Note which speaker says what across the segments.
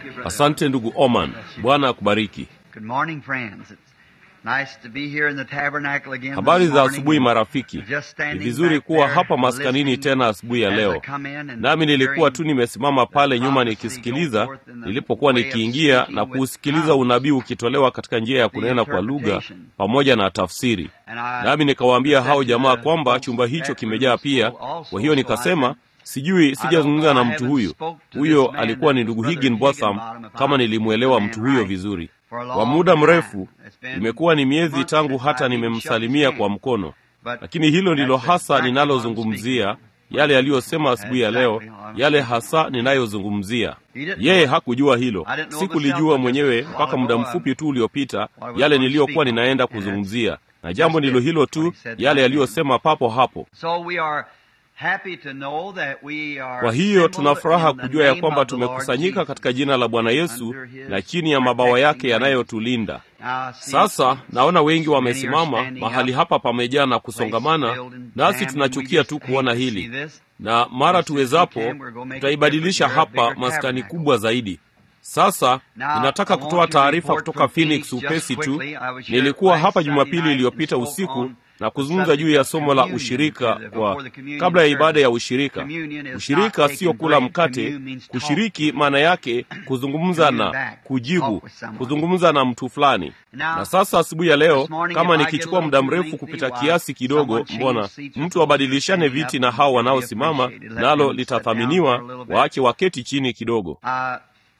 Speaker 1: Thank you, brother.
Speaker 2: Asante ndugu Oman, Bwana akubariki.
Speaker 1: Good morning, friends. It's nice to be here in the tabernacle again.
Speaker 2: Habari
Speaker 1: this
Speaker 2: za
Speaker 1: morning.
Speaker 2: asubuhi marafiki.
Speaker 1: Just
Speaker 2: Ni
Speaker 1: standing
Speaker 2: vizuri
Speaker 1: back
Speaker 2: kuwa
Speaker 1: there
Speaker 2: hapa maskanini
Speaker 1: listening
Speaker 2: tena asubuhi ya
Speaker 1: as I
Speaker 2: leo.
Speaker 1: come in and
Speaker 2: Nami nilikuwa
Speaker 1: hearing
Speaker 2: tu nimesimama pale
Speaker 1: the
Speaker 2: nyuma
Speaker 1: prophecy
Speaker 2: nikisikiliza,
Speaker 1: go forth in the
Speaker 2: nilipokuwa
Speaker 1: way of
Speaker 2: nikiingia
Speaker 1: speaking
Speaker 2: na
Speaker 1: with
Speaker 2: kuusikiliza
Speaker 1: tongues.
Speaker 2: unabii ukitolewa katika njia ya
Speaker 1: The
Speaker 2: kunena kwa lugha
Speaker 1: interpretation.
Speaker 2: pamoja na tafsiri.
Speaker 1: And I
Speaker 2: Nami nikawaambia
Speaker 1: said
Speaker 2: hao
Speaker 1: to
Speaker 2: jamaa
Speaker 1: the
Speaker 2: kwamba
Speaker 1: folks,
Speaker 2: chumba hicho
Speaker 1: that room
Speaker 2: kimejaa
Speaker 1: is
Speaker 2: pia.
Speaker 1: full also,
Speaker 2: Kwa hiyo
Speaker 1: so I
Speaker 2: nikasema
Speaker 1: said,
Speaker 2: sijui, sijazungumza na mtu huyu. Huyo
Speaker 1: man
Speaker 2: alikuwa ni
Speaker 1: that
Speaker 2: ndugu
Speaker 1: was Brother
Speaker 2: Higginbotham,
Speaker 1: Higginbottom, if
Speaker 2: kama
Speaker 1: I
Speaker 2: nilimwelewa
Speaker 1: understand
Speaker 2: mtu huyo
Speaker 1: right.
Speaker 2: vizuri.
Speaker 1: For a
Speaker 2: Kwa
Speaker 1: long
Speaker 2: muda
Speaker 1: time.
Speaker 2: mrefu
Speaker 1: It's been
Speaker 2: imekuwa ni miezi
Speaker 1: months
Speaker 2: tangu
Speaker 1: since
Speaker 2: hata
Speaker 1: I've even
Speaker 2: nimemsalimia
Speaker 1: shook his
Speaker 2: kwa
Speaker 1: hand.
Speaker 2: mkono,
Speaker 1: But
Speaker 2: lakini hilo ndilo
Speaker 1: that's
Speaker 2: hasa
Speaker 1: exactly what I'm
Speaker 2: ninalozungumzia,
Speaker 1: speaking.
Speaker 2: yale aliyosema asubuhi ya leo,
Speaker 1: Exactly what I'm
Speaker 2: yale
Speaker 1: speaking.
Speaker 2: hasa ninayozungumzia.
Speaker 1: He didn't
Speaker 2: Yeye
Speaker 1: know it.
Speaker 2: hakujua hilo,
Speaker 1: I didn't know
Speaker 2: sikulijua
Speaker 1: myself
Speaker 2: mwenyewe
Speaker 1: until just a
Speaker 2: mpaka
Speaker 1: while
Speaker 2: muda
Speaker 1: ago,
Speaker 2: mfupi tu uliopita,
Speaker 1: what I was
Speaker 2: yale
Speaker 1: going to
Speaker 2: niliyokuwa
Speaker 1: speak on.
Speaker 2: ninaenda
Speaker 1: And that's
Speaker 2: kuzungumzia, na jambo
Speaker 1: just
Speaker 2: ndilo
Speaker 1: it,
Speaker 2: hilo
Speaker 1: what
Speaker 2: tu,
Speaker 1: he said
Speaker 2: yale
Speaker 1: right then.
Speaker 2: aliyosema papo hapo.
Speaker 1: So we are happy to know that we are
Speaker 2: Kwa hiyo tuna
Speaker 1: assembled
Speaker 2: furaha
Speaker 1: in the
Speaker 2: kujua ya
Speaker 1: name
Speaker 2: kwamba
Speaker 1: of the Lord
Speaker 2: tumekusanyika
Speaker 1: Jesus.
Speaker 2: katika jina la Bwana Yesu
Speaker 1: under his
Speaker 2: na chini ya mabawa yake
Speaker 1: protecting wings.
Speaker 2: yanayotulinda.
Speaker 1: Now, I see
Speaker 2: Sasa naona wengi
Speaker 1: many are
Speaker 2: wamesimama
Speaker 1: standing
Speaker 2: mahali
Speaker 1: up,
Speaker 2: hapa pamejaa na
Speaker 1: place
Speaker 2: kusongamana,
Speaker 1: filled and
Speaker 2: nasi
Speaker 1: jammed, and we
Speaker 2: tunachukia
Speaker 1: just
Speaker 2: tu
Speaker 1: hate
Speaker 2: kuona
Speaker 1: to see
Speaker 2: hili,
Speaker 1: this.
Speaker 2: na mara
Speaker 1: As soon as we
Speaker 2: tuwezapo
Speaker 1: can, we're gonna make it
Speaker 2: tutaibadilisha
Speaker 1: different here, a
Speaker 2: hapa
Speaker 1: bigger
Speaker 2: maskani
Speaker 1: tabernacle.
Speaker 2: kubwa zaidi. Sasa
Speaker 1: Now,
Speaker 2: ninataka
Speaker 1: I want
Speaker 2: kutoa
Speaker 1: to
Speaker 2: taarifa
Speaker 1: report
Speaker 2: kutoka
Speaker 1: from
Speaker 2: Phoenix
Speaker 1: Phoenix
Speaker 2: upesi
Speaker 1: just
Speaker 2: tu.
Speaker 1: quickly. I was here
Speaker 2: Nilikuwa
Speaker 1: last
Speaker 2: hapa
Speaker 1: Sunday
Speaker 2: Jumapili
Speaker 1: night
Speaker 2: iliyopita
Speaker 1: and spoke
Speaker 2: usiku
Speaker 1: on
Speaker 2: na
Speaker 1: the
Speaker 2: kuzungumza juu ya
Speaker 1: subject of
Speaker 2: somo la
Speaker 1: communion
Speaker 2: ushirika
Speaker 1: to the-
Speaker 2: kwa
Speaker 1: before the communion
Speaker 2: kabla ya ibada ya
Speaker 1: service.
Speaker 2: ushirika.
Speaker 1: Communion is
Speaker 2: Ushirika
Speaker 1: not
Speaker 2: sio
Speaker 1: taking
Speaker 2: kula
Speaker 1: bread.
Speaker 2: mkate,
Speaker 1: Communion means talk.
Speaker 2: kushiriki maana yake kuzungumza
Speaker 1: Commune
Speaker 2: na
Speaker 1: back,
Speaker 2: kujibu,
Speaker 1: talk with someone.
Speaker 2: kuzungumza na mtu fulani.
Speaker 1: Now,
Speaker 2: Na sasa asubuhi ya leo,
Speaker 1: this morning,
Speaker 2: kama
Speaker 1: if I get
Speaker 2: nikichukua
Speaker 1: a
Speaker 2: muda
Speaker 1: little too
Speaker 2: mrefu
Speaker 1: lengthy,
Speaker 2: kupita
Speaker 1: why,
Speaker 2: kiasi kidogo,
Speaker 1: someone change
Speaker 2: mbona
Speaker 1: seats with
Speaker 2: mtu
Speaker 1: those
Speaker 2: abadilishane
Speaker 1: standing
Speaker 2: viti
Speaker 1: up
Speaker 2: na
Speaker 1: and
Speaker 2: hao
Speaker 1: be
Speaker 2: wanaosimama,
Speaker 1: appreciated. Let
Speaker 2: nalo
Speaker 1: them sit down
Speaker 2: litathaminiwa,
Speaker 1: for a little bit.
Speaker 2: waache waketi chini kidogo.
Speaker 1: Uh,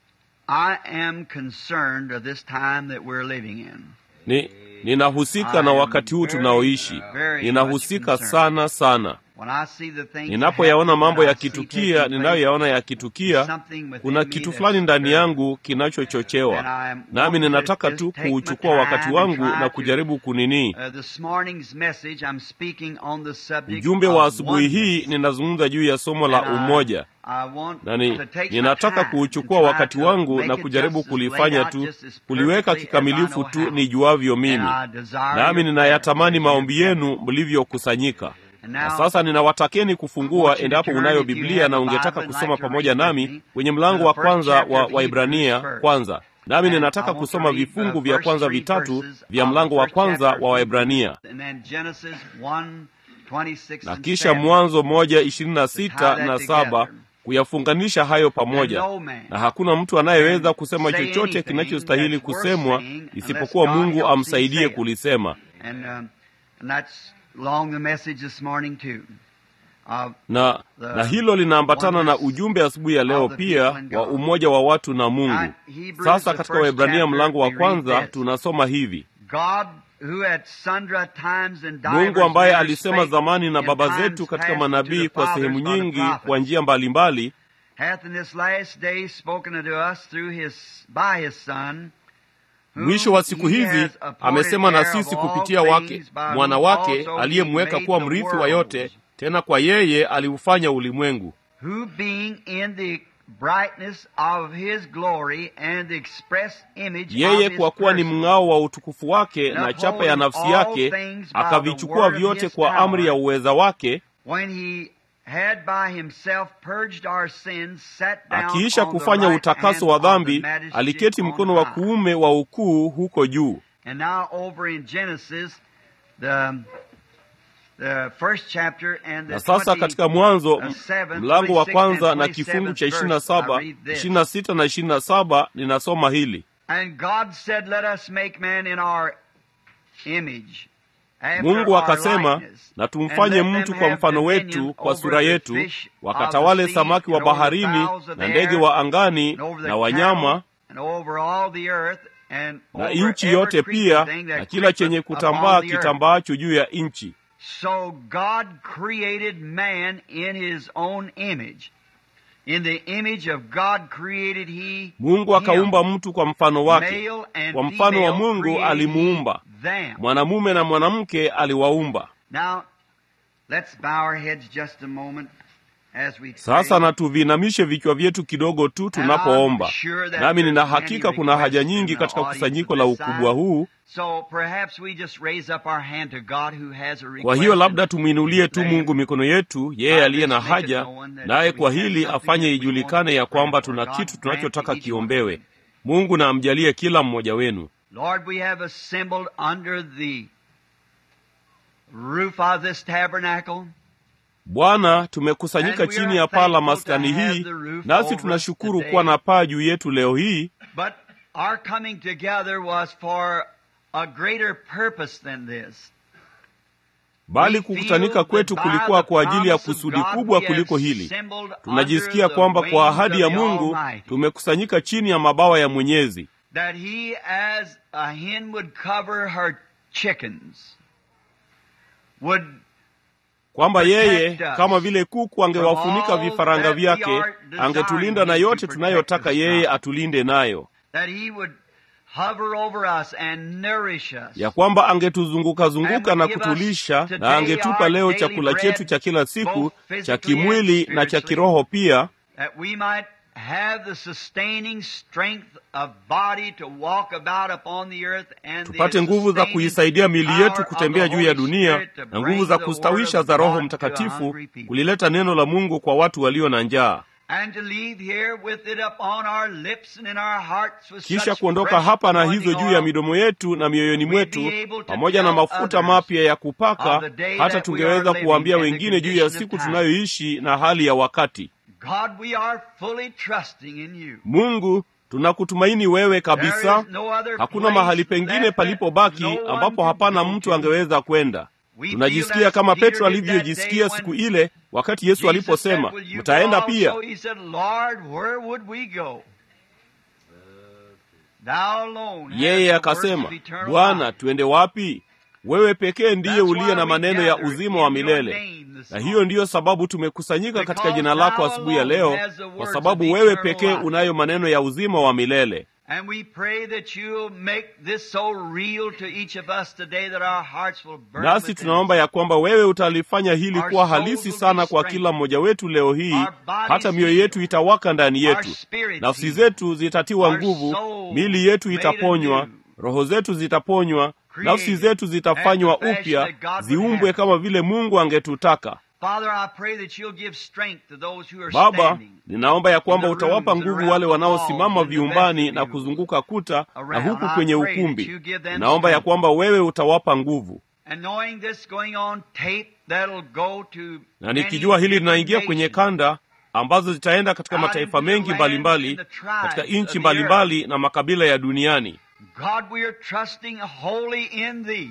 Speaker 1: I am concerned of this time that we're living in.
Speaker 2: Ni ninahusika na wakati huu tunaoishi, ninahusika sana sana.
Speaker 1: When I see the things
Speaker 2: Ninapoyaona
Speaker 1: happening
Speaker 2: mambo
Speaker 1: that I see
Speaker 2: yakitukia,
Speaker 1: taking
Speaker 2: ninayoyaona
Speaker 1: place,
Speaker 2: yakitukia,
Speaker 1: something within
Speaker 2: kuna
Speaker 1: me
Speaker 2: kitu
Speaker 1: that's
Speaker 2: fulani ndani
Speaker 1: stirred.
Speaker 2: yangu
Speaker 1: And
Speaker 2: kinachochochewa,
Speaker 1: I'm
Speaker 2: nami
Speaker 1: wanting to
Speaker 2: ninataka
Speaker 1: just
Speaker 2: tu
Speaker 1: take my
Speaker 2: kuuchukua
Speaker 1: time
Speaker 2: wakati
Speaker 1: and
Speaker 2: wangu
Speaker 1: try
Speaker 2: na
Speaker 1: to-
Speaker 2: kujaribu kunini.
Speaker 1: Uh, this morning's message, I'm speaking on the subject
Speaker 2: Ujumbe wa
Speaker 1: of
Speaker 2: asubuhi hii
Speaker 1: oneness.
Speaker 2: ninazungumza juu ya somo la
Speaker 1: And I-
Speaker 2: umoja,
Speaker 1: I want
Speaker 2: na ni,
Speaker 1: to take my
Speaker 2: ninataka
Speaker 1: time
Speaker 2: kuuchukua
Speaker 1: and try
Speaker 2: wakati
Speaker 1: to
Speaker 2: wangu
Speaker 1: make
Speaker 2: na
Speaker 1: it
Speaker 2: kujaribu
Speaker 1: just as laid
Speaker 2: kulifanya
Speaker 1: out,
Speaker 2: tu
Speaker 1: just as
Speaker 2: kuliweka
Speaker 1: perfectly as I
Speaker 2: kikamilifu
Speaker 1: know
Speaker 2: tu
Speaker 1: how.
Speaker 2: nijuavyo mimi,
Speaker 1: And I desire
Speaker 2: nami
Speaker 1: your
Speaker 2: ninayatamani
Speaker 1: prayers as
Speaker 2: maombi
Speaker 1: you
Speaker 2: yenu mlivyokusanyika.
Speaker 1: And
Speaker 2: Na
Speaker 1: now,
Speaker 2: sasa ninawatakeni
Speaker 1: I
Speaker 2: kufungua,
Speaker 1: want you to
Speaker 2: endapo
Speaker 1: turn,
Speaker 2: unayo
Speaker 1: if you
Speaker 2: Biblia
Speaker 1: have
Speaker 2: na
Speaker 1: a
Speaker 2: ungetaka
Speaker 1: Bible and
Speaker 2: kusoma
Speaker 1: like to
Speaker 2: pamoja
Speaker 1: read with
Speaker 2: nami
Speaker 1: me,
Speaker 2: kwenye
Speaker 1: to
Speaker 2: mlango
Speaker 1: the
Speaker 2: wa
Speaker 1: first
Speaker 2: kwanza
Speaker 1: chapter
Speaker 2: wa
Speaker 1: of
Speaker 2: Waibrania
Speaker 1: Hebrews first.
Speaker 2: kwanza. Nami
Speaker 1: And
Speaker 2: ninataka
Speaker 1: I want to
Speaker 2: kusoma
Speaker 1: read
Speaker 2: vifungu
Speaker 1: the
Speaker 2: vya
Speaker 1: first
Speaker 2: kwanza
Speaker 1: three
Speaker 2: vitatu
Speaker 1: verses
Speaker 2: vya
Speaker 1: of the
Speaker 2: mlango wa
Speaker 1: first
Speaker 2: kwanza
Speaker 1: chapter
Speaker 2: wa
Speaker 1: of
Speaker 2: Waibrania
Speaker 1: Hebrews, and then Genesis 1, 26
Speaker 2: na
Speaker 1: and
Speaker 2: kisha
Speaker 1: 7.
Speaker 2: Mwanzo moja ishirini na
Speaker 1: To tie
Speaker 2: sita
Speaker 1: that
Speaker 2: na
Speaker 1: together.
Speaker 2: saba kuyafunganisha hayo pamoja,
Speaker 1: And no man
Speaker 2: na hakuna mtu anayeweza
Speaker 1: can
Speaker 2: kusema
Speaker 1: say
Speaker 2: chochote
Speaker 1: anything
Speaker 2: kinachostahili
Speaker 1: that's worth
Speaker 2: kusemwa
Speaker 1: saying unless
Speaker 2: isipokuwa
Speaker 1: God
Speaker 2: Mungu
Speaker 1: helps him
Speaker 2: amsaidie
Speaker 1: say it.
Speaker 2: kulisema.
Speaker 1: And, um, and that's along the message this morning too. Uh,
Speaker 2: Na,
Speaker 1: The
Speaker 2: na hilo linaambatana na
Speaker 1: oneness
Speaker 2: ujumbe asubuhi ya leo
Speaker 1: of the
Speaker 2: pia
Speaker 1: people in
Speaker 2: wa
Speaker 1: God.
Speaker 2: umoja wa watu na Mungu.
Speaker 1: Now, Hebrews,
Speaker 2: Sasa
Speaker 1: the
Speaker 2: katika
Speaker 1: first
Speaker 2: Waebrania
Speaker 1: chapter,
Speaker 2: mlango wa
Speaker 1: we read
Speaker 2: kwanza
Speaker 1: this.
Speaker 2: tunasoma hivi:
Speaker 1: God who at sundry times and divers
Speaker 2: Mungu ambaye
Speaker 1: manners
Speaker 2: alisema
Speaker 1: spake
Speaker 2: zamani na
Speaker 1: in
Speaker 2: baba
Speaker 1: times
Speaker 2: zetu katika
Speaker 1: past unto
Speaker 2: manabii
Speaker 1: the
Speaker 2: kwa
Speaker 1: fathers
Speaker 2: sehemu
Speaker 1: by the
Speaker 2: nyingi
Speaker 1: prophets,
Speaker 2: kwa njia mbalimbali,
Speaker 1: hath in this last day spoken unto us through his by his son whom
Speaker 2: mwisho wa siku
Speaker 1: he
Speaker 2: hizi
Speaker 1: has appointed
Speaker 2: amesema na
Speaker 1: heir of
Speaker 2: sisi
Speaker 1: all
Speaker 2: kupitia wake
Speaker 1: things, by
Speaker 2: mwana
Speaker 1: whom
Speaker 2: wake
Speaker 1: also he
Speaker 2: aliyemweka
Speaker 1: made
Speaker 2: kuwa
Speaker 1: the
Speaker 2: mrithi wa
Speaker 1: worlds,
Speaker 2: yote, tena kwa yeye aliufanya ulimwengu,
Speaker 1: who being in the brightness of his glory and the express image
Speaker 2: yeye
Speaker 1: of his
Speaker 2: kwa kuwa ni
Speaker 1: person,
Speaker 2: mng'ao wa utukufu wake
Speaker 1: and
Speaker 2: na chapa ya
Speaker 1: upholding
Speaker 2: nafsi
Speaker 1: all
Speaker 2: yake,
Speaker 1: things by the
Speaker 2: akavichukua
Speaker 1: word of
Speaker 2: vyote
Speaker 1: his
Speaker 2: kwa amri ya
Speaker 1: power,
Speaker 2: uweza wake,
Speaker 1: when he had by himself purged our sins, sat down
Speaker 2: akiisha
Speaker 1: on the
Speaker 2: kufanya
Speaker 1: right
Speaker 2: utakaso
Speaker 1: hand
Speaker 2: wa
Speaker 1: of the
Speaker 2: dhambi,
Speaker 1: majesty
Speaker 2: aliketi
Speaker 1: on
Speaker 2: mkono wa
Speaker 1: high.
Speaker 2: kuume wa ukuu huko juu.
Speaker 1: And now over in Genesis, the the first chapter and the
Speaker 2: Na sasa
Speaker 1: 20
Speaker 2: katika Mwanzo
Speaker 1: uh, seven,
Speaker 2: mlango wa
Speaker 1: 26
Speaker 2: kwanza
Speaker 1: and
Speaker 2: na
Speaker 1: 27th
Speaker 2: kifungu cha
Speaker 1: verse,
Speaker 2: ishirini na
Speaker 1: I
Speaker 2: saba
Speaker 1: read this.
Speaker 2: ishirini na sita na ishirini na saba ninasoma hili:
Speaker 1: And God said, Let us make man in our image. after
Speaker 2: Mungu
Speaker 1: our
Speaker 2: akasema,
Speaker 1: likeness,
Speaker 2: na
Speaker 1: and
Speaker 2: tumfanye
Speaker 1: let
Speaker 2: mtu
Speaker 1: them
Speaker 2: kwa
Speaker 1: have
Speaker 2: mfano
Speaker 1: dominion
Speaker 2: wetu, kwa
Speaker 1: over
Speaker 2: sura
Speaker 1: the
Speaker 2: yetu,
Speaker 1: fish of
Speaker 2: wakatawale
Speaker 1: the sea,
Speaker 2: samaki wa
Speaker 1: and over the
Speaker 2: baharini
Speaker 1: fowls of
Speaker 2: na
Speaker 1: the
Speaker 2: ndege
Speaker 1: air,
Speaker 2: wa angani
Speaker 1: and over the
Speaker 2: na
Speaker 1: cattle,
Speaker 2: wanyama
Speaker 1: and over all the earth, and
Speaker 2: na
Speaker 1: over
Speaker 2: nchi
Speaker 1: every
Speaker 2: yote
Speaker 1: creeping
Speaker 2: pia
Speaker 1: thing that
Speaker 2: na kila chenye
Speaker 1: creepeth
Speaker 2: kutambaa
Speaker 1: upon the earth.
Speaker 2: kitambaacho juu ya nchi.
Speaker 1: So God created man in his own image. In the image of God created he
Speaker 2: Mungu
Speaker 1: him.
Speaker 2: akaumba mtu kwa mfano wake,
Speaker 1: Male and
Speaker 2: kwa mfano wa
Speaker 1: female
Speaker 2: Mungu
Speaker 1: created
Speaker 2: alimuumba,
Speaker 1: he them.
Speaker 2: mwanamume na mwanamke aliwaumba.
Speaker 1: Now, let's bow our heads just a moment. as we
Speaker 2: Sasa
Speaker 1: pray.
Speaker 2: na tuviinamishe vichwa vyetu kidogo tu tunapoomba. Nami nina hakika kuna haja nyingi katika kusanyiko la ukubwa huu.
Speaker 1: So perhaps we just raise up our hand to God who has a request.
Speaker 2: Kwa hiyo labda tumwinulie tu Mungu mikono yetu, yeye aliye na haja, naye kwa hili afanye ijulikane ya kwamba tuna kitu tunachotaka kiombewe. Mungu na amjalie kila mmoja wenu.
Speaker 1: Lord, we have assembled under the roof of this tabernacle.
Speaker 2: Bwana, tumekusanyika chini ya paa la maskani hii, nasi tunashukuru kuwa na paa juu yetu leo hii.
Speaker 1: But our coming together was for a greater purpose than this.
Speaker 2: Bali kukutanika kwetu kulikuwa kwa ajili ya kusudi kubwa kuliko hili. Tunajisikia kwamba kwa ahadi ya Mungu tumekusanyika chini ya mabawa ya Mwenyezi,
Speaker 1: that he as a hen would cover her chickens would
Speaker 2: kwamba yeye kama vile kuku angewafunika vifaranga vyake, angetulinda na yote tunayotaka yeye atulinde nayo,
Speaker 1: that he would hover over us and nourish us
Speaker 2: ya kwamba angetuzunguka zunguka na kutulisha, na angetupa leo chakula chetu cha kila siku cha kimwili na cha kiroho pia,
Speaker 1: that we might have the sustaining strength of body to walk about upon the earth and
Speaker 2: tupate
Speaker 1: the
Speaker 2: nguvu za
Speaker 1: sustaining
Speaker 2: kuisaidia miili yetu
Speaker 1: power
Speaker 2: kutembea
Speaker 1: of the
Speaker 2: juu ya
Speaker 1: Holy
Speaker 2: dunia
Speaker 1: Spirit to
Speaker 2: na nguvu
Speaker 1: bring
Speaker 2: za
Speaker 1: the
Speaker 2: kustawisha
Speaker 1: word
Speaker 2: za
Speaker 1: of
Speaker 2: Roho
Speaker 1: God to
Speaker 2: Mtakatifu
Speaker 1: hungry people.
Speaker 2: kulileta neno la Mungu kwa watu walio na njaa,
Speaker 1: and to leave here with it upon our lips and in our hearts with
Speaker 2: kisha
Speaker 1: such
Speaker 2: kuondoka
Speaker 1: fresh
Speaker 2: hapa na
Speaker 1: anointing
Speaker 2: hizo juu ya
Speaker 1: oil
Speaker 2: midomo yetu na mioyoni mwetu, pamoja na mafuta mapya ya kupaka, hata tungeweza kuwaambia wengine juu ya siku tunayoishi na hali ya wakati.
Speaker 1: God, we are fully trusting in you.
Speaker 2: Mungu, tunakutumaini wewe
Speaker 1: There
Speaker 2: kabisa.
Speaker 1: is no other
Speaker 2: Hakuna
Speaker 1: place
Speaker 2: mahali pengine
Speaker 1: left that
Speaker 2: palipobaki
Speaker 1: no one
Speaker 2: ambapo
Speaker 1: can
Speaker 2: hapana
Speaker 1: go
Speaker 2: mtu
Speaker 1: to.
Speaker 2: angeweza kwenda.
Speaker 1: We
Speaker 2: Tunajisikia
Speaker 1: feel as
Speaker 2: kama
Speaker 1: Peter
Speaker 2: Petro
Speaker 1: did that
Speaker 2: alivyojisikia
Speaker 1: day
Speaker 2: siku
Speaker 1: when
Speaker 2: ile wakati Yesu
Speaker 1: Jesus
Speaker 2: aliposema,
Speaker 1: said, "Will you
Speaker 2: mtaenda
Speaker 1: go
Speaker 2: pia.
Speaker 1: also?" He said, Lord, where would we go? Thou alone hast
Speaker 2: Yeye
Speaker 1: the words
Speaker 2: akasema,
Speaker 1: of eternal
Speaker 2: Bwana,
Speaker 1: life.
Speaker 2: tuende wapi? Wewe pekee ndiye
Speaker 1: That's
Speaker 2: uliye
Speaker 1: why
Speaker 2: na
Speaker 1: we
Speaker 2: maneno ya
Speaker 1: gather
Speaker 2: uzima
Speaker 1: in
Speaker 2: wa
Speaker 1: your
Speaker 2: milele.
Speaker 1: name this
Speaker 2: Na
Speaker 1: morning.
Speaker 2: hiyo ndiyo sababu tumekusanyika katika
Speaker 1: Because
Speaker 2: jina lako
Speaker 1: thou
Speaker 2: asubuhi ya
Speaker 1: alone
Speaker 2: leo,
Speaker 1: has the
Speaker 2: kwa
Speaker 1: words
Speaker 2: sababu
Speaker 1: of
Speaker 2: wewe
Speaker 1: eternal
Speaker 2: pekee
Speaker 1: life.
Speaker 2: unayo maneno ya uzima wa milele.
Speaker 1: And we pray that you'll make this so real to each of us today that our hearts will burn
Speaker 2: Nasi
Speaker 1: within
Speaker 2: tunaomba
Speaker 1: us.
Speaker 2: ya kwamba wewe utalifanya hili
Speaker 1: Our
Speaker 2: kuwa
Speaker 1: souls
Speaker 2: halisi
Speaker 1: will be
Speaker 2: sana kwa
Speaker 1: strengthened.
Speaker 2: kila mmoja wetu leo hii,
Speaker 1: Our bodies
Speaker 2: hata mioyo
Speaker 1: healed.
Speaker 2: yetu itawaka ndani
Speaker 1: Our
Speaker 2: yetu,
Speaker 1: spirits
Speaker 2: nafsi
Speaker 1: healed.
Speaker 2: zetu zitatiwa
Speaker 1: Our
Speaker 2: nguvu,
Speaker 1: soul
Speaker 2: miili yetu
Speaker 1: made
Speaker 2: itaponywa,
Speaker 1: anew.
Speaker 2: roho zetu zitaponywa, nafsi
Speaker 1: Created
Speaker 2: zetu zitafanywa
Speaker 1: after the fashion
Speaker 2: upya,
Speaker 1: that God would
Speaker 2: ziumbwe
Speaker 1: have.
Speaker 2: kama vile Mungu angetutaka.
Speaker 1: Father, I pray that you'll give strength to those who are
Speaker 2: Baba,
Speaker 1: standing.
Speaker 2: ninaomba ya kwamba
Speaker 1: in the
Speaker 2: utawapa
Speaker 1: rooms
Speaker 2: nguvu
Speaker 1: around
Speaker 2: wale
Speaker 1: the
Speaker 2: wanaosimama
Speaker 1: walls, in the
Speaker 2: viumbani na
Speaker 1: vestibule,
Speaker 2: kuzunguka kuta na
Speaker 1: around.
Speaker 2: huku
Speaker 1: I
Speaker 2: kwenye
Speaker 1: pray that
Speaker 2: ukumbi.
Speaker 1: you give them
Speaker 2: Ninaomba ya
Speaker 1: strength.
Speaker 2: kwamba wewe utawapa nguvu.
Speaker 1: And knowing this going on tape that'll go to
Speaker 2: na
Speaker 1: many
Speaker 2: nikijua hili
Speaker 1: different
Speaker 2: linaingia kwenye
Speaker 1: nations.
Speaker 2: kanda ambazo zitaenda katika
Speaker 1: Out
Speaker 2: mataifa
Speaker 1: into the
Speaker 2: mengi
Speaker 1: lands
Speaker 2: mbalimbali
Speaker 1: and the tribes
Speaker 2: katika
Speaker 1: of
Speaker 2: nchi
Speaker 1: the
Speaker 2: mbalimbali na makabila ya duniani
Speaker 1: God, we are trusting wholly in Thee.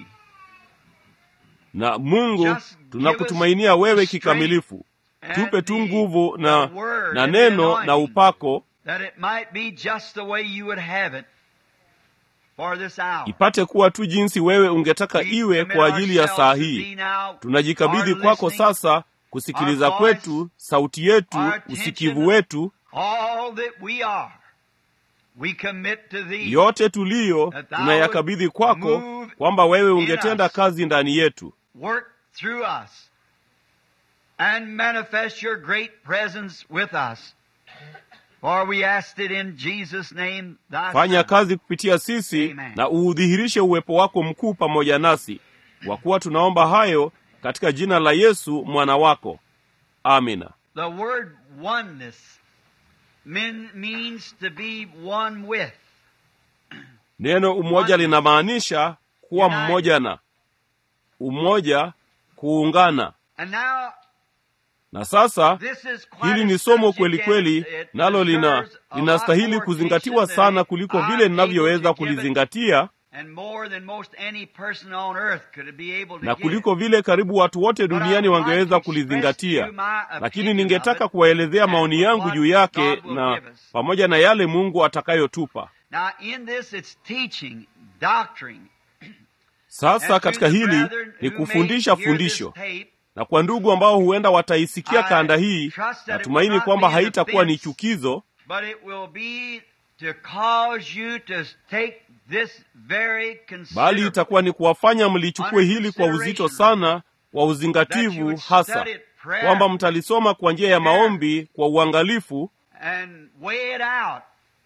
Speaker 2: na mungu
Speaker 1: Just give
Speaker 2: tunakutumainia
Speaker 1: us
Speaker 2: wewe
Speaker 1: strength
Speaker 2: kikamilifu
Speaker 1: and
Speaker 2: tupe tu
Speaker 1: the-
Speaker 2: nguvu na,
Speaker 1: the word
Speaker 2: na
Speaker 1: and the
Speaker 2: neno na
Speaker 1: anointing.
Speaker 2: upako
Speaker 1: That it might be just the way you would have it for this hour.
Speaker 2: ipate kuwa tu jinsi wewe ungetaka
Speaker 1: We
Speaker 2: iwe
Speaker 1: commit
Speaker 2: kwa ajili ya saa
Speaker 1: ourselves to
Speaker 2: hii
Speaker 1: thee now,
Speaker 2: tunajikabidhi
Speaker 1: our
Speaker 2: kwako
Speaker 1: listening,
Speaker 2: sasa kusikiliza
Speaker 1: our voice,
Speaker 2: kwetu sauti yetu
Speaker 1: our attention,
Speaker 2: usikivu wetu
Speaker 1: all that we are. We commit to Thee.
Speaker 2: yote tuliyo
Speaker 1: That thou
Speaker 2: tunayakabidhi
Speaker 1: would
Speaker 2: kwako
Speaker 1: move
Speaker 2: kwamba wewe
Speaker 1: in
Speaker 2: ungetenda
Speaker 1: us.
Speaker 2: kazi ndani yetu
Speaker 1: work through us and manifest your great presence with us. For we asked it in Jesus' name, thy
Speaker 2: fanya
Speaker 1: Son.
Speaker 2: kazi kupitia sisi
Speaker 1: Amen.
Speaker 2: na uudhihirishe uwepo wako mkuu pamoja nasi kwa kuwa tunaomba hayo katika jina la yesu mwana wako amina
Speaker 1: The word oneness men, means to be one with.
Speaker 2: neno umoja linamaanisha kuwa
Speaker 1: United.
Speaker 2: mmoja na umoja kuungana
Speaker 1: And now,
Speaker 2: na sasa
Speaker 1: this is quite
Speaker 2: hili
Speaker 1: a
Speaker 2: ni somo
Speaker 1: subject
Speaker 2: kweli
Speaker 1: and
Speaker 2: kweli
Speaker 1: it
Speaker 2: nalo lina
Speaker 1: deserves a lot
Speaker 2: linastahili
Speaker 1: more
Speaker 2: kuzingatiwa
Speaker 1: attention
Speaker 2: sana
Speaker 1: than
Speaker 2: kuliko
Speaker 1: I'm
Speaker 2: vile
Speaker 1: able
Speaker 2: ninavyoweza
Speaker 1: to give it.
Speaker 2: kulizingatia
Speaker 1: and more than most any person on earth could be able to
Speaker 2: na
Speaker 1: give.
Speaker 2: kuliko vile karibu watu wote
Speaker 1: But I
Speaker 2: duniani
Speaker 1: would like
Speaker 2: wangeweza
Speaker 1: to express
Speaker 2: kulizingatia
Speaker 1: to you my opinion
Speaker 2: lakini ningetaka
Speaker 1: of it
Speaker 2: kuwaelezea
Speaker 1: and
Speaker 2: maoni yangu
Speaker 1: what
Speaker 2: juu yake
Speaker 1: God will
Speaker 2: na
Speaker 1: give us.
Speaker 2: pamoja na yale mungu atakayotupa
Speaker 1: Now, in this, it's teaching, doctrine.
Speaker 2: sasa
Speaker 1: And to
Speaker 2: katika
Speaker 1: the
Speaker 2: hili
Speaker 1: brethren
Speaker 2: ni
Speaker 1: who
Speaker 2: kufundisha
Speaker 1: may hear this
Speaker 2: fundisho
Speaker 1: tape,
Speaker 2: na kwa ndugu ambao huenda wataisikia
Speaker 1: I
Speaker 2: kanda hii
Speaker 1: trust that it
Speaker 2: natumaini
Speaker 1: will not
Speaker 2: kwamba
Speaker 1: be an
Speaker 2: haitakuwa ni
Speaker 1: offense.
Speaker 2: chukizo
Speaker 1: but it will be to cause you to take this very
Speaker 2: bali
Speaker 1: considerable
Speaker 2: itakuwa ni kuwafanya mlichukue hili kwa uzito sana kwa
Speaker 1: that you
Speaker 2: uzingativu
Speaker 1: would
Speaker 2: hasa
Speaker 1: study it prayer
Speaker 2: kwamba mtalisoma kwa njia ya maombi kwa uangalifu
Speaker 1: and weigh it out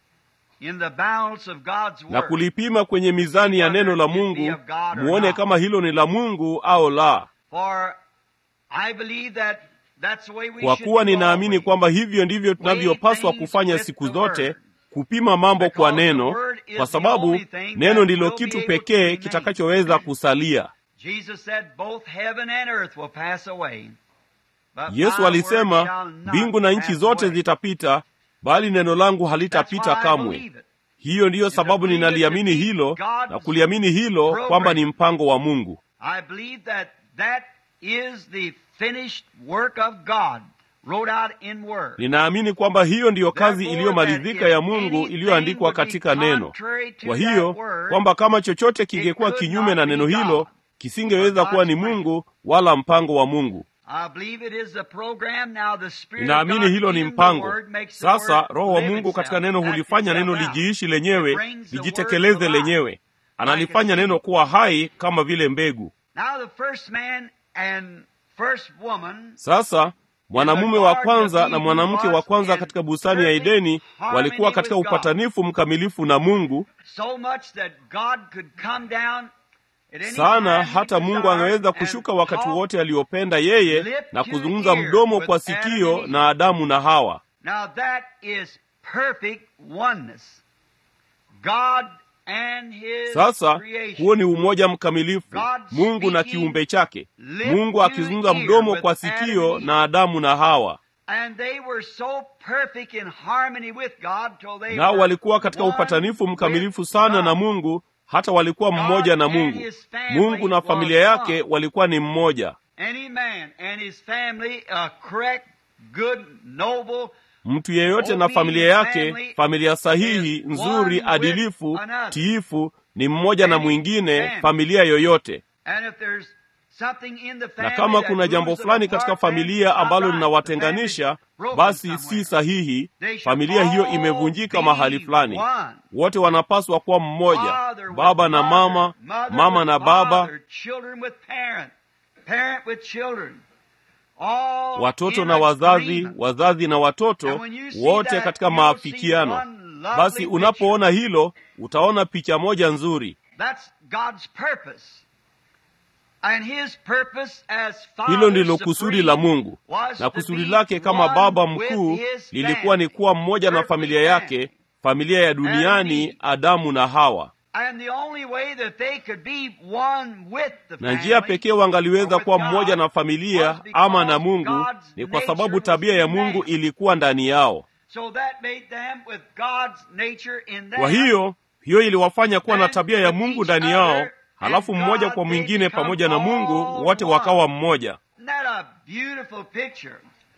Speaker 1: in the balance of God's
Speaker 2: na
Speaker 1: word.
Speaker 2: kulipima kwenye mizani ya neno la mungu muone kama hilo ni la mungu au la
Speaker 1: For I believe that that's the way we
Speaker 2: kwa
Speaker 1: should
Speaker 2: kuwa
Speaker 1: do
Speaker 2: ninaamini
Speaker 1: always.
Speaker 2: kwamba hivyo ndivyo tunavyopaswa kufanya siku zote kupima mambo kwa neno kwa sababu neno ndilo kitu pekee kitakachoweza kusalia
Speaker 1: Jesus said both heaven and earth will pass away. But my
Speaker 2: yesu
Speaker 1: word
Speaker 2: alisema
Speaker 1: shall not
Speaker 2: mbingu na nchi
Speaker 1: pass
Speaker 2: zote
Speaker 1: away.
Speaker 2: zitapita bali neno langu
Speaker 1: That's
Speaker 2: halitapita
Speaker 1: why I
Speaker 2: kamwe
Speaker 1: believe it.
Speaker 2: hiyo ndiyo sababu ninaliamini hilo na kuliamini hilo kwamba ni mpango wa mungu
Speaker 1: I believe that that is the finished work of God wrote out in word.
Speaker 2: ninaamini kwamba hiyo ndiyo kazi
Speaker 1: Therefore,
Speaker 2: iliyomalizika
Speaker 1: that
Speaker 2: ya
Speaker 1: if
Speaker 2: mungu
Speaker 1: anything
Speaker 2: iliyoandikwa
Speaker 1: would be
Speaker 2: katika neno
Speaker 1: contrary to
Speaker 2: kwa
Speaker 1: that
Speaker 2: hiyo
Speaker 1: word,
Speaker 2: kwamba kama chochote kingekuwa
Speaker 1: could
Speaker 2: kinyume
Speaker 1: not
Speaker 2: na
Speaker 1: be
Speaker 2: neno hilo
Speaker 1: God,
Speaker 2: kisingeweza
Speaker 1: or
Speaker 2: kuwa ni
Speaker 1: God's plan.
Speaker 2: mungu wala mpango wa mungu
Speaker 1: I believe it is the program now the spirit of
Speaker 2: ninaamini
Speaker 1: God
Speaker 2: hilo ni
Speaker 1: in the
Speaker 2: mpango
Speaker 1: word makes the
Speaker 2: sasa
Speaker 1: word
Speaker 2: roho wa
Speaker 1: live
Speaker 2: mungu katika
Speaker 1: itself,
Speaker 2: neno
Speaker 1: act
Speaker 2: hulifanya neno
Speaker 1: itself out.
Speaker 2: lijiishi
Speaker 1: It
Speaker 2: lenyewe
Speaker 1: brings the
Speaker 2: lijitekeleze
Speaker 1: word to life.
Speaker 2: lenyewe analifanya neno kuwa hai kama vile mbegu
Speaker 1: Now the first man and first woman
Speaker 2: sasa mwanamume wa kwanza na mwanamke wa kwanza katika bustani ya edeni walikuwa katika upatanifu mkamilifu na mungu
Speaker 1: so much that God could come down at any
Speaker 2: sana
Speaker 1: time he
Speaker 2: hata mungu
Speaker 1: desired
Speaker 2: angeweza
Speaker 1: and
Speaker 2: kushuka wakati
Speaker 1: talk.
Speaker 2: wote aliopenda yeye na kuzungumza mdomo kwa sikio na adamu na hawa
Speaker 1: Now that is perfect oneness. God and his
Speaker 2: sasa
Speaker 1: creation.
Speaker 2: huo ni umoja mkamilifu
Speaker 1: God
Speaker 2: mungu na
Speaker 1: speaking,
Speaker 2: kiumbe chake
Speaker 1: lip
Speaker 2: mungu
Speaker 1: to
Speaker 2: akizungumza
Speaker 1: ear
Speaker 2: mdomo
Speaker 1: with
Speaker 2: kwa
Speaker 1: Adam
Speaker 2: sikio
Speaker 1: and
Speaker 2: na adamu na hawa
Speaker 1: And they were so perfect in harmony with God till they
Speaker 2: nao
Speaker 1: were
Speaker 2: walikuwa katika
Speaker 1: one
Speaker 2: upatanifu mkamilifu
Speaker 1: with
Speaker 2: sana
Speaker 1: God.
Speaker 2: na mungu hata walikuwa mmoja na mungu mungu na familia yake walikuwa ni mmoja
Speaker 1: Any man and his family, a correct, good, noble,
Speaker 2: mtu yeyote na familia yake familia sahihi nzuri adilifu tiifu ni mmoja na mwingine familia yoyote
Speaker 1: and if there's something in the
Speaker 2: na
Speaker 1: family
Speaker 2: kama
Speaker 1: that
Speaker 2: kuna jambo
Speaker 1: moves them
Speaker 2: fulani katika
Speaker 1: apart, then
Speaker 2: familia
Speaker 1: it's
Speaker 2: ambalo
Speaker 1: not right. The
Speaker 2: linawatenganisha
Speaker 1: family's broken
Speaker 2: basi
Speaker 1: somewhere.
Speaker 2: si sahihi
Speaker 1: They should
Speaker 2: familia hiyo
Speaker 1: all
Speaker 2: imevunjika
Speaker 1: be
Speaker 2: mahali fulani
Speaker 1: one.
Speaker 2: wote wanapaswa kuwa mmoja
Speaker 1: Father with
Speaker 2: baba na
Speaker 1: mother,
Speaker 2: mama
Speaker 1: mother
Speaker 2: mama
Speaker 1: with
Speaker 2: na baba
Speaker 1: father, children with parent, parent with children. All
Speaker 2: watoto
Speaker 1: in
Speaker 2: na wazazi
Speaker 1: agreement.
Speaker 2: wazazi na watoto
Speaker 1: And when you see
Speaker 2: wote
Speaker 1: that,
Speaker 2: katika
Speaker 1: you'll see
Speaker 2: maafikiano
Speaker 1: one lovely
Speaker 2: basi
Speaker 1: picture.
Speaker 2: unapoona hilo utaona picha moja nzuri
Speaker 1: That's God's purpose. And his purpose as Father
Speaker 2: hilo ndilo kusudi
Speaker 1: supreme
Speaker 2: la mungu
Speaker 1: was
Speaker 2: na
Speaker 1: to
Speaker 2: kusudi
Speaker 1: be
Speaker 2: lake kama
Speaker 1: one
Speaker 2: baba
Speaker 1: with
Speaker 2: mkuu
Speaker 1: his
Speaker 2: lilikuwa ni
Speaker 1: family,
Speaker 2: kuwa mmoja na
Speaker 1: earthly
Speaker 2: familia
Speaker 1: family.
Speaker 2: yake familia ya duniani
Speaker 1: me.
Speaker 2: adamu na hawa
Speaker 1: And the only way that they could be one with the
Speaker 2: na njia
Speaker 1: family
Speaker 2: pekee wangaliweza
Speaker 1: or with
Speaker 2: kuwa
Speaker 1: God
Speaker 2: mmoja na familia
Speaker 1: was because
Speaker 2: ama na mungu
Speaker 1: God's
Speaker 2: ni kwa
Speaker 1: nature
Speaker 2: sababu
Speaker 1: was
Speaker 2: tabia ya
Speaker 1: in
Speaker 2: mungu
Speaker 1: them.
Speaker 2: ilikuwa ndani yao
Speaker 1: So that made them with God's nature in them.
Speaker 2: kwa hiyo hiyo iliwafanya kuwa na
Speaker 1: And
Speaker 2: tabia ya
Speaker 1: with
Speaker 2: mungu
Speaker 1: each
Speaker 2: ndani
Speaker 1: other
Speaker 2: yao
Speaker 1: and
Speaker 2: halafu mmoja
Speaker 1: God,
Speaker 2: kwa
Speaker 1: they
Speaker 2: mwingine
Speaker 1: become
Speaker 2: pamoja na mungu
Speaker 1: all
Speaker 2: wote
Speaker 1: one.
Speaker 2: wakawa mmoja
Speaker 1: Isn't that a beautiful picture?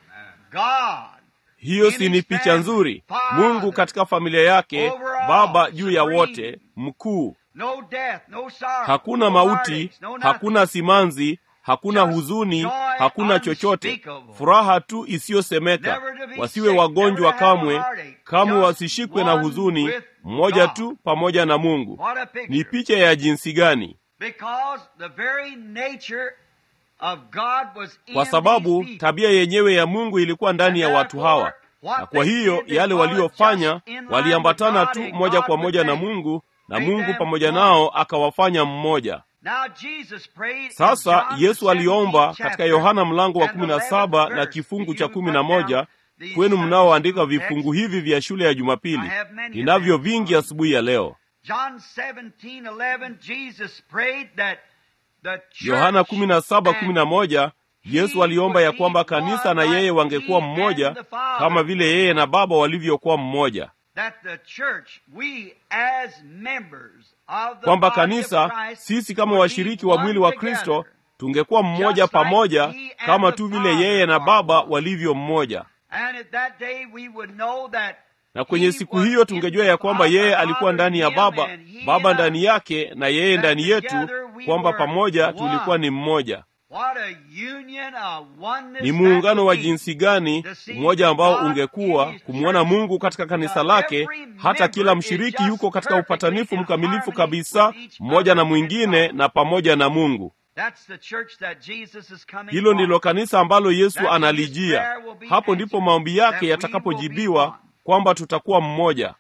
Speaker 1: God
Speaker 2: hiyo si ni picha nzuri mungu katika familia yake baba juu ya wote mkuu
Speaker 1: No death, no sorrow,
Speaker 2: hakuna
Speaker 1: no
Speaker 2: mauti
Speaker 1: heartaches, no nothing.
Speaker 2: hakuna simanzi hakuna
Speaker 1: Just
Speaker 2: huzuni
Speaker 1: joy
Speaker 2: hakuna chochote
Speaker 1: unspeakable.
Speaker 2: furaha tu isiyosemeka
Speaker 1: Never to be
Speaker 2: wasiwe
Speaker 1: sick,
Speaker 2: wagonjwa
Speaker 1: never to have a
Speaker 2: kamwe
Speaker 1: heartache.
Speaker 2: kamwe
Speaker 1: Just
Speaker 2: wasishikwe na
Speaker 1: one
Speaker 2: huzuni
Speaker 1: with
Speaker 2: mmoja
Speaker 1: God.
Speaker 2: tu pamoja na mungu
Speaker 1: What a picture.
Speaker 2: ni picha ya jinsi gani
Speaker 1: Because the very nature of God was in
Speaker 2: kwa sababu
Speaker 1: these people.
Speaker 2: tabia yenyewe ya mungu ilikuwa ndani ya watu hawa na kwa hiyo yale waliofanya waliambatana tu moja kwa moja na mungu na mungu pamoja nao akawafanya mmoja
Speaker 1: Now Jesus prayed in
Speaker 2: sasa
Speaker 1: John
Speaker 2: yesu
Speaker 1: the
Speaker 2: aliomba
Speaker 1: 17th
Speaker 2: katika
Speaker 1: chapter
Speaker 2: yohana mlango wa
Speaker 1: and
Speaker 2: kumi
Speaker 1: the
Speaker 2: na
Speaker 1: 11th
Speaker 2: saba na
Speaker 1: verse.
Speaker 2: kifungu
Speaker 1: You
Speaker 2: cha
Speaker 1: can
Speaker 2: kumi
Speaker 1: put
Speaker 2: na
Speaker 1: down
Speaker 2: moja
Speaker 1: these
Speaker 2: kwenu
Speaker 1: Sunday
Speaker 2: mnaoandika
Speaker 1: school
Speaker 2: vifungu
Speaker 1: texts.
Speaker 2: hivi vya shule ya jumapili
Speaker 1: I have many of
Speaker 2: ninavyo
Speaker 1: them.
Speaker 2: vingi asubuhi ya leo
Speaker 1: John 17:11 Jesus prayed that the church
Speaker 2: yohana kumi na saba kumi na
Speaker 1: and
Speaker 2: moja yesu aliomba ya kwamba kanisa na yeye wangekuwa mmoja kama vile yeye na baba walivyokuwa mmoja
Speaker 1: that the church we as members of the
Speaker 2: kwamba
Speaker 1: body of
Speaker 2: kanisa
Speaker 1: Christ
Speaker 2: sisi kama
Speaker 1: would
Speaker 2: washiriki
Speaker 1: be
Speaker 2: wa mwili wa
Speaker 1: one
Speaker 2: kristo
Speaker 1: together,
Speaker 2: tungekuwa mmoja
Speaker 1: just like
Speaker 2: pamoja
Speaker 1: he and
Speaker 2: kama
Speaker 1: the
Speaker 2: tu vile
Speaker 1: Father
Speaker 2: yeye na
Speaker 1: are
Speaker 2: baba
Speaker 1: one.
Speaker 2: walivyo mmoja
Speaker 1: and at that day we would know that
Speaker 2: na kwenye
Speaker 1: he
Speaker 2: siku
Speaker 1: was
Speaker 2: hiyo
Speaker 1: in
Speaker 2: tungejua
Speaker 1: the
Speaker 2: ya kwamba
Speaker 1: Father,
Speaker 2: yeye
Speaker 1: Father
Speaker 2: alikuwa ndani ya
Speaker 1: in him,
Speaker 2: baba
Speaker 1: and he
Speaker 2: baba
Speaker 1: in
Speaker 2: ndani
Speaker 1: us.
Speaker 2: yake na yeye
Speaker 1: That
Speaker 2: ndani yetu
Speaker 1: together we
Speaker 2: kwamba
Speaker 1: were
Speaker 2: pamoja
Speaker 1: one.
Speaker 2: tulikuwa ni mmoja
Speaker 1: What a union, a oneness
Speaker 2: ni
Speaker 1: that
Speaker 2: muungano wa
Speaker 1: would be.
Speaker 2: jinsi gani
Speaker 1: To see
Speaker 2: mmoja ambao
Speaker 1: God in
Speaker 2: ungekuwa
Speaker 1: his
Speaker 2: kumwona
Speaker 1: church.
Speaker 2: mungu katika kanisa
Speaker 1: Now,
Speaker 2: lake
Speaker 1: every
Speaker 2: hata kila
Speaker 1: member is
Speaker 2: mshiriki
Speaker 1: just
Speaker 2: yuko katika
Speaker 1: perfectly
Speaker 2: upatanifu
Speaker 1: in
Speaker 2: mkamilifu
Speaker 1: harmony
Speaker 2: kabisa
Speaker 1: with each
Speaker 2: mmoja na
Speaker 1: other and
Speaker 2: mwingine
Speaker 1: God.
Speaker 2: na pamoja na mungu hilo ndilo kanisa ambalo yesu analijia hapo ndipo maombi yake yatakapojibiwa kwamba tutakuwa mmoja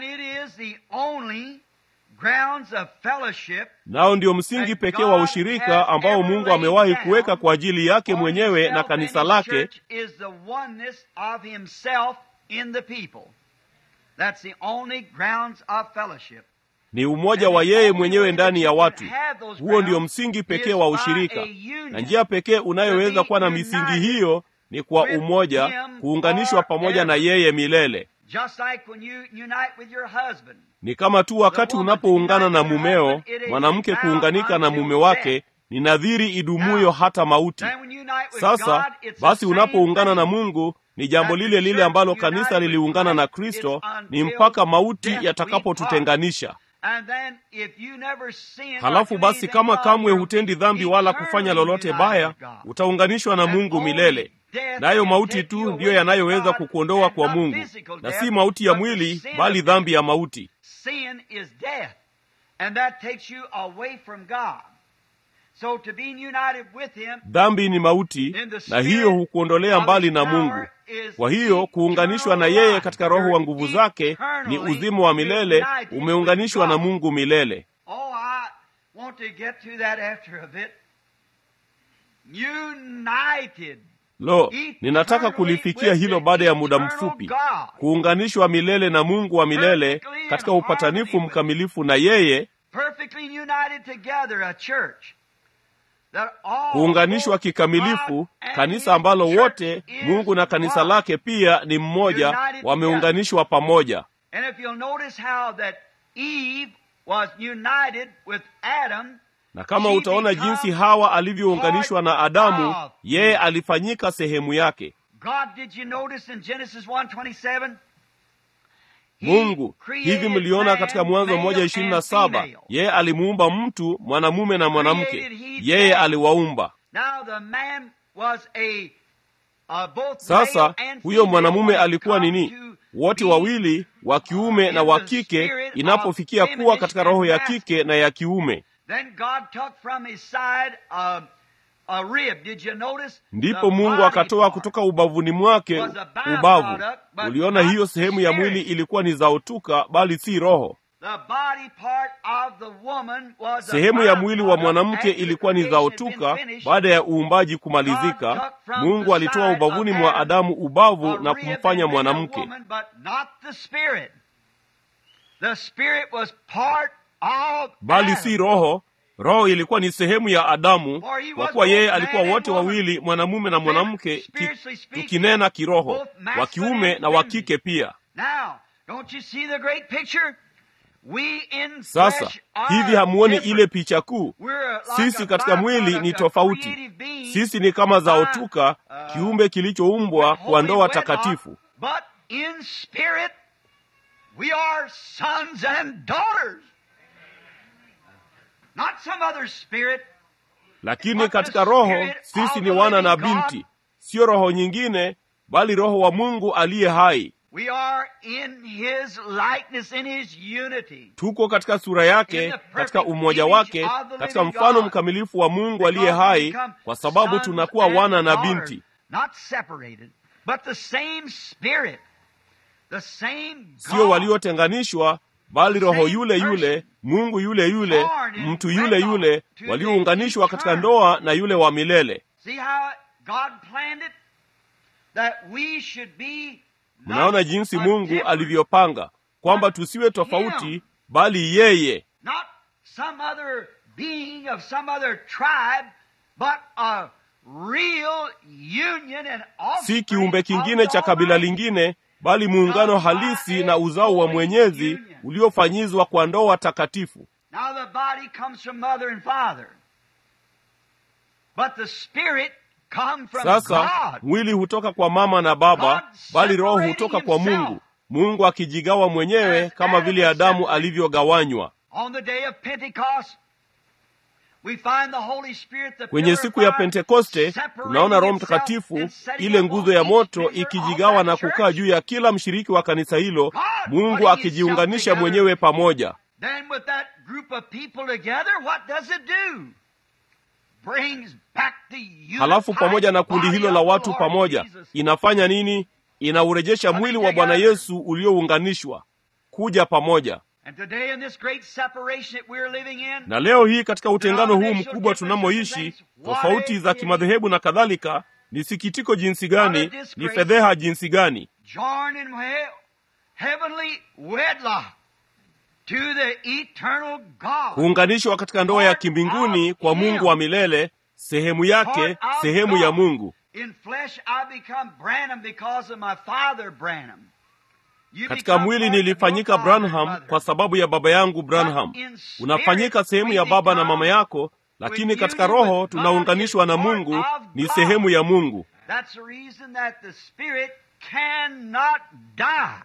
Speaker 2: nao ndio msingi pekee wa ushirika ambao mungu amewahi kuweka kwa ajili yake mwenyewe na kanisa lake ni umoja wa yeye mwenyewe ndani ya watu huo ndio msingi pekee wa ushirika na njia pekee unayoweza kuwa na misingi hiyo ni kwa umoja kuunganishwa pamoja na yeye milele ni kama tu wakati unapoungana na mumeo mwanamke kuunganika na mume wake ni nadhiri idumuyo hata mauti sasa basi unapoungana na mungu ni jambo lile lile ambalo kanisa liliungana na kristo ni mpaka mauti yatakapotutenganisha halafu basi kama kamwe hutendi dhambi wala kufanya lolote baya utaunganishwa na mungu milele nayo mauti tu ndiyo yanayoweza kukuondoa kwa mungu na si mauti ya mwili bali dhambi ya mauti dhambi ni mauti na hiyo hukuondolea mbali na mungu kwa hiyo kuunganishwa na yeye katika roho wa nguvu zake ni uzima wa milele umeunganishwa na mungu milele lo ninataka kulifikia hilo baada ya muda mfupi kuunganishwa milele na mungu wa milele katika upatanifu mkamilifu na yeye kuunganishwa kikamilifu kanisa ambalo wote mungu na kanisa lake pia ni mmoja wameunganishwa pamoja na kama utaona jinsi hawa alivyounganishwa na adamu yeye alifanyika sehemu yake mungu hivi mliona katika mwanzo moja ishirini na saba yeye alimuumba mtu mwanamume na mwanamke yeye aliwaumba sasa huyo mwanamume alikuwa nini wote wawili wa kiume na wa kike inapofikia kuwa katika roho ya kike na ya kiume ndipo mungu akatoa kutoka ubavuni mwake ubavu uliona hiyo sehemu ya mwili ilikuwa ni zaotuka bali si roho sehemu ya mwili wa mwanamke ilikuwa ni zaotuka baada ya uumbaji kumalizika mungu alitoa ubavuni mwa adamu ubavu na kumfanya mwanamke bali si roho roho ilikuwa ni sehemu ya adamu kwa kuwa yeye alikuwa wote wawili mwanamume na mwanamke ki, tukinena kiroho wa kiume na wa kike pia sasa hivi hamuoni ile picha kuu sisi katika mwili ni tofauti sisi ni kama zaotuka kiumbe kilichoumbwa kwa ndoa takatifu lakini katika roho sisi ni wana na binti siyo roho nyingine bali roho wa mungu aliye hai
Speaker 1: We are in his likeness, in his unity.
Speaker 2: tuko katika sura yake katika umoja wake katika mfano mkamilifu wa mungu aliye hai kwa sababu tunakuwa wana na binti
Speaker 1: Not separated, but the same spirit, the same
Speaker 2: sio
Speaker 1: God.
Speaker 2: waliotenganishwa bali roho yule yule mungu yule yule mtu yule yule waliounganishwa katika ndoa na yule wa milele
Speaker 1: See how God planned it? That we should be not
Speaker 2: mnaona jinsi
Speaker 1: a
Speaker 2: mungu
Speaker 1: different-
Speaker 2: alivyopanga kwamba tusiwe tofauti bali yeye
Speaker 1: not some other being of some other tribe, but a real union and
Speaker 2: si kiumbe kingine cha kabila lingine bali muungano halisi na uzao wa mwenyezi uliofanyizwa kwa ndoa takatifu
Speaker 1: Now the body comes from mother and father, but the spirit comes from
Speaker 2: sasa
Speaker 1: God.
Speaker 2: mwili hutoka kwa mama na baba
Speaker 1: God
Speaker 2: bali roho
Speaker 1: separating
Speaker 2: hutoka kwa
Speaker 1: himself.
Speaker 2: mungu mungu akijigawa mwenyewe
Speaker 1: As
Speaker 2: kama
Speaker 1: Adam
Speaker 2: vile
Speaker 1: is
Speaker 2: adamu
Speaker 1: separated.
Speaker 2: alivyogawanywa
Speaker 1: On the day of Pentecost, we find the Holy Spirit, the
Speaker 2: kwenye
Speaker 1: pillar
Speaker 2: siku
Speaker 1: of
Speaker 2: ya
Speaker 1: fire,
Speaker 2: pentekoste
Speaker 1: separating
Speaker 2: tunaona roho
Speaker 1: itself
Speaker 2: mtakatifu
Speaker 1: and setting
Speaker 2: ile
Speaker 1: up
Speaker 2: nguzo
Speaker 1: on
Speaker 2: ya
Speaker 1: each
Speaker 2: moto
Speaker 1: member of
Speaker 2: ikijigawa
Speaker 1: that
Speaker 2: na
Speaker 1: church.
Speaker 2: kukaa juu ya kila mshiriki wa kanisa hilo
Speaker 1: God
Speaker 2: mungu
Speaker 1: putting
Speaker 2: akijiunganisha
Speaker 1: himself together.
Speaker 2: mwenyewe pamoja
Speaker 1: Then with that group of people together, what does it do? brings back the unified
Speaker 2: halafu pamoja na kundi
Speaker 1: body
Speaker 2: hilo
Speaker 1: of
Speaker 2: la
Speaker 1: the
Speaker 2: watu
Speaker 1: Lord
Speaker 2: pamoja
Speaker 1: Jesus.
Speaker 2: inafanya nini inaurejesha mwili wa bwana yesu uliounganishwa kuja pamoja
Speaker 1: And today in this great separation that we're living in,
Speaker 2: na leo hii katika utengano huu mkubwa tunamoishi tofauti za kimadhehebu na kadhalika ni sikitiko jinsi gani ni fedheha jinsi gani
Speaker 1: joined in he- heavenly wedlock to the eternal God.
Speaker 2: kuunganishwa katika ndoa ya kimbinguni kwa mungu wa milele sehemu yake sehemu ya mungu
Speaker 1: In flesh I become Branham because of my father Branham. You
Speaker 2: katika
Speaker 1: become
Speaker 2: mwili
Speaker 1: part of
Speaker 2: nilifanyika
Speaker 1: your father and
Speaker 2: branham
Speaker 1: mother.
Speaker 2: kwa sababu ya baba yangu branham unafanyika sehemu ya baba na mama yako lakini katika roho tunaunganishwa na mungu ni sehemu ya mungu
Speaker 1: That's the reason that the spirit cannot die.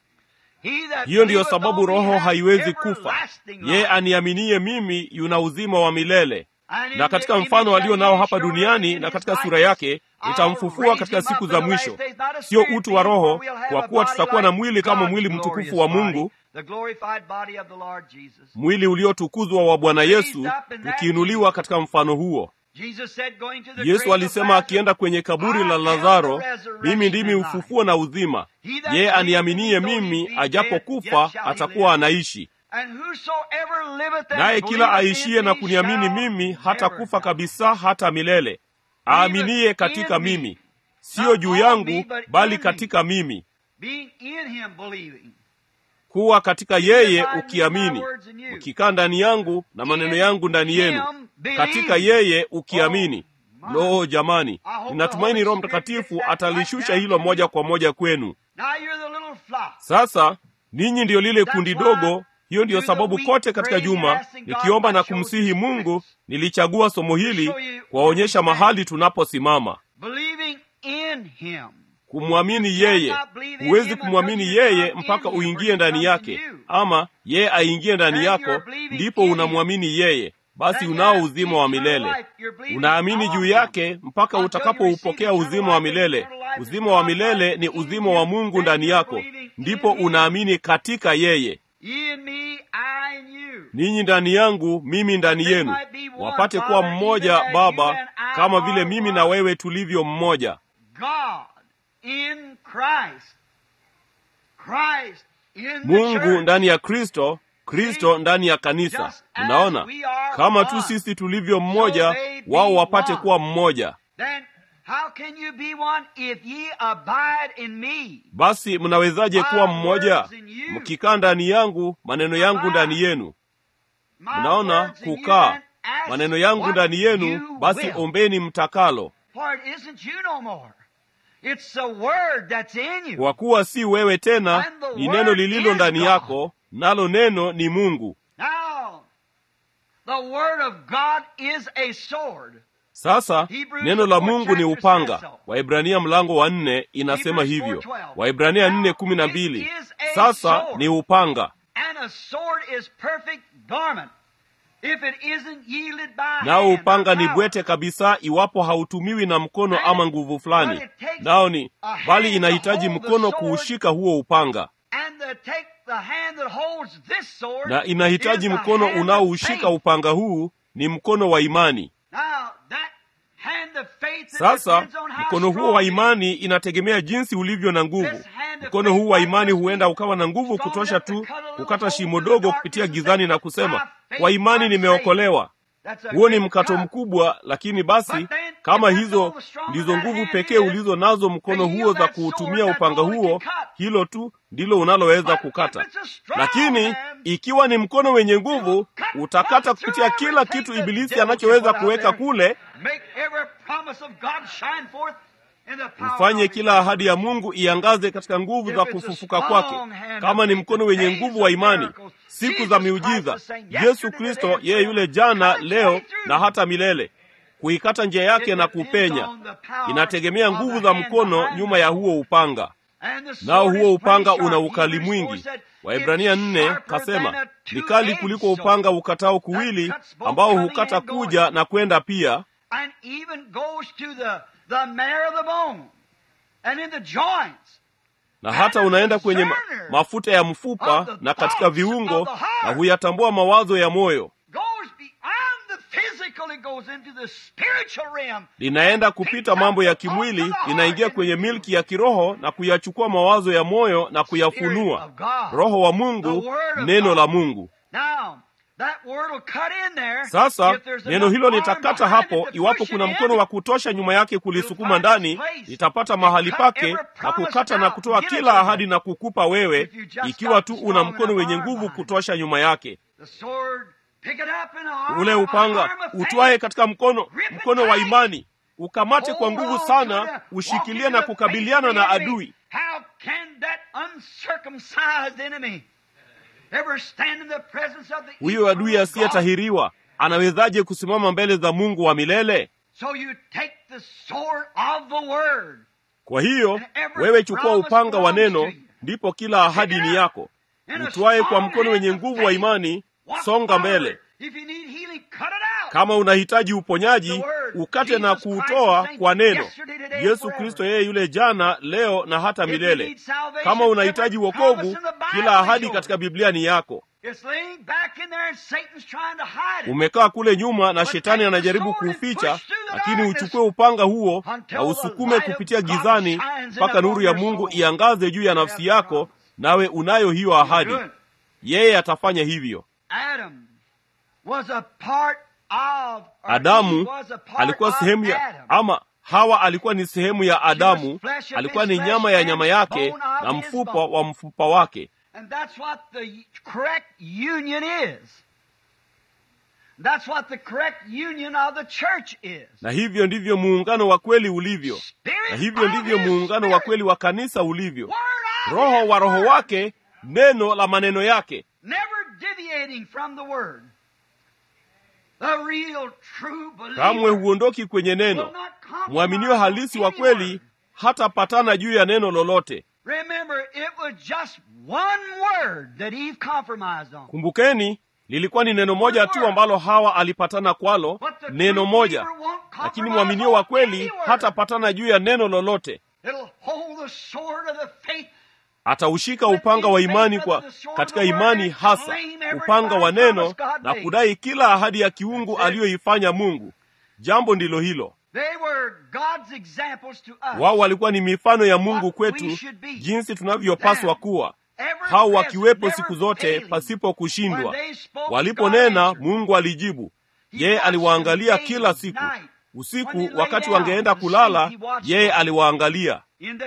Speaker 1: He that
Speaker 2: hiyo ndiyo
Speaker 1: believeth
Speaker 2: sababu
Speaker 1: on me
Speaker 2: roho
Speaker 1: hath
Speaker 2: haiwezi kufa
Speaker 1: everlasting
Speaker 2: yeye
Speaker 1: life.
Speaker 2: aniaminie mimi yuna uzima wa milele
Speaker 1: And in
Speaker 2: na
Speaker 1: the
Speaker 2: katika
Speaker 1: image
Speaker 2: mfano
Speaker 1: that
Speaker 2: alio
Speaker 1: he
Speaker 2: nao
Speaker 1: is
Speaker 2: hapa
Speaker 1: shown
Speaker 2: duniani
Speaker 1: in
Speaker 2: na
Speaker 1: his
Speaker 2: katika sura
Speaker 1: likeness,
Speaker 2: yake
Speaker 1: I'll
Speaker 2: nitamfufua
Speaker 1: raise
Speaker 2: katika
Speaker 1: him up
Speaker 2: siku
Speaker 1: in
Speaker 2: za
Speaker 1: the
Speaker 2: mwisho
Speaker 1: last days, not a
Speaker 2: sio
Speaker 1: spirit
Speaker 2: utu wa
Speaker 1: being,
Speaker 2: roho
Speaker 1: for we'll have
Speaker 2: kwa
Speaker 1: a
Speaker 2: kuwa
Speaker 1: body
Speaker 2: tutakuwa na
Speaker 1: like
Speaker 2: mwili kama
Speaker 1: God's
Speaker 2: mwili
Speaker 1: glorious
Speaker 2: mtukufu wa
Speaker 1: body,
Speaker 2: mungu
Speaker 1: the glorified body of the Lord Jesus.
Speaker 2: mwili uliotukuzwa wa bwana yesu tukiinuliwa katika mfano huo
Speaker 1: Jesus said, going to the grave
Speaker 2: yesu
Speaker 1: of
Speaker 2: alisema
Speaker 1: Lazarus,
Speaker 2: akienda kwenye kaburi
Speaker 1: I
Speaker 2: la
Speaker 1: am
Speaker 2: lazaro
Speaker 1: the resurrection
Speaker 2: mimi ndimi
Speaker 1: and life.
Speaker 2: ufufuo na uzima
Speaker 1: He that
Speaker 2: yeye
Speaker 1: believeth
Speaker 2: aniaminie
Speaker 1: me, though he
Speaker 2: mimi
Speaker 1: be
Speaker 2: ajapokufa
Speaker 1: dead, yet shall he
Speaker 2: atakuwa
Speaker 1: live.
Speaker 2: anaishi
Speaker 1: And whosoever liveth and
Speaker 2: naye kila
Speaker 1: believeth in
Speaker 2: aishiye na
Speaker 1: me
Speaker 2: kuniamini
Speaker 1: shall
Speaker 2: mimi
Speaker 1: never
Speaker 2: hata kufa
Speaker 1: die.
Speaker 2: kabisa hata milele aaminiye katika
Speaker 1: in me.
Speaker 2: mimi siyo
Speaker 1: Not
Speaker 2: juu
Speaker 1: on
Speaker 2: yangu
Speaker 1: me, but
Speaker 2: bali
Speaker 1: in me.
Speaker 2: katika mimi
Speaker 1: Being in him believing.
Speaker 2: kuwa katika yeye
Speaker 1: abide in
Speaker 2: ukiamini
Speaker 1: my words in you.
Speaker 2: ukikaa ndani yangu na maneno
Speaker 1: In
Speaker 2: yangu ndani yenu
Speaker 1: him believe.
Speaker 2: katika yeye ukiamini
Speaker 1: Oh, my.
Speaker 2: lo jamani
Speaker 1: I hope
Speaker 2: ninatumaini
Speaker 1: the
Speaker 2: roho
Speaker 1: Holy Spirit
Speaker 2: mtakatifu
Speaker 1: gets that
Speaker 2: atalishusha
Speaker 1: right
Speaker 2: hilo
Speaker 1: down
Speaker 2: moja
Speaker 1: to
Speaker 2: kwa moja kwenu
Speaker 1: Now you're the little flock.
Speaker 2: sasa ninyi ndiyo lile
Speaker 1: That's
Speaker 2: kundi
Speaker 1: why
Speaker 2: dogo hiyo ndiyo
Speaker 1: through the
Speaker 2: sababu
Speaker 1: week
Speaker 2: kote katika
Speaker 1: praying,
Speaker 2: juma
Speaker 1: asking God,
Speaker 2: nikiomba na
Speaker 1: I chose
Speaker 2: kumsihi
Speaker 1: this
Speaker 2: mungu
Speaker 1: place
Speaker 2: nilichagua somo hili
Speaker 1: show you
Speaker 2: kuwaonyesha
Speaker 1: where we
Speaker 2: mahali tunaposimama
Speaker 1: Believing in him.
Speaker 2: kumwamini yeye huwezi kumwamini yeye mpaka uingie ndani yake ama yeye aingie ndani yako ndipo unamwamini yeye basi unao uzima wa milele unaamini juu yake mpaka utakapoupokea uzima wa milele uzima wa milele ni uzima wa mungu ndani yako ndipo unaamini katika yeye
Speaker 1: Ye in me, I in you.
Speaker 2: ninyi ndani yangu mimi ndani yenu wapate kuwa mmoja baba kama vile mimi na wewe tulivyo mmoja
Speaker 1: God in Christ. Christ in the
Speaker 2: mungu
Speaker 1: church.
Speaker 2: ndani ya kristo kristo ndani ya kanisa
Speaker 1: Just as
Speaker 2: unaona
Speaker 1: we are
Speaker 2: kama tu
Speaker 1: one,
Speaker 2: sisi tulivyo mmoja
Speaker 1: so they be
Speaker 2: wao wapate
Speaker 1: one.
Speaker 2: kuwa mmoja
Speaker 1: Then how can you be one if ye abide in me?
Speaker 2: basi mnawezaje kuwa
Speaker 1: My
Speaker 2: mmoja
Speaker 1: words in you.
Speaker 2: mkikaa ndani yangu maneno yangu ndani yenu
Speaker 1: My
Speaker 2: mnaona
Speaker 1: words in you,
Speaker 2: kukaa
Speaker 1: then ask
Speaker 2: maneno yangu
Speaker 1: what
Speaker 2: ndani yenu
Speaker 1: you
Speaker 2: basi
Speaker 1: will.
Speaker 2: ombeni mtakalo
Speaker 1: For it isn't you no more. It's the word that's in you.
Speaker 2: kwa kuwa si wewe tena
Speaker 1: And the
Speaker 2: ni
Speaker 1: word
Speaker 2: neno lililo
Speaker 1: is
Speaker 2: ndani
Speaker 1: God.
Speaker 2: yako nalo neno ni mungu
Speaker 1: Now, the word of God is a sword.
Speaker 2: sasa
Speaker 1: Hebrews
Speaker 2: neno la
Speaker 1: fourth
Speaker 2: mungu ni
Speaker 1: chapter
Speaker 2: upanga
Speaker 1: says so.
Speaker 2: waibrania mlango wa nne inasema
Speaker 1: Hebrews
Speaker 2: hivyo
Speaker 1: 4:12.
Speaker 2: waibrania
Speaker 1: Now,
Speaker 2: nne kumi na
Speaker 1: it
Speaker 2: mbili
Speaker 1: is a
Speaker 2: sasa
Speaker 1: sword.
Speaker 2: ni upanga
Speaker 1: And a sword is perfect garment if it isn't yielded by
Speaker 2: nao
Speaker 1: hand or
Speaker 2: upanga ni
Speaker 1: power.
Speaker 2: bwete kabisa iwapo hautumiwi na mkono
Speaker 1: And
Speaker 2: ama nguvu fulani
Speaker 1: but it takes
Speaker 2: nao ni
Speaker 1: a hand
Speaker 2: bali
Speaker 1: to
Speaker 2: inahitaji
Speaker 1: hold the
Speaker 2: mkono
Speaker 1: sword.
Speaker 2: kuushika huo upanga
Speaker 1: And the take the hand that holds this sword
Speaker 2: na inahitaji
Speaker 1: is the
Speaker 2: mkono
Speaker 1: hand of
Speaker 2: unaoushika
Speaker 1: faith.
Speaker 2: upanga huu ni mkono wa imani
Speaker 1: Now, that hand of faith that
Speaker 2: sasa
Speaker 1: depends on how
Speaker 2: mkono huo
Speaker 1: strong
Speaker 2: wa
Speaker 1: you
Speaker 2: imani inategemea jinsi ulivyo na nguvu
Speaker 1: This hand of
Speaker 2: mkono
Speaker 1: faith
Speaker 2: huu wa
Speaker 1: might
Speaker 2: imani
Speaker 1: just be
Speaker 2: huenda ukawa na nguvu
Speaker 1: strong
Speaker 2: kutosha
Speaker 1: enough to
Speaker 2: tu
Speaker 1: cut a little
Speaker 2: kukata
Speaker 1: hole
Speaker 2: shimo
Speaker 1: in the
Speaker 2: dogo
Speaker 1: darkness
Speaker 2: kupitia
Speaker 1: and
Speaker 2: gizani
Speaker 1: say,
Speaker 2: na kusema
Speaker 1: "By faith
Speaker 2: kwa imani
Speaker 1: I'm
Speaker 2: nimeokolewa
Speaker 1: That's a
Speaker 2: huo ni
Speaker 1: great
Speaker 2: mkato
Speaker 1: cut.
Speaker 2: mkubwa lakini basi
Speaker 1: But then,
Speaker 2: kama
Speaker 1: if that's
Speaker 2: hizo
Speaker 1: all the stronger
Speaker 2: ndizo
Speaker 1: that
Speaker 2: nguvu
Speaker 1: hand
Speaker 2: pekee
Speaker 1: is,
Speaker 2: ulizo nazo mkono
Speaker 1: to
Speaker 2: huo
Speaker 1: yield
Speaker 2: za
Speaker 1: that sword,
Speaker 2: kuutumia
Speaker 1: that's
Speaker 2: upanga
Speaker 1: all it
Speaker 2: huo
Speaker 1: can cut.
Speaker 2: hilo tu ndilo unaloweza
Speaker 1: But if
Speaker 2: kukata
Speaker 1: it's a strong
Speaker 2: lakini
Speaker 1: hand,
Speaker 2: ikiwa ni mkono wenye nguvu
Speaker 1: cut
Speaker 2: utakata kupitia
Speaker 1: whatsoever
Speaker 2: kila
Speaker 1: it takes
Speaker 2: kitu
Speaker 1: the
Speaker 2: ibilisi
Speaker 1: devil
Speaker 2: anachoweza
Speaker 1: can put out
Speaker 2: kuweka
Speaker 1: there.
Speaker 2: kule
Speaker 1: Make every promise of God shine forth in the power
Speaker 2: ufanye
Speaker 1: of His
Speaker 2: kila ahadi ya mungu iangaze katika nguvu za
Speaker 1: If it's a
Speaker 2: kufufuka
Speaker 1: strong
Speaker 2: kwake
Speaker 1: hand
Speaker 2: kama
Speaker 1: of
Speaker 2: ni
Speaker 1: faith,
Speaker 2: mkono
Speaker 1: the
Speaker 2: wenye
Speaker 1: days
Speaker 2: nguvu
Speaker 1: of
Speaker 2: wa imani
Speaker 1: miracles,
Speaker 2: siku
Speaker 1: Jesus
Speaker 2: za
Speaker 1: Christ
Speaker 2: miujiza
Speaker 1: the same
Speaker 2: yesu
Speaker 1: yesterday,
Speaker 2: kristo
Speaker 1: today, and
Speaker 2: yeye yule
Speaker 1: forever.
Speaker 2: jana
Speaker 1: Cut its
Speaker 2: leo
Speaker 1: way through.
Speaker 2: na hata milele kuikata njia yake
Speaker 1: It
Speaker 2: na
Speaker 1: depends
Speaker 2: kupenya
Speaker 1: on the power
Speaker 2: inategemea
Speaker 1: of
Speaker 2: nguvu
Speaker 1: the
Speaker 2: za
Speaker 1: hand
Speaker 2: mkono
Speaker 1: behind
Speaker 2: nyuma
Speaker 1: the
Speaker 2: ya
Speaker 1: sword.
Speaker 2: huo upanga
Speaker 1: And the
Speaker 2: nao
Speaker 1: sword
Speaker 2: huo
Speaker 1: is
Speaker 2: upanga
Speaker 1: pretty
Speaker 2: una
Speaker 1: sharp.
Speaker 2: ukali
Speaker 1: Hebrews 4
Speaker 2: mwingi
Speaker 1: said,
Speaker 2: waibrania
Speaker 1: "It's
Speaker 2: nne
Speaker 1: sharper
Speaker 2: kasema
Speaker 1: than a
Speaker 2: ni kali kuliko
Speaker 1: two-edged
Speaker 2: upanga
Speaker 1: sword
Speaker 2: ukatao
Speaker 1: that
Speaker 2: kuwili
Speaker 1: cuts both
Speaker 2: ambao
Speaker 1: coming
Speaker 2: hukata
Speaker 1: and going,
Speaker 2: kuja na kwenda pia
Speaker 1: and even goes to the, the marrow of the bone and in the joints.
Speaker 2: na hata unaenda kwenye ma
Speaker 1: discerner
Speaker 2: mafuta ya mfupa
Speaker 1: of the
Speaker 2: na katika
Speaker 1: thoughts
Speaker 2: viungo
Speaker 1: of the heart.
Speaker 2: na huyatambua mawazo ya moyo
Speaker 1: Goes beyond the physical
Speaker 2: linaenda kupita mambo ya kimwili, linaingia kwenye milki ya kiroho na kuyachukua mawazo ya moyo na kuyafunua. Roho wa Mungu, neno la Mungu. Sasa neno hilo litakata hapo. Iwapo kuna mkono wa kutosha nyuma yake kulisukuma ndani, litapata mahali pake na kukata na kutoa kila ahadi na kukupa wewe, ikiwa tu una mkono wenye nguvu kutosha nyuma yake. Ule upanga utwaye katika mkono mkono wa imani, ukamate kwa nguvu sana, ushikilie na kukabiliana na adui. Huyo adui asiyetahiriwa anawezaje kusimama mbele za Mungu wa milele? Kwa hiyo wewe chukua upanga wa neno, ndipo kila ahadi ni yako. Utwaye kwa mkono wenye nguvu wa imani, songa mbele. Kama unahitaji uponyaji, ukate na kuutoa kwa neno. Yesu Kristo yeye yule jana, leo na hata milele. Kama unahitaji wokovu, kila ahadi katika Biblia ni yako. Umekaa kule nyuma na shetani anajaribu kuuficha, lakini uchukue upanga huo na usukume kupitia gizani mpaka nuru ya Mungu iangaze juu ya nafsi yako, nawe unayo hiyo ahadi. Yeye atafanya hivyo. Adamu alikuwa sehemu ya ama Hawa alikuwa ni sehemu ya Adamu, alikuwa ni nyama ya nyama yake na mfupa wa mfupa wake. Na hivyo ndivyo muungano wa kweli ulivyo, na hivyo ndivyo muungano wa kweli wa kanisa ulivyo. Roho wa Roho wake, neno la maneno yake kamwe huondoki kwenye neno. Mwaminio halisi wa kweli hatapatana juu ya neno lolote. Kumbukeni, lilikuwa ni neno moja tu ambalo Hawa alipatana kwalo, neno moja. Lakini mwaminio wa kweli hatapatana juu ya neno lolote. Ataushika upanga wa imani kwa katika imani hasa upanga wa neno na kudai kila ahadi ya kiungu aliyoifanya Mungu. Jambo ndilo hilo. Wao walikuwa ni mifano ya Mungu kwetu, jinsi tunavyopaswa kuwa, hao wakiwepo siku zote pasipo kushindwa. Waliponena, Mungu alijibu. Yeye aliwaangalia kila siku. Usiku wakati wangeenda kulala, yeye aliwaangalia.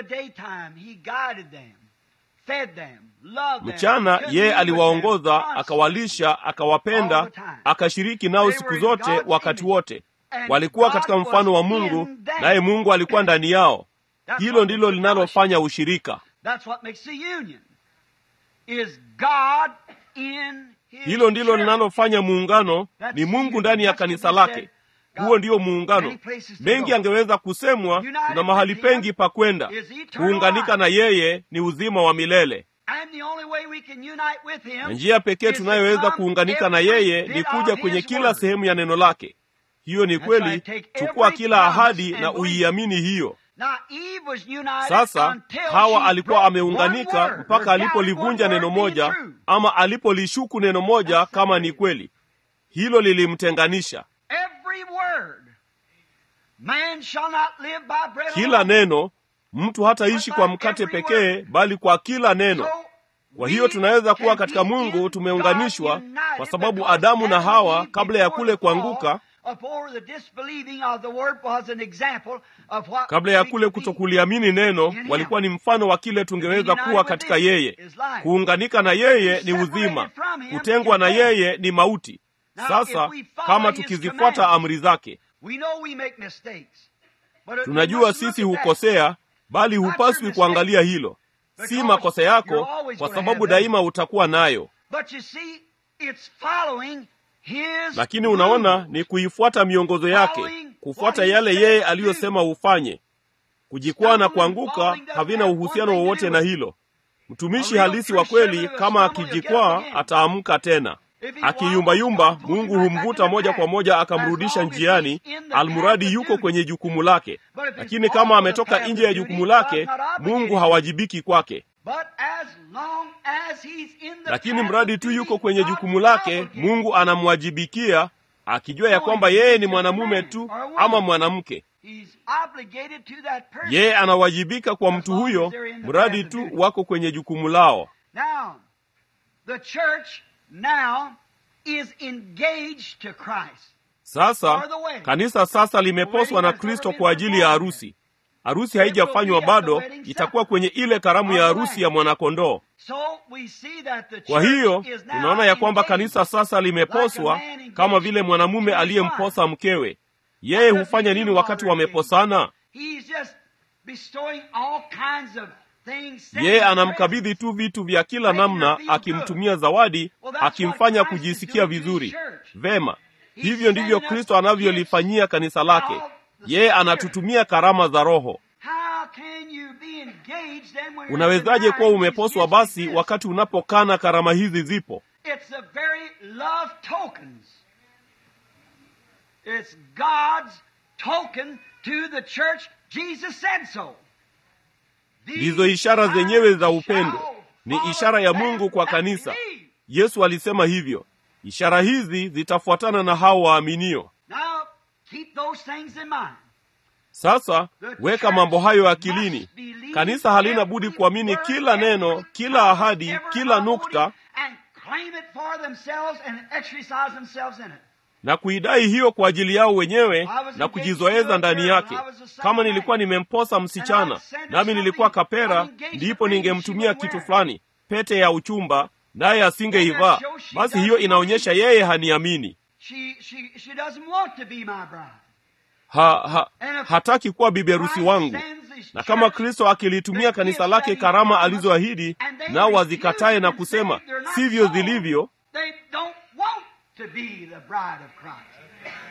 Speaker 2: Mchana yeye aliwaongoza, akawalisha, akawapenda, akashiriki nao siku zote, wakati wote. Walikuwa katika mfano wa Mungu, naye Mungu alikuwa ndani yao. Hilo ndilo linalofanya ushirika. Hilo ndilo linalofanya muungano, ni Mungu ndani ya kanisa lake. Huo ndiyo muungano. Mengi angeweza kusemwa, tuna mahali pengi pa kwenda. Kuunganika na yeye ni uzima wa milele, na njia pekee tunayoweza kuunganika na yeye ni kuja kwenye kila sehemu ya neno lake. Hiyo ni kweli. Chukua kila ahadi na uiamini hiyo. Sasa Hawa alikuwa ameunganika mpaka alipolivunja neno moja, ama alipolishuku neno moja kama ni kweli. Hilo lilimtenganisha. Kila neno, mtu hataishi kwa mkate pekee, bali kwa kila neno. Kwa hiyo tunaweza kuwa katika Mungu tumeunganishwa, kwa sababu Adamu na Hawa kabla ya kule kuanguka, kabla ya kule kutokuliamini neno, walikuwa ni mfano wa kile tungeweza kuwa katika yeye. Kuunganika na yeye ni uzima, kutengwa na yeye ni mauti. Sasa kama tukizifuata amri zake tunajua sisi hukosea, bali hupaswi kuangalia hilo. Si makosa yako, kwa sababu daima utakuwa nayo, lakini unaona, ni kuifuata miongozo yake, kufuata yale yeye aliyosema ufanye. Kujikwaa na kuanguka havina uhusiano wowote na hilo. Mtumishi halisi wa kweli, kama akijikwaa, ataamka tena. Akiyumbayumba, Mungu humvuta moja kwa moja akamrudisha njiani, almuradi yuko kwenye jukumu lake. Lakini kama ametoka nje ya jukumu lake, Mungu hawajibiki kwake. Lakini mradi tu yuko kwenye jukumu lake, Mungu anamwajibikia, akijua ya kwamba yeye ni mwanamume tu ama mwanamke.
Speaker 1: He's obligated to that person.
Speaker 2: Yeye anawajibika kwa mtu huyo, mradi tu wako kwenye jukumu lao.
Speaker 1: Now, the church now is engaged to Christ.
Speaker 2: Sasa kanisa sasa limeposwa na Kristo kwa ajili ya harusi. Harusi haijafanywa bado, itakuwa kwenye ile karamu ya harusi ya mwanakondoo.
Speaker 1: So we see that the
Speaker 2: Kwa
Speaker 1: church
Speaker 2: hiyo
Speaker 1: is now
Speaker 2: tunaona ya kwamba
Speaker 1: engaged
Speaker 2: kanisa sasa limeposwa kama vile mwanamume aliyemposa mkewe. Yeye hufanya nini wakati wameposana?
Speaker 1: He's just bestowing all kinds of things.
Speaker 2: Yeye anamkabidhi tu vitu vya kila namna, akimtumia zawadi, akimfanya kujisikia vizuri. Vema, hivyo ndivyo Kristo anavyolifanyia kanisa lake. Yeye anatutumia karama za Roho.
Speaker 1: How can you be engaged then when you're
Speaker 2: Unawezaje kuwa
Speaker 1: denying
Speaker 2: umeposwa
Speaker 1: these
Speaker 2: basi
Speaker 1: gifts?
Speaker 2: wakati unapokana karama hizi zipo?
Speaker 1: It's the very love tokens. It's God's token to the church. Jesus said so. These
Speaker 2: Ndizo ishara zenyewe za
Speaker 1: signs
Speaker 2: upendo,
Speaker 1: shall
Speaker 2: ni
Speaker 1: follow
Speaker 2: ishara ya
Speaker 1: them
Speaker 2: Mungu kwa
Speaker 1: that
Speaker 2: kanisa.
Speaker 1: believe.
Speaker 2: Yesu alisema hivyo, ishara hizi zitafuatana na hao waaminio.
Speaker 1: Now, keep those things in mind.
Speaker 2: Sasa weka mambo hayo akilini. Kanisa halina budi kuamini kila neno, kila ahadi, kila nukta
Speaker 1: and claim it for themselves and exercise themselves in it.
Speaker 2: na kuidai hiyo kwa ajili yao wenyewe na kujizoeza ndani yake. Kama nilikuwa nimemposa msichana nami nilikuwa kapera, ndipo ningemtumia kitu fulani, pete ya uchumba, naye asingeivaa, basi hiyo inaonyesha yeye haniamini.
Speaker 1: She, she, she doesn't want to be my bride.
Speaker 2: Ha, ha, hataki kuwa bibi harusi wangu. Na kama Kristo akilitumia kanisa lake karama alizoahidi, nao wazikatae na kusema sivyo zilivyo,
Speaker 1: They don't want to be the bride of Christ.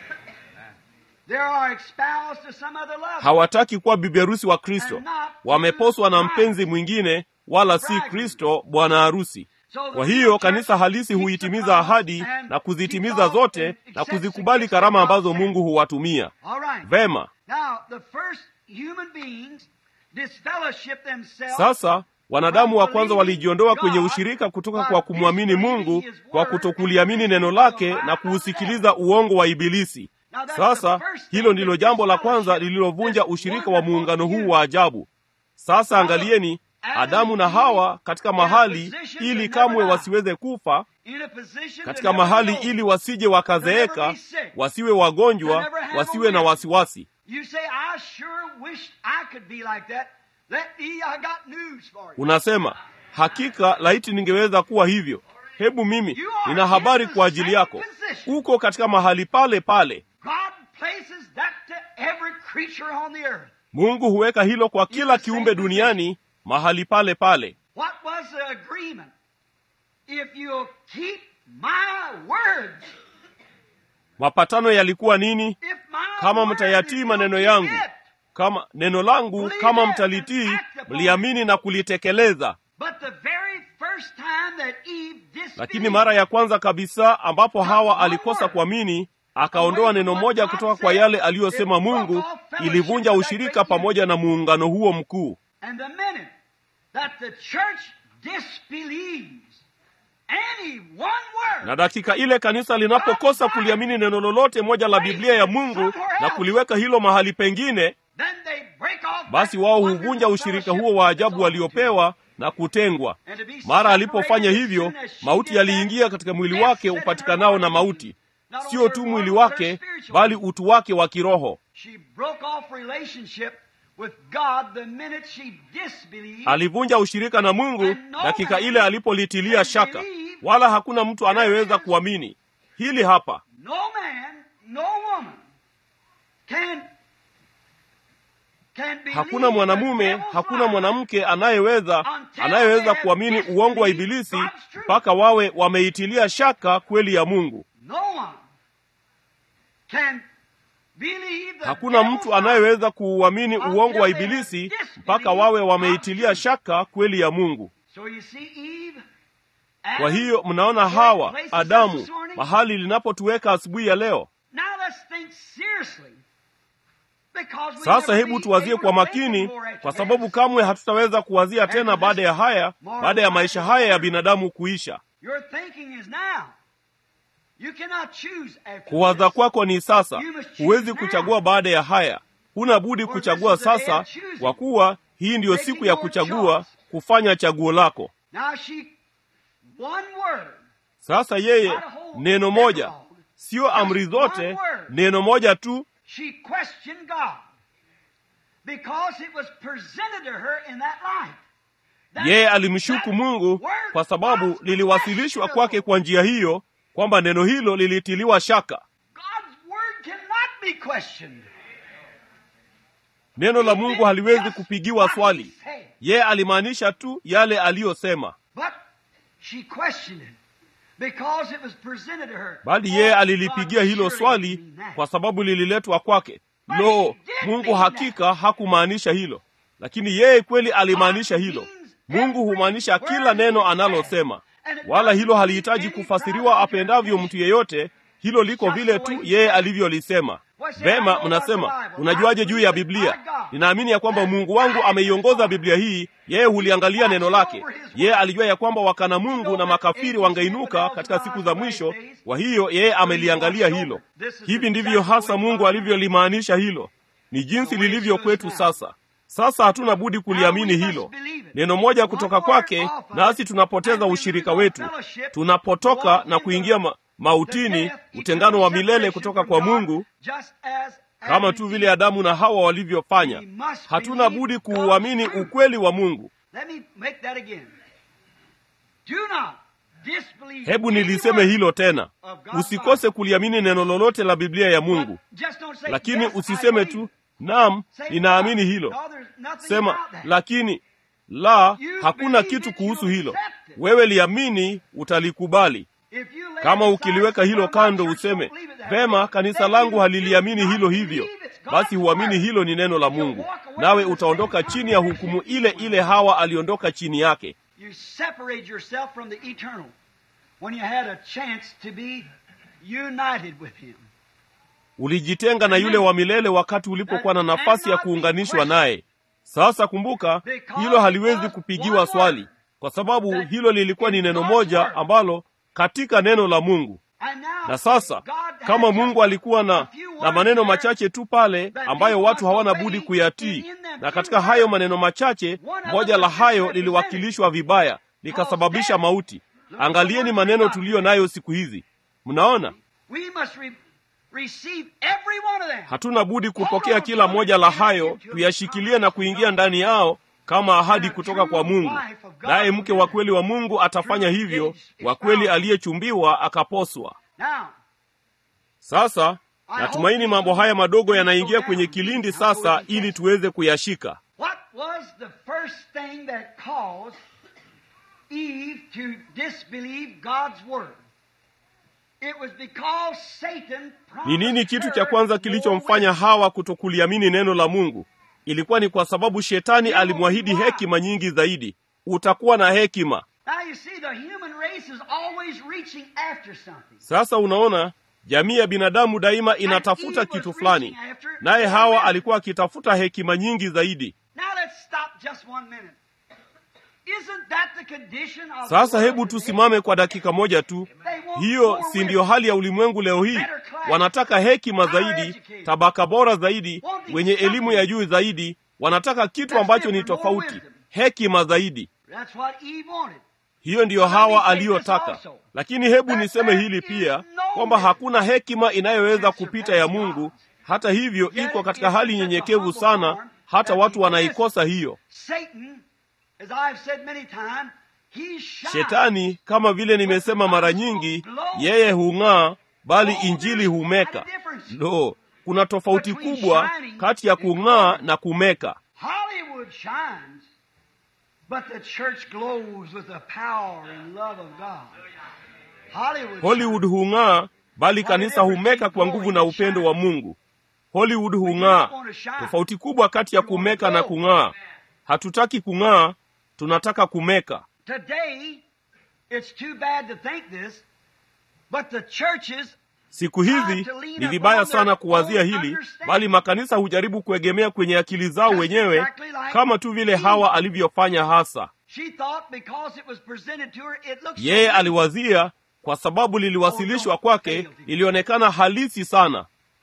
Speaker 1: They are espoused to some other lover.
Speaker 2: hawataki kuwa bibi harusi wa Kristo, wameposwa na mpenzi mwingine, wala si Kristo bwana harusi. Kwa hiyo kanisa halisi huitimiza ahadi na kuzitimiza zote na kuzikubali karama ambazo Mungu huwatumia.
Speaker 1: All right.
Speaker 2: Vema,
Speaker 1: Now, the first human beings disfellowship themselves
Speaker 2: sasa wanadamu wa kwanza walijiondoa kwenye ushirika kutoka kwa kumwamini Mungu kwa kutokuliamini neno lake na kuusikiliza uongo wa Ibilisi. Sasa hilo ndilo jambo la kwanza lililovunja ushirika wa muungano huu wa ajabu. Sasa angalieni Adamu na Hawa katika mahali ili kamwe wasiweze kufa,
Speaker 1: in a position
Speaker 2: katika
Speaker 1: to never
Speaker 2: mahali
Speaker 1: know.
Speaker 2: ili wasije wakazeeka, wasiwe wagonjwa, wasiwe na wasiwasi.
Speaker 1: You say, I sure wish I could be like that. Let me, I got news for you.
Speaker 2: Unasema, hakika laiti ningeweza kuwa hivyo. Hebu mimi nina habari kwa ajili yako, uko katika mahali pale pale.
Speaker 1: God places that to every creature on the earth.
Speaker 2: Mungu huweka hilo kwa kila kiumbe duniani mahali pale pale.
Speaker 1: What was the agreement? If you'll keep my words,
Speaker 2: Mapatano yalikuwa nini?
Speaker 1: if my
Speaker 2: Kama
Speaker 1: word,
Speaker 2: mtayatii
Speaker 1: if you'll
Speaker 2: maneno
Speaker 1: keep
Speaker 2: yangu,
Speaker 1: it.
Speaker 2: kama neno langu, kama mtalitii, mliamini na kulitekeleza.
Speaker 1: But the very first time that Eve disbelieved,
Speaker 2: Lakini mara ya kwanza kabisa ambapo Hawa alikosa kuamini, akaondoa neno moja kutoka kwa yale aliyosema Mungu, ilivunja ushirika pamoja na muungano huo mkuu.
Speaker 1: and the minute that the church disbelieves any one word,
Speaker 2: Na dakika ile kanisa linapokosa kuliamini neno lolote moja la Biblia ya Mungu na kuliweka hilo mahali pengine,
Speaker 1: then they break off
Speaker 2: basi
Speaker 1: that
Speaker 2: wao
Speaker 1: wonderful
Speaker 2: huvunja ushirika huo wa ajabu waliopewa na kutengwa.
Speaker 1: And to be
Speaker 2: Mara alipofanya
Speaker 1: separated
Speaker 2: hivyo,
Speaker 1: as soon as she
Speaker 2: mauti
Speaker 1: did
Speaker 2: yaliingia
Speaker 1: that,
Speaker 2: katika mwili
Speaker 1: death
Speaker 2: wake
Speaker 1: set in her
Speaker 2: upatikanao na
Speaker 1: body.
Speaker 2: mauti,
Speaker 1: Not only
Speaker 2: sio
Speaker 1: her
Speaker 2: tu
Speaker 1: body,
Speaker 2: mwili
Speaker 1: but her
Speaker 2: wake,
Speaker 1: spiritual
Speaker 2: bali
Speaker 1: body.
Speaker 2: utu wake wa kiroho.
Speaker 1: She broke off relationship with God the minute she disbelieved.
Speaker 2: Alivunja ushirika na Mungu dakika ile alipolitilia shaka, wala hakuna mtu anayeweza kuamini hili hapa.
Speaker 1: No man, no woman can can believe
Speaker 2: Hakuna
Speaker 1: the
Speaker 2: mwanamume,
Speaker 1: devil's
Speaker 2: hakuna
Speaker 1: lie
Speaker 2: mwanamke anayeweza anayeweza kuamini uongo wa Ibilisi mpaka wawe wameitilia shaka kweli ya Mungu.
Speaker 1: No one can believe the
Speaker 2: Hakuna
Speaker 1: devil's
Speaker 2: mtu
Speaker 1: lie
Speaker 2: anayeweza kuuamini uongo wa Ibilisi mpaka wawe wameitilia shaka kweli ya Mungu.
Speaker 1: So you see Eve,
Speaker 2: Kwa
Speaker 1: Adam,
Speaker 2: hiyo mnaona Hawa, Adamu, mahali linapotuweka asubuhi ya leo.
Speaker 1: Now let's think seriously. Because we
Speaker 2: Sasa
Speaker 1: never
Speaker 2: hebu
Speaker 1: be
Speaker 2: tuwazie
Speaker 1: able
Speaker 2: kwa
Speaker 1: to
Speaker 2: makini,
Speaker 1: think more
Speaker 2: kwa
Speaker 1: at
Speaker 2: sababu
Speaker 1: this.
Speaker 2: kamwe hatutaweza kuwazia tena baada ya haya, baada ya maisha haya ya binadamu kuisha.
Speaker 1: Your thinking is now. You cannot choose after
Speaker 2: kuwaza
Speaker 1: this.
Speaker 2: kwako ni sasa huwezi kuchagua baada ya haya huna budi kuchagua sasa kwa kuwa hii ndiyo siku ya kuchagua kufanya chaguo lako
Speaker 1: Now she, one word,
Speaker 2: sasa yeye neno moja sio amri zote neno moja tu
Speaker 1: she questioned God because it was presented to her in that light. That-
Speaker 2: yeye alimshuku
Speaker 1: that
Speaker 2: mungu
Speaker 1: word
Speaker 2: kwa sababu
Speaker 1: was
Speaker 2: liliwasilishwa kwake
Speaker 1: questionable.
Speaker 2: kwa njia hiyo kwamba neno hilo lilitiliwa shaka
Speaker 1: God's word cannot be questioned.
Speaker 2: neno la mungu haliwezi kupigiwa
Speaker 1: What he
Speaker 2: swali
Speaker 1: said.
Speaker 2: yeye alimaanisha tu yale aliyosema
Speaker 1: But she questioned it because it was presented to her.
Speaker 2: bali
Speaker 1: Oh,
Speaker 2: yeye
Speaker 1: God
Speaker 2: alilipigia hilo
Speaker 1: surely
Speaker 2: swali
Speaker 1: didn't mean that.
Speaker 2: kwa sababu lililetwa kwake lo mungu hakika hakumaanisha hilo lakini yeye kweli alimaanisha hilo mungu humaanisha kila neno analosema wala hilo halihitaji kufasiriwa apendavyo mtu yeyote hilo liko vile tu yeye alivyolisema vema mnasema unajuaje juu ya biblia ninaamini ya kwamba mungu wangu ameiongoza biblia hii yeye huliangalia neno lake yeye alijua ya kwamba wakana mungu na makafiri wangeinuka katika siku za mwisho kwa hiyo yeye ameliangalia hilo hivi ndivyo hasa mungu alivyolimaanisha hilo ni jinsi lilivyo kwetu sasa sasa hatuna budi kuliamini hilo neno moja kutoka kwake nasi tunapoteza ushirika wetu tunapotoka na kuingia ma mautini utengano wa milele kutoka kwa mungu kama tu vile adamu na hawa walivyofanya hatuna budi kuuamini ukweli wa mungu
Speaker 1: Let me make that again. Do not disbelieve
Speaker 2: hebu
Speaker 1: any
Speaker 2: niliseme
Speaker 1: word
Speaker 2: hilo tena
Speaker 1: of God's
Speaker 2: usikose kuliamini neno lolote la biblia ya mungu
Speaker 1: But just don't say,
Speaker 2: lakini
Speaker 1: "Yes, I
Speaker 2: usiseme
Speaker 1: believe
Speaker 2: tu
Speaker 1: it."
Speaker 2: naam
Speaker 1: Say,
Speaker 2: ninaamini
Speaker 1: "No,
Speaker 2: hilo
Speaker 1: no, there's nothing
Speaker 2: sema
Speaker 1: about that."
Speaker 2: lakini la
Speaker 1: You
Speaker 2: hakuna
Speaker 1: believe
Speaker 2: kitu
Speaker 1: it,
Speaker 2: kuhusu
Speaker 1: you
Speaker 2: hilo
Speaker 1: accept it.
Speaker 2: wewe liamini utalikubali
Speaker 1: If you lay
Speaker 2: kama
Speaker 1: aside
Speaker 2: ukiliweka
Speaker 1: say,
Speaker 2: hilo
Speaker 1: "Well, my
Speaker 2: kando
Speaker 1: church
Speaker 2: useme
Speaker 1: don't believe it that
Speaker 2: vema
Speaker 1: way,"
Speaker 2: kanisa
Speaker 1: then
Speaker 2: langu
Speaker 1: you
Speaker 2: haliliamini
Speaker 1: do
Speaker 2: hilo
Speaker 1: not
Speaker 2: hivyo
Speaker 1: believe it's God's
Speaker 2: basi huamini
Speaker 1: word.
Speaker 2: hilo ni neno la
Speaker 1: You
Speaker 2: mungu
Speaker 1: walk away
Speaker 2: nawe
Speaker 1: from the
Speaker 2: utaondoka
Speaker 1: same
Speaker 2: chini ya hukumu ile ile hawa aliondoka chini yake
Speaker 1: You separate yourself from the eternal when you had a chance to be united with Him.
Speaker 2: ulijitenga na yule wa milele wakati ulipokuwa na nafasi ya kuunganishwa naye sasa kumbuka hilo haliwezi kupigiwa swali kwa sababu hilo lilikuwa ni neno moja ambalo katika neno la mungu
Speaker 1: And now,
Speaker 2: na sasa
Speaker 1: God had
Speaker 2: kama
Speaker 1: just
Speaker 2: mungu alikuwa
Speaker 1: a
Speaker 2: na
Speaker 1: few
Speaker 2: na
Speaker 1: words
Speaker 2: maneno
Speaker 1: there
Speaker 2: machache tu pale ambayo watu hawana budi kuyatii na katika hayo maneno machache moja la hayo liliwakilishwa vibaya likasababisha mauti angalieni maneno tuliyo nayo siku hizi mnaona
Speaker 1: We must re- receive every one of them.
Speaker 2: hatuna budi kupokea kila moja la hayo tuyashikilie na kuingia ndani yao kama ahadi kutoka kwa mungu naye mke wa kweli wa mungu atafanya hivyo wa kweli aliyechumbiwa akaposwa
Speaker 1: Now,
Speaker 2: sasa natumaini mambo haya madogo yanaingia kwenye kilindi sasa ili tuweze kuyashika
Speaker 1: what was the first thing that caused Eve to disbelieve God's word? It was because Satan
Speaker 2: ni nini
Speaker 1: promised
Speaker 2: kitu cha
Speaker 1: her
Speaker 2: kwanza
Speaker 1: more
Speaker 2: kilichomfanya hawa kutokuliamini neno la mungu ilikuwa ni kwa sababu shetani alimwahidi hekima nyingi zaidi utakuwa na hekima
Speaker 1: Now you see, the human race is always reaching after something.
Speaker 2: sasa unaona jamii ya binadamu daima inatafuta kitu fulani naye hawa alikuwa akitafuta hekima nyingi zaidi
Speaker 1: Now let's stop just one minute. Isn't that the condition of
Speaker 2: sasa
Speaker 1: the
Speaker 2: hebu
Speaker 1: world
Speaker 2: tusimame kwa dakika moja tu
Speaker 1: today? They want
Speaker 2: hiyo
Speaker 1: more
Speaker 2: si ndiyo
Speaker 1: wisdom.
Speaker 2: hali ya ulimwengu leo hii wanataka hekima zaidi tabaka bora zaidi wenye elimu ya juu zaidi wanataka kitu ambacho ni tofauti hekima zaidi
Speaker 1: That's what Eve wanted.
Speaker 2: hiyo ndiyo hawa aliyotaka lakini hebu niseme hili pia kwamba hakuna hekima inayoweza kupita ya mungu hata hivyo iko katika hali nyenyekevu sana hata watu wanaikosa hiyo
Speaker 1: Satan, as I've said many times, he shines.
Speaker 2: shetani kama vile nimesema mara nyingi yeye hung'aa bali injili humeka lo kuna tofauti kubwa kati ya kung'aa na kumeka
Speaker 1: Hollywood shines, but the church glows with the power and love of God. Hollywood,
Speaker 2: hollywood hung'aa bali kanisa humeka kwa nguvu na upendo wa mungu hollywood hung'aa tofauti kubwa kati ya kumeka na kung'aa hatutaki kung'aa tunataka kumeka
Speaker 1: Today, it's too bad to think this, but the churches
Speaker 2: siku hizi ni vibaya sana kuwazia hili bali makanisa hujaribu kuegemea kwenye akili zao wenyewe kama tu vile hawa alivyofanya hasa
Speaker 1: She thought because it was presented to her, it looked so
Speaker 2: yeye
Speaker 1: good.
Speaker 2: aliwazia kwa sababu liliwasilishwa kwake lilionekana halisi sana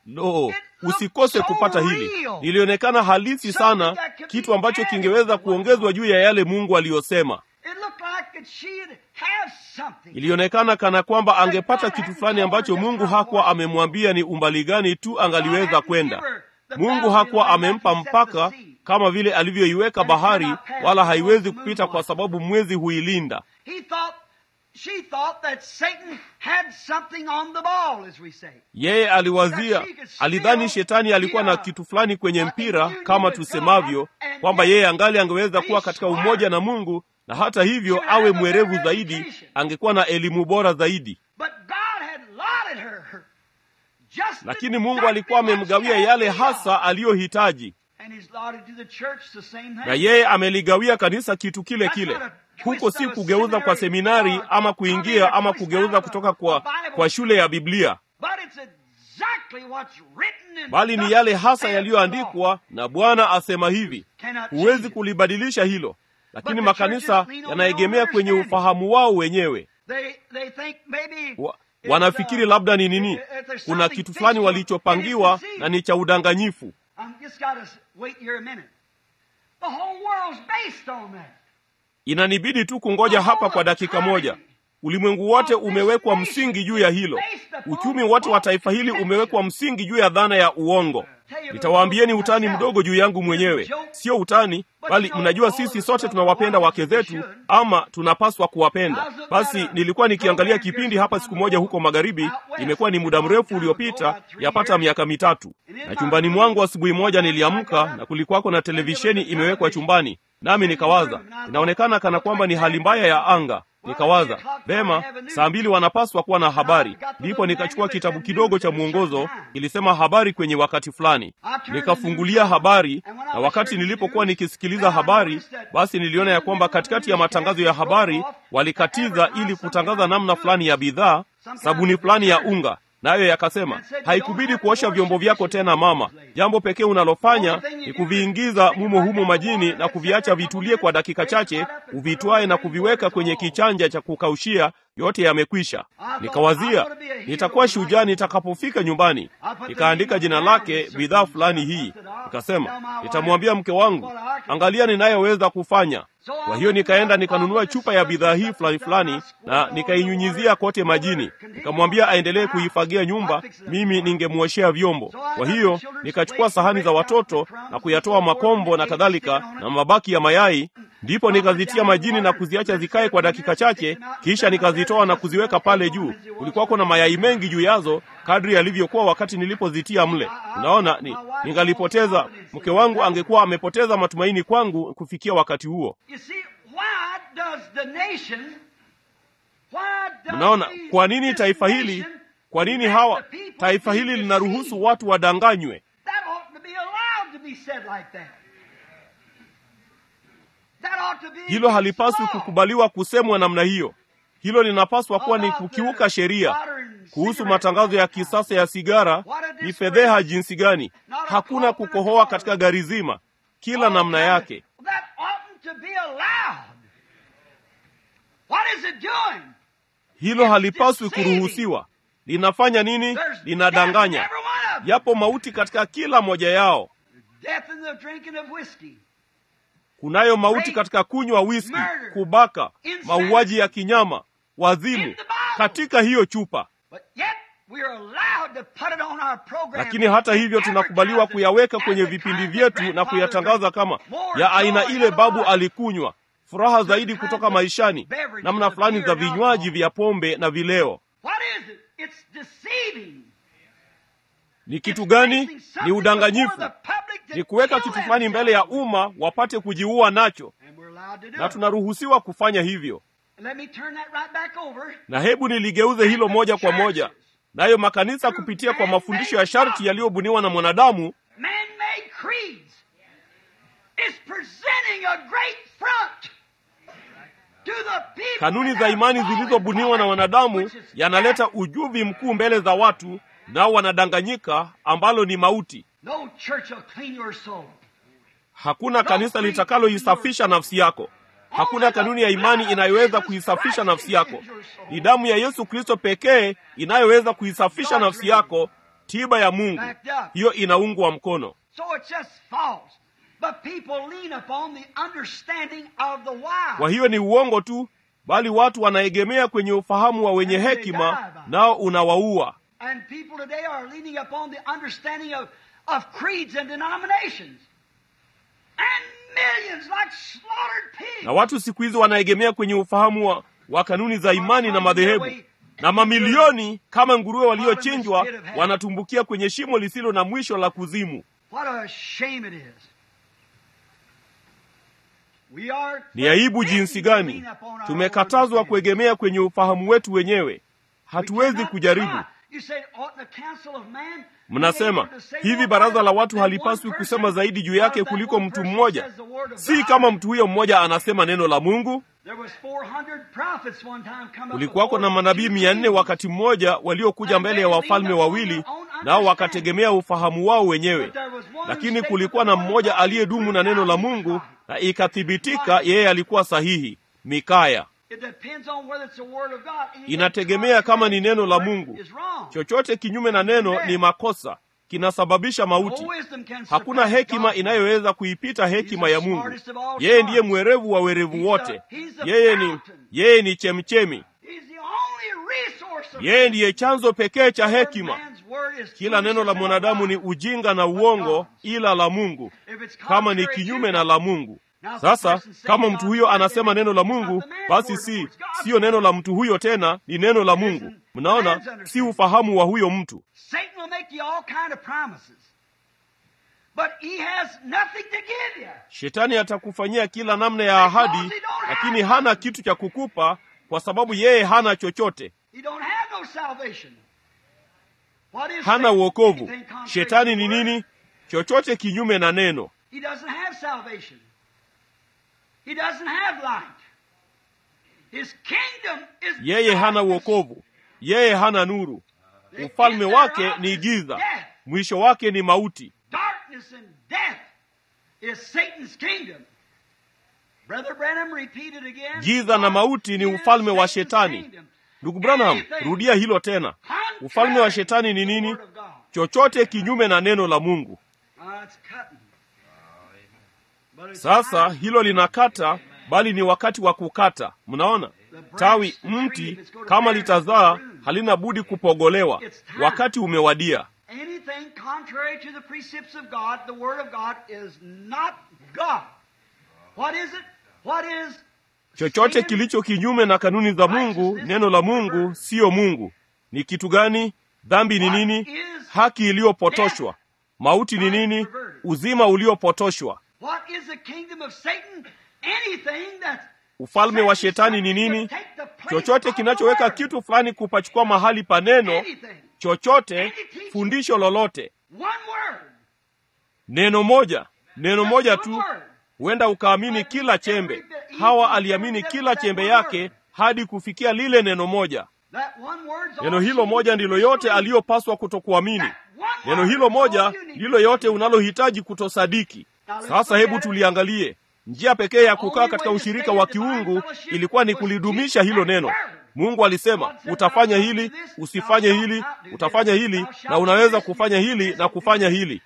Speaker 2: lo usikose kupata hili lilionekana halisi sana kitu ambacho kingeweza kuongezwa juu ya yale mungu aliyosema
Speaker 1: It looked like that she'd have something.
Speaker 2: ilionekana kana kwamba angepata kitu fulani ambacho mungu hakuwa amemwambia ni umbali gani tu angaliweza kwenda mungu hakuwa amempa mpaka kama vile alivyoiweka bahari wala haiwezi kupita kwa sababu mwezi huilinda
Speaker 1: He thought, she thought that Satan had something on the ball, as we say.
Speaker 2: yeye aliwazia alidhani shetani alikuwa na kitu fulani kwenye mpira kama tusemavyo kwamba yeye angali angeweza kuwa katika umoja na mungu na hata hivyo awe mwerevu zaidi angekuwa na elimu bora zaidi
Speaker 1: But God had allotted her just
Speaker 2: lakini mungu alikuwa amemgawia yale hasa aliyohitaji
Speaker 1: And he's allotted to the church the same thing.
Speaker 2: na yeye ameligawia kanisa kitu kile kile huko si kugeuza kwa seminari ama kuingia ama kugeuza kutoka kwa, kwa shule ya biblia
Speaker 1: But it's exactly what's written in
Speaker 2: bali ni yale hasa yaliyoandikwa na bwana asema hivi huwezi kulibadilisha hilo lakini makanisa yanaegemea kwenye ufahamu wao wenyewe
Speaker 1: They, they think maybe
Speaker 2: wa,
Speaker 1: it's,
Speaker 2: wanafikiri
Speaker 1: uh,
Speaker 2: labda ni nini
Speaker 1: if there's
Speaker 2: kuna
Speaker 1: something
Speaker 2: kitu fulani
Speaker 1: fictional
Speaker 2: walichopangiwa
Speaker 1: and it's
Speaker 2: na ni cha udanganyifu
Speaker 1: I'm just got to wait here a minute. The whole world's based on that.
Speaker 2: inanibidi tu kungoja hapa kwa dakika moja ulimwengu wote umewekwa msingi juu ya hilo uchumi wote wa taifa hili umewekwa msingi juu ya dhana ya uongo nitawaambieni utani mdogo juu yangu mwenyewe sio utani bali mnajua sisi sote tunawapenda wake zetu ama tunapaswa kuwapenda basi nilikuwa nikiangalia kipindi hapa siku moja huko magharibi imekuwa ni muda mrefu uliopita yapata miaka mitatu na chumbani mwangu asubuhi moja niliamka na kulikuwako na televisheni imewekwa chumbani nami nikawaza inaonekana kana kwamba ni hali mbaya ya anga nikawaza vema saa mbili wanapaswa kuwa na habari ndipo nikachukua kitabu kidogo cha mwongozo ilisema habari kwenye wakati fulani nikafungulia habari na wakati nilipokuwa nikisikiliza habari basi niliona ya kwamba katikati ya matangazo ya habari walikatiza ili kutangaza namna fulani ya bidhaa sabuni fulani ya unga nayo yakasema haikubidi kuosha vyombo vyako tena mama jambo pekee unalofanya ni kuviingiza mumo humo majini na kuviacha vitulie kwa dakika chache uvitwae na kuviweka kwenye kichanja cha kukaushia yote yamekwisha nikawazia nitakuwa shujaa nitakapofika nyumbani nikaandika jina lake bidhaa fulani hii nikasema nitamwambia mke wangu angalia ninayoweza kufanya kwa hiyo nikaenda nikanunua chupa ya bidhaa hii fulani fulani na nikainyunyizia kote majini nikamwambia aendelee kuifagia nyumba mimi ningemwoshea vyombo kwa hiyo nikachukua sahani za watoto na kuyatoa makombo na kadhalika na mabaki ya mayai ndipo nikazitia majini na kuziacha zikae kwa dakika chache kisha nikazitoa na kuziweka pale juu kulikuwako na mayai mengi juu yazo kadri yalivyokuwa wakati nilipozitia mle unaona ni, ningalipoteza mke wangu angekuwa amepoteza matumaini kwangu kufikia wakati huo
Speaker 1: You see, why does the nation, why does
Speaker 2: mnaona
Speaker 1: the-
Speaker 2: kwa nini
Speaker 1: this
Speaker 2: taifa hili
Speaker 1: nation
Speaker 2: kwa nini
Speaker 1: let
Speaker 2: hawa
Speaker 1: the people
Speaker 2: taifa
Speaker 1: be
Speaker 2: hili
Speaker 1: deceived?
Speaker 2: linaruhusu watu wadanganywe
Speaker 1: That ought to be allowed to be said like that. That ought to be
Speaker 2: hilo halipaswi
Speaker 1: so.
Speaker 2: kukubaliwa kusemwa namna hiyo hilo linapaswa kuwa ni kukiuka sheria kuhusu matangazo ya kisasa ya sigara ni fedheha jinsi gani hakuna kukohoa katika gari zima kila namna yake
Speaker 1: That oughtn't to be allowed. What is it doing?
Speaker 2: hilo halipaswi kuruhusiwa linafanya nini
Speaker 1: There's death in
Speaker 2: linadanganya
Speaker 1: every one of them.
Speaker 2: yapo mauti katika kila moja yao
Speaker 1: Death in the drinking of whiskey.
Speaker 2: kunayo mauti katika kunywa wiski kubaka mauaji ya kinyama wazimu katika hiyo chupa
Speaker 1: But yet we are allowed to put it on our program.
Speaker 2: lakini hata hivyo tunakubaliwa kuyaweka kwenye vipindi vyetu na kuyatangaza kama ya aina ile babu alikunywa furaha zaidi kutoka maishani namna fulani za vinywaji vya pombe na vileo
Speaker 1: What is it? It's deceiving.
Speaker 2: ni kitu gani ni udanganyifu ni kuweka kitu fulani mbele ya umma wapate kujiua nacho
Speaker 1: And we're allowed to do
Speaker 2: na
Speaker 1: it.
Speaker 2: tunaruhusiwa kufanya hivyo
Speaker 1: Let me turn that right back over.
Speaker 2: na hebu niligeuze hilo moja kwa moja nayo makanisa kupitia kwa mafundisho ya sharti yaliyobuniwa na mwanadamu
Speaker 1: Man-made creeds is presenting a great front to the people.
Speaker 2: kanuni
Speaker 1: that
Speaker 2: za
Speaker 1: are
Speaker 2: imani
Speaker 1: falling
Speaker 2: zilizobuniwa na
Speaker 1: for it,
Speaker 2: wanadamu
Speaker 1: which is
Speaker 2: yanaleta
Speaker 1: death.
Speaker 2: ujuvi mkuu mbele za watu nao wanadanganyika ambalo ni mauti
Speaker 1: No church will clean your soul.
Speaker 2: hakuna kanisa litakaloisafisha nafsi yako Hakuna kanuni ya imani inayoweza kuisafisha nafsi yako. Ni damu ya Yesu Kristo pekee inayoweza kuisafisha nafsi yako, tiba ya Mungu. Hiyo inaungwa mkono. Kwa hiyo ni uongo tu, bali watu wanaegemea kwenye ufahamu wa wenye hekima, nao unawaua. Na watu siku hizi wanaegemea kwenye ufahamu wa, wa kanuni za imani na madhehebu, na mamilioni kama nguruwe waliochinjwa wanatumbukia kwenye shimo lisilo na mwisho la kuzimu. Ni aibu jinsi gani tumekatazwa kuegemea kwenye ufahamu wetu wenyewe. Hatuwezi kujaribu. Mnasema hivi, baraza la watu halipaswi kusema zaidi juu yake kuliko mtu mmoja? Si kama mtu huyo mmoja anasema neno la Mungu. Kulikuwako na manabii mia nne wakati mmoja waliokuja mbele ya wafalme wawili, nao wakategemea ufahamu wao wenyewe, lakini kulikuwa na mmoja aliyedumu na neno la Mungu na ikathibitika yeye alikuwa sahihi. Mikaya. Inategemea kama ni neno la Mungu. Chochote kinyume na neno ni makosa, kinasababisha mauti. Hakuna hekima inayoweza kuipita hekima ya Mungu. Yeye ndiye mwerevu wa werevu wote. Yeye ni yeye ni chemchemi. Yeye ndiye chanzo pekee cha hekima. Kila neno la mwanadamu ni ujinga na uongo, ila la Mungu kama ni kinyume na la Mungu. Sasa kama mtu huyo anasema neno la Mungu, basi si siyo neno la mtu huyo tena, ni neno la Mungu. Mnaona, si ufahamu wa huyo mtu. Shetani atakufanyia kila namna ya ahadi, lakini hana kitu cha kukupa, kwa sababu yeye hana chochote, hana uokovu. Shetani ni nini? Chochote kinyume na neno. Yeye hana uokovu, yeye hana nuru. Ufalme wake ni giza, mwisho wake ni mauti. Giza na mauti ni ufalme wa Shetani. Ndugu Branham, rudia hilo tena. Ufalme wa Shetani ni nini? Chochote kinyume na neno la Mungu. Sasa hilo linakata, bali ni wakati wa kukata. Mnaona, tawi mti kama litazaa halina budi kupogolewa. Wakati umewadia. Chochote kilicho kinyume na kanuni za Mungu, neno la Mungu, siyo Mungu. Ni kitu gani? Dhambi ni nini? Haki iliyopotoshwa. Mauti ni nini? Uzima uliopotoshwa. Ufalme wa Shetani ni nini? Chochote kinachoweka kitu fulani kupachukua mahali pa neno, chochote, fundisho lolote. Neno moja, neno moja tu, huenda ukaamini kila chembe. Hawa aliamini kila chembe yake hadi kufikia lile neno moja. Neno hilo moja ndilo yote aliyopaswa kutokuamini. Neno hilo moja ndilo yote unalohitaji kutosadiki. Sasa hebu tuliangalie. Njia pekee ya kukaa katika ushirika wa kiungu ilikuwa ni kulidumisha hilo neno. Mungu alisema utafanya hili, usifanye hili, utafanya hili, na unaweza kufanya hili na kufanya hili,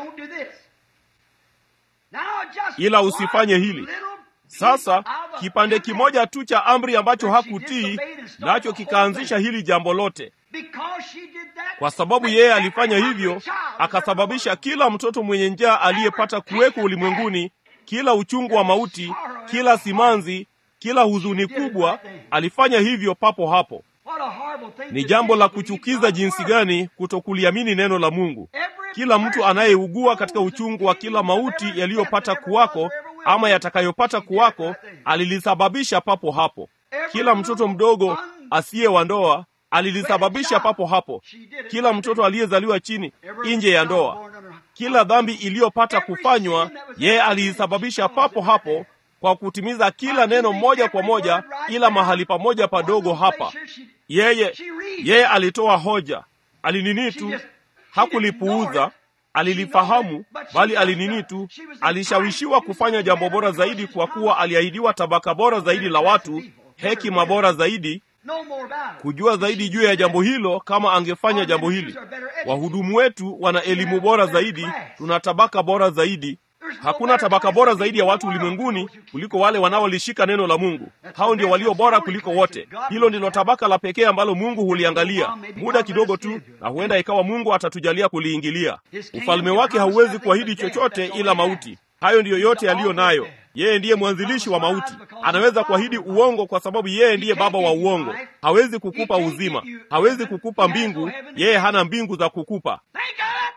Speaker 2: ila usifanye hili. Sasa kipande kimoja tu cha amri ambacho hakutii nacho kikaanzisha hili jambo lote. Kwa sababu yeye alifanya hivyo, akasababisha kila mtoto mwenye njaa aliyepata kuweko ulimwenguni, kila uchungu wa mauti, kila simanzi, kila huzuni kubwa, alifanya hivyo papo hapo. Ni jambo la kuchukiza jinsi gani kutokuliamini neno la Mungu. Kila mtu anayeugua katika uchungu wa kila mauti yaliyopata kuwako ama yatakayopata kuwako, alilisababisha papo hapo. Kila mtoto mdogo asiye wa ndoa alilisababisha papo hapo. Kila mtoto aliyezaliwa chini nje ya ndoa, kila dhambi iliyopata kufanywa, yeye aliisababisha papo hapo kwa kutimiza kila neno moja kwa moja, ila mahali pamoja padogo hapa. Yeye yeye alitoa hoja, alinini tu, hakulipuuza. alilifahamu bali alinini tu alishawishiwa kufanya jambo bora zaidi kwa kuwa aliahidiwa tabaka bora zaidi la watu hekima bora zaidi kujua zaidi juu ya jambo hilo kama angefanya jambo hili wahudumu wetu wana elimu bora zaidi tuna tabaka bora zaidi hakuna tabaka bora zaidi ya watu ulimwenguni kuliko wale wanaolishika neno la mungu hao ndio walio bora kuliko wote hilo ndilo tabaka la pekee ambalo mungu huliangalia muda kidogo tu na huenda ikawa mungu atatujalia kuliingilia ufalme wake hauwezi kuahidi chochote ila mauti hayo ndiyo yote yaliyo nayo yeye ndiye mwanzilishi wa mauti anaweza kuahidi uongo kwa sababu yeye ndiye baba wa uongo hawezi kukupa uzima hawezi kukupa mbingu yeye hana mbingu za kukupa
Speaker 1: Think of it.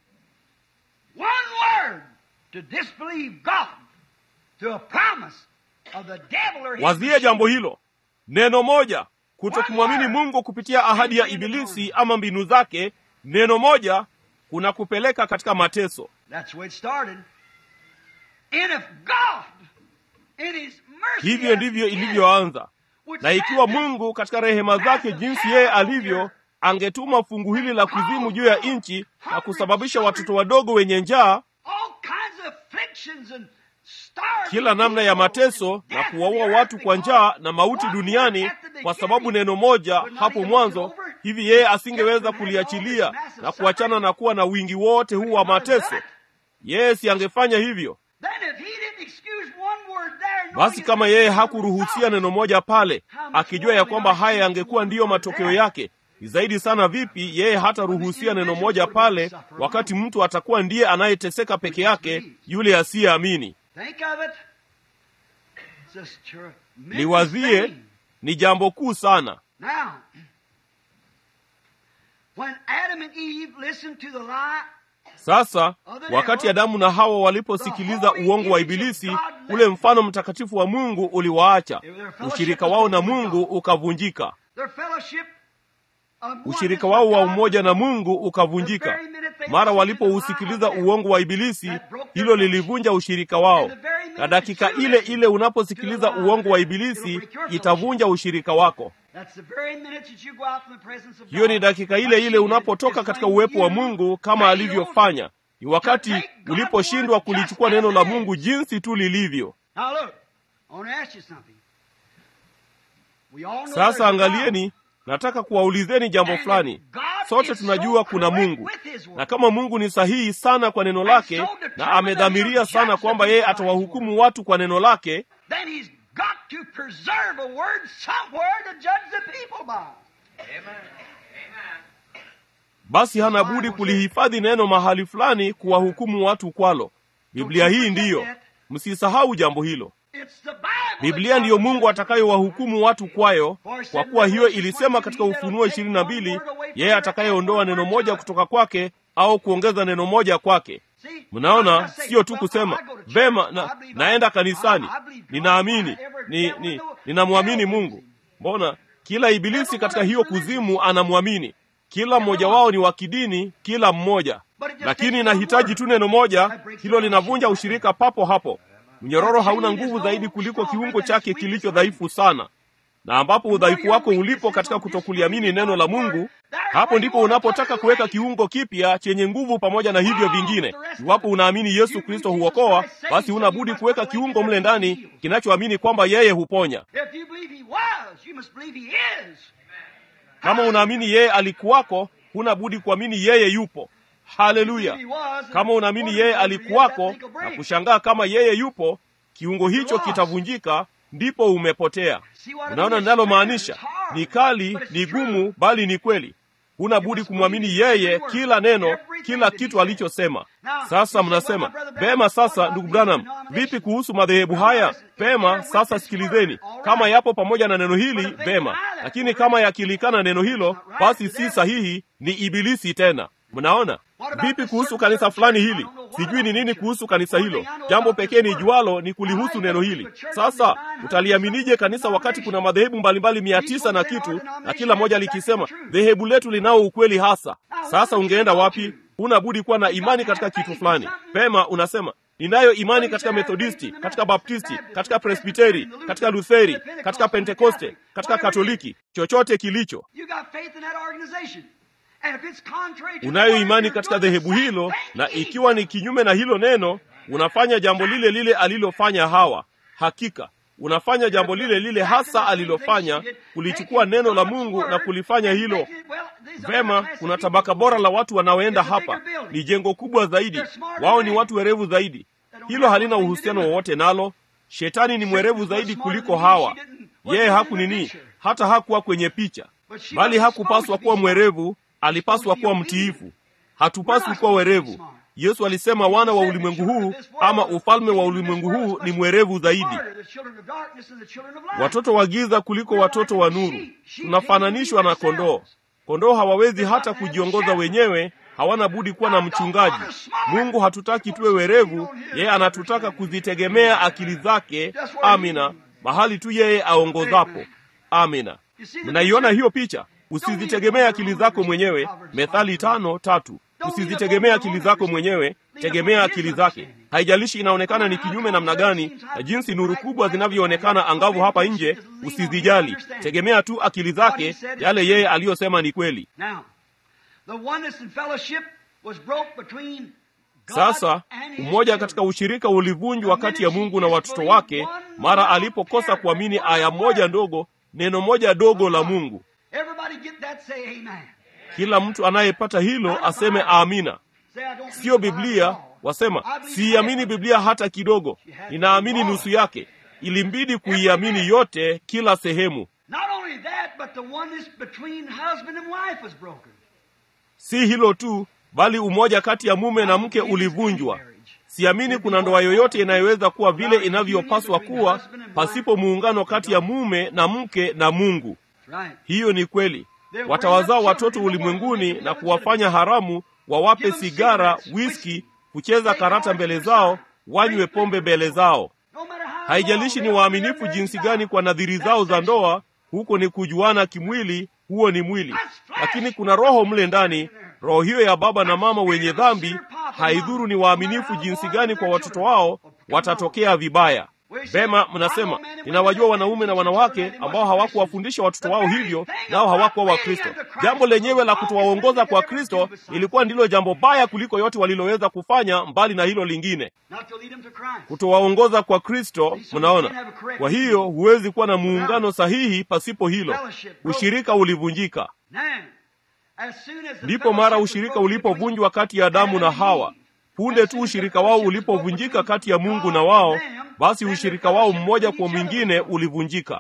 Speaker 1: One word to disbelieve God to a promise of the devil or his
Speaker 2: wazie jambo hilo neno moja kutokumwamini mungu kupitia ahadi ya ibilisi ama mbinu zake neno moja kunakupeleka katika mateso
Speaker 1: That's where it started. And if God, in His mercy,
Speaker 2: hivyo
Speaker 1: has
Speaker 2: ndivyo
Speaker 1: given,
Speaker 2: ilivyoanza
Speaker 1: would
Speaker 2: na ikiwa
Speaker 1: send
Speaker 2: mungu katika rehema zake jinsi yeye alivyo angetuma fungu hili la kuzimu juu ya nchi na kusababisha watoto wadogo wenye njaa
Speaker 1: all kinds of afflictions and starving
Speaker 2: kila namna ya
Speaker 1: people
Speaker 2: mateso
Speaker 1: and
Speaker 2: na
Speaker 1: death
Speaker 2: kuwaua
Speaker 1: in the
Speaker 2: watu
Speaker 1: earth
Speaker 2: kwa
Speaker 1: because
Speaker 2: njaa na mauti
Speaker 1: one
Speaker 2: duniani
Speaker 1: word at the
Speaker 2: kwa sababu
Speaker 1: beginning
Speaker 2: neno moja
Speaker 1: would not
Speaker 2: hapo
Speaker 1: even
Speaker 2: mwanzo
Speaker 1: look it over.
Speaker 2: hivi yeye asingeweza kuliachilia na kuachana na kuwa na wingi wote huu wa mateso yeye si angefanya hivyo
Speaker 1: Then if he didn't excuse one word there, knowing
Speaker 2: basi
Speaker 1: it's
Speaker 2: kama
Speaker 1: the
Speaker 2: yeye
Speaker 1: result,
Speaker 2: hakuruhusia neno moja pale akijua ya kwamba haya yangekuwa ndiyo matokeo yake ni zaidi sana vipi yeye hataruhusia neno moja pale wakati mtu atakuwa ndiye anayeteseka peke yake yule asiyeamini
Speaker 1: Think of it. It's just tremendous
Speaker 2: liwazie
Speaker 1: thing.
Speaker 2: ni jambo kuu sana
Speaker 1: Now, when Adam and Eve listened to the lie,
Speaker 2: sasa wakati adamu na hawa waliposikiliza uongo wa ibilisi ule mfano mtakatifu wa mungu uliwaacha ushirika wao na mungu ukavunjika
Speaker 1: their fellowship of
Speaker 2: ushirika wao wa umoja na mungu ukavunjika mara walipousikiliza uongo wa ibilisi hilo lilivunja ushirika wao na dakika ile ile unaposikiliza uongo wa ibilisi itavunja ushirika wako
Speaker 1: That's the very minute that you go out from the presence of
Speaker 2: hiyo ni
Speaker 1: God.
Speaker 2: dakika ile ile unapotoka katika uwepo wa mungu kama alivyofanya ni wakati uliposhindwa kulichukua neno la mungu jinsi tu lilivyo
Speaker 1: Now look, I want to ask you something. We all know there's
Speaker 2: sasa
Speaker 1: a
Speaker 2: angalieni nataka kuwaulizeni jambo fulani sote tunajua kuna mungu na kama mungu ni sahihi sana kwa neno lake na amedhamiria sana kwamba yeye atawahukumu watu kwa neno lake
Speaker 1: God. Then He's got to preserve a word somewhere to judge the people by.
Speaker 2: basi hana budi kulihifadhi neno mahali fulani kuwahukumu watu kwalo biblia hii ndiyo msisahau jambo hilo
Speaker 1: It's the Bible.
Speaker 2: biblia ndiyo mungu atakayewahukumu watu kwayo kwa kuwa hiyo ilisema katika ufunuo ishirini na mbili yeye atakayeondoa neno moja kutoka kwake au kuongeza neno moja kwake
Speaker 1: See,
Speaker 2: mnaona
Speaker 1: I say,
Speaker 2: sio tu
Speaker 1: well,
Speaker 2: kusema
Speaker 1: I go to church.
Speaker 2: vema na,
Speaker 1: I believe
Speaker 2: naenda
Speaker 1: I-
Speaker 2: kanisani
Speaker 1: I believe God.
Speaker 2: ninaamini
Speaker 1: I ever
Speaker 2: ni,
Speaker 1: dealt
Speaker 2: ni,
Speaker 1: with the
Speaker 2: ninamwamini
Speaker 1: devil.
Speaker 2: mungu mbona kila ibilisi katika hiyo kuzimu anamwamini kila mmoja wao ni wa kidini kila mmoja lakini inahitaji tu neno moja hilo linavunja ushirika papo hapo mnyororo hauna nguvu zaidi kuliko kiungo chake kilicho dhaifu sana na ambapo udhaifu wako ulipo katika kutokuliamini neno la mungu hapo ndipo unapotaka kuweka kiungo kipya chenye nguvu pamoja na hivyo vingine iwapo unaamini yesu kristo huokoa basi huna budi kuweka kiungo mle ndani kinachoamini kwamba yeye huponya
Speaker 1: If you believe He was, you must believe He is.
Speaker 2: kama unaamini yeye alikuwako huna budi kuamini yeye yupo haleluya
Speaker 1: He was, and
Speaker 2: kama unaamini yeye alikuwako na kushangaa kama yeye yupo kiungo hicho kitavunjika ndipo umepotea unaona ninalomaanisha ni kali ni gumu bali ni kweli huna budi kumwamini yeye kila neno kila kitu alichosema sasa mnasema vema sasa ndugu branham vipi kuhusu madhehebu haya vema sasa sikilizeni kama yapo pamoja na neno hili vema lakini kama yakilikana neno hilo basi si sahihi ni ibilisi tena mnaona vipi kuhusu kanisa fulani hili sijui ni nini kuhusu kanisa hilo jambo pekee ni jualo ni kulihusu neno hili sasa utaliaminije kanisa wakati kuna madhehebu mbalimbali mia tisa na kitu na kila moja likisema dhehebu letu linao ukweli hasa sasa ungeenda wapi huna budi kuwa na imani katika kitu fulani pema unasema ninayo imani katika methodisti katika baptisti katika presbiteri katika lutheri katika pentekoste katika katoliki chochote kilicho
Speaker 1: You got faith in that organization.
Speaker 2: unayo imani katika dhehebu hilo, na ikiwa ni kinyume na hilo neno, unafanya jambo lile lile alilofanya Hawa. Hakika unafanya jambo lile lile hasa alilofanya, kulichukua neno la Mungu na kulifanya hilo vema. Kuna tabaka bora la watu wanaoenda hapa, ni jengo kubwa zaidi, wao ni watu werevu zaidi. Hilo halina uhusiano wowote nalo. Shetani ni mwerevu zaidi kuliko Hawa. Yeye haku nini, hata hakuwa kwenye picha, bali hakupaswa kuwa mwerevu, alipaswa kuwa mtiifu. Hatupaswi kuwa werevu. Yesu alisema wana wa ulimwengu huu ama ufalme wa ulimwengu huu ni mwerevu zaidi, watoto wa giza kuliko watoto wa nuru. Tunafananishwa na kondoo. Kondoo hawawezi hata kujiongoza wenyewe, hawana budi kuwa na mchungaji. Mungu hatutaki tuwe werevu, yeye anatutaka kuzitegemea akili zake. Amina, mahali tu yeye aongozapo. Amina. Mnaiona hiyo picha? Usizitegemee akili zako mwenyewe, Methali tano tatu. Usizitegemea akili zako mwenyewe, tegemea akili zake. Haijalishi inaonekana ni kinyume namna gani, na jinsi nuru kubwa zinavyoonekana angavu hapa nje, usizijali. Tegemea tu akili zake, yale yeye aliyosema ni kweli. Sasa umoja katika ushirika ulivunjwa kati ya Mungu na watoto wake mara alipokosa kuamini aya moja ndogo, neno moja dogo la Mungu. Kila mtu anayepata hilo aseme amina. Siyo Biblia, wasema siiamini Biblia hata kidogo, ninaamini nusu yake. Ilimbidi kuiamini yote, kila sehemu. Si hilo tu, bali umoja kati ya mume na mke ulivunjwa. Siamini kuna ndoa yoyote inayoweza kuwa vile inavyopaswa kuwa pasipo muungano kati ya mume na mke na Mungu. Hiyo ni kweli. Watawazaa watoto ulimwenguni na kuwafanya haramu, wawape sigara, wiski, kucheza karata mbele zao, wanywe pombe mbele zao. Haijalishi ni waaminifu jinsi gani kwa nadhiri zao za ndoa, huko ni kujuana kimwili, huo ni mwili, lakini kuna roho mle ndani. Roho hiyo ya baba na mama wenye dhambi, haidhuru ni waaminifu jinsi gani kwa watoto wao, watatokea vibaya. Vema, mnasema ninawajua wanaume na wanawake ambao hawakuwafundisha watoto wao hivyo, nao hawakuwa Wakristo. Jambo lenyewe la kutowaongoza kwa Kristo ilikuwa ndilo jambo baya kuliko yote waliloweza kufanya, mbali na hilo lingine, kutowaongoza kwa Kristo. Mnaona, kwa hiyo huwezi kuwa na muungano sahihi pasipo hilo. Ushirika ulivunjika. Ndipo mara ushirika ulipovunjwa kati ya Adamu na Hawa punde tu ushirika wao ulipovunjika kati ya Mungu na wao, basi ushirika wao mmoja kwa mwingine ulivunjika.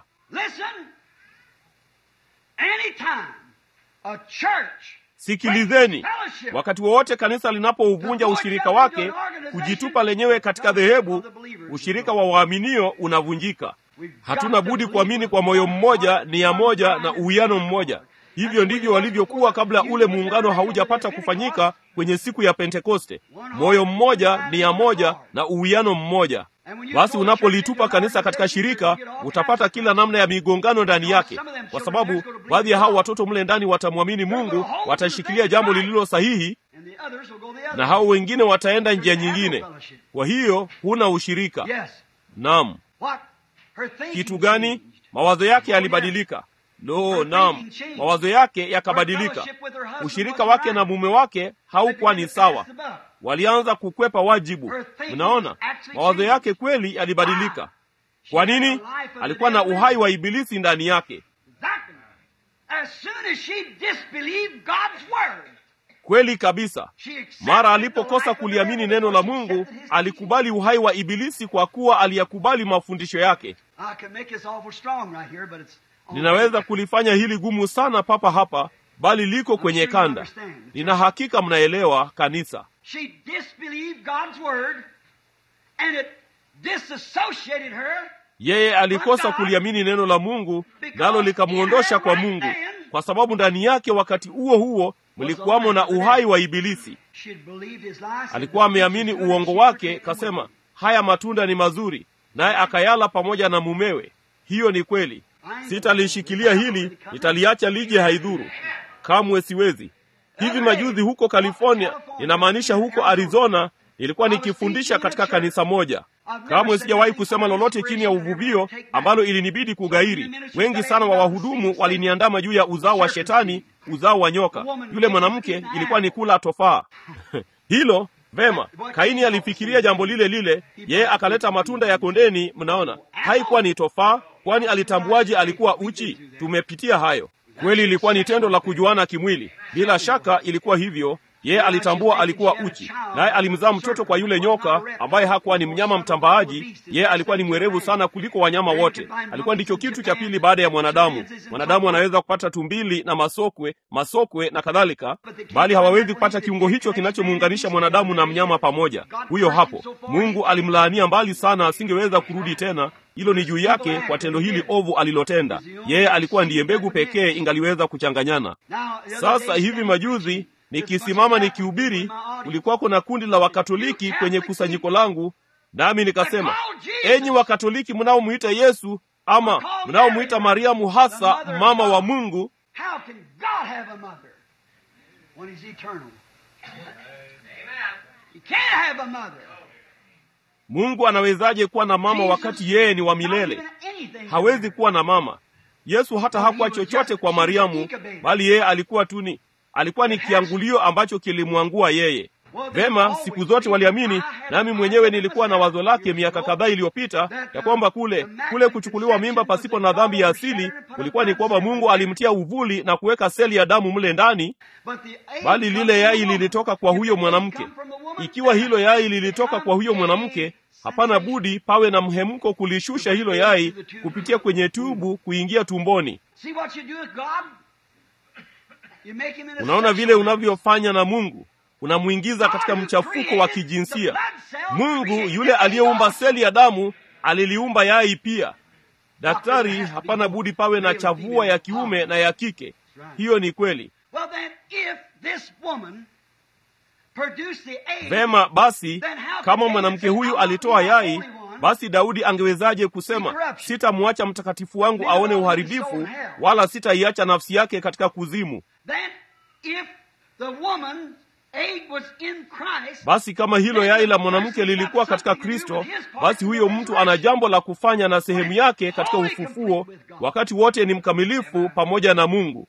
Speaker 2: Sikilizeni, wakati wowote kanisa linapouvunja ushirika wake, kujitupa lenyewe katika dhehebu, ushirika wa waaminio unavunjika. Hatuna budi kuamini kwa moyo mmoja, nia moja na uwiano mmoja. Hivyo ndivyo walivyokuwa kabla ule muungano haujapata kufanyika kwenye siku ya Pentekoste. Moyo mmoja, nia moja na uwiano mmoja. Basi unapolitupa kanisa katika shirika, utapata kila namna ya migongano ndani yake, kwa sababu baadhi ya hao watoto mle ndani watamwamini Mungu, watashikilia jambo lililo sahihi, na hao wengine wataenda njia nyingine. Kwa hiyo huna ushirika. Naam. Kitu gani? Mawazo yake yalibadilika. Lo, naam, mawazo yake yakabadilika. Ushirika wake na mume wake haukuwa ni sawa, walianza kukwepa wajibu. Mnaona, mawazo yake kweli yalibadilika. Kwa nini? Alikuwa na uhai wa ibilisi ndani yake. Kweli kabisa. Mara alipokosa kuliamini neno la Mungu, alikubali uhai wa ibilisi kwa kuwa aliyakubali mafundisho yake. Ninaweza kulifanya hili gumu sana papa hapa, bali liko kwenye kanda. Nina hakika mnaelewa kanisa. Yeye alikosa kuliamini neno la Mungu, nalo likamwondosha kwa Mungu, kwa sababu ndani yake wakati huo huo mlikuwamo na uhai wa ibilisi. Alikuwa ameamini uongo wake, kasema haya matunda ni mazuri, naye akayala pamoja na mumewe. Hiyo ni kweli. Sitalishikilia hili, nitaliacha lije, haidhuru. Kamwe siwezi. Hivi majuzi huko California, ninamaanisha huko Arizona, nilikuwa nikifundisha katika kanisa moja. Kamwe sijawahi kusema lolote chini ya uvuvio ambalo ilinibidi kugairi. Wengi sana wa wahudumu waliniandama juu ya uzao wa Shetani, uzao wa nyoka. Yule mwanamke ilikuwa ni kula tofaa hilo Vema, Kaini alifikiria jambo lile lile, yeye akaleta matunda ya kondeni. Mnaona, haikuwa ni tofaa, kwani alitambuaje alikuwa uchi? Tumepitia hayo. Kweli ilikuwa ni tendo la kujuana kimwili, bila shaka ilikuwa hivyo. Yeye alitambua alikuwa uchi, naye alimzaa mtoto kwa yule nyoka ambaye hakuwa ni mnyama mtambaaji. Yeye alikuwa ni mwerevu sana kuliko wanyama wote. Alikuwa ndicho kitu cha pili baada ya mwanadamu. Mwanadamu anaweza kupata tumbili na masokwe, masokwe na kadhalika, bali hawawezi kupata kiungo hicho kinachomuunganisha mwanadamu na mnyama pamoja. Huyo hapo, Mungu alimlaania mbali sana, asingeweza kurudi tena. Hilo ni juu yake kwa tendo hili ovu alilotenda. Yeye alikuwa ndiye mbegu pekee ingaliweza kuchanganyana. Sasa hivi majuzi nikisimama nikihubiri, kulikuwa kuna kundi la Wakatoliki kwenye kusanyiko langu, nami nikasema, enyi Wakatoliki mnaomwita Yesu ama mnaomwita Mariamu hasa mama wa Mungu, Mungu anawezaje kuwa na mama wakati yeye ni wa milele? Hawezi kuwa na mama. Yesu hata hakuwa chochote kwa Mariamu, bali yeye alikuwa tu ni alikuwa ni kiangulio ambacho kilimwangua yeye. Vema, siku zote waliamini, nami mwenyewe nilikuwa na wazo lake miaka kadhaa iliyopita ya kwamba kule kule kuchukuliwa mimba pasipo na dhambi ya asili kulikuwa ni kwamba Mungu alimtia uvuli na kuweka seli ya damu mle ndani, bali lile yai lilitoka kwa huyo mwanamke. Ikiwa hilo yai lilitoka kwa huyo mwanamke, hapana budi pawe na mhemko kulishusha hilo yai kupitia kwenye tubu kuingia tumboni. Unaona vile unavyofanya na Mungu, unamwingiza katika mchafuko wa kijinsia. Mungu yule aliyeumba seli ya damu aliliumba yai pia. Daktari, hapana budi pawe na chavua ya kiume na ya kike. Hiyo ni kweli. Vema basi, kama mwanamke huyu alitoa yai, basi Daudi angewezaje kusema sitamwacha mtakatifu wangu aone uharibifu, wala sitaiacha nafsi yake katika kuzimu? Basi kama hilo yai la mwanamke lilikuwa katika Kristo, basi huyo mtu ana jambo la kufanya na sehemu yake katika ufufuo, wakati wote ni mkamilifu pamoja na Mungu.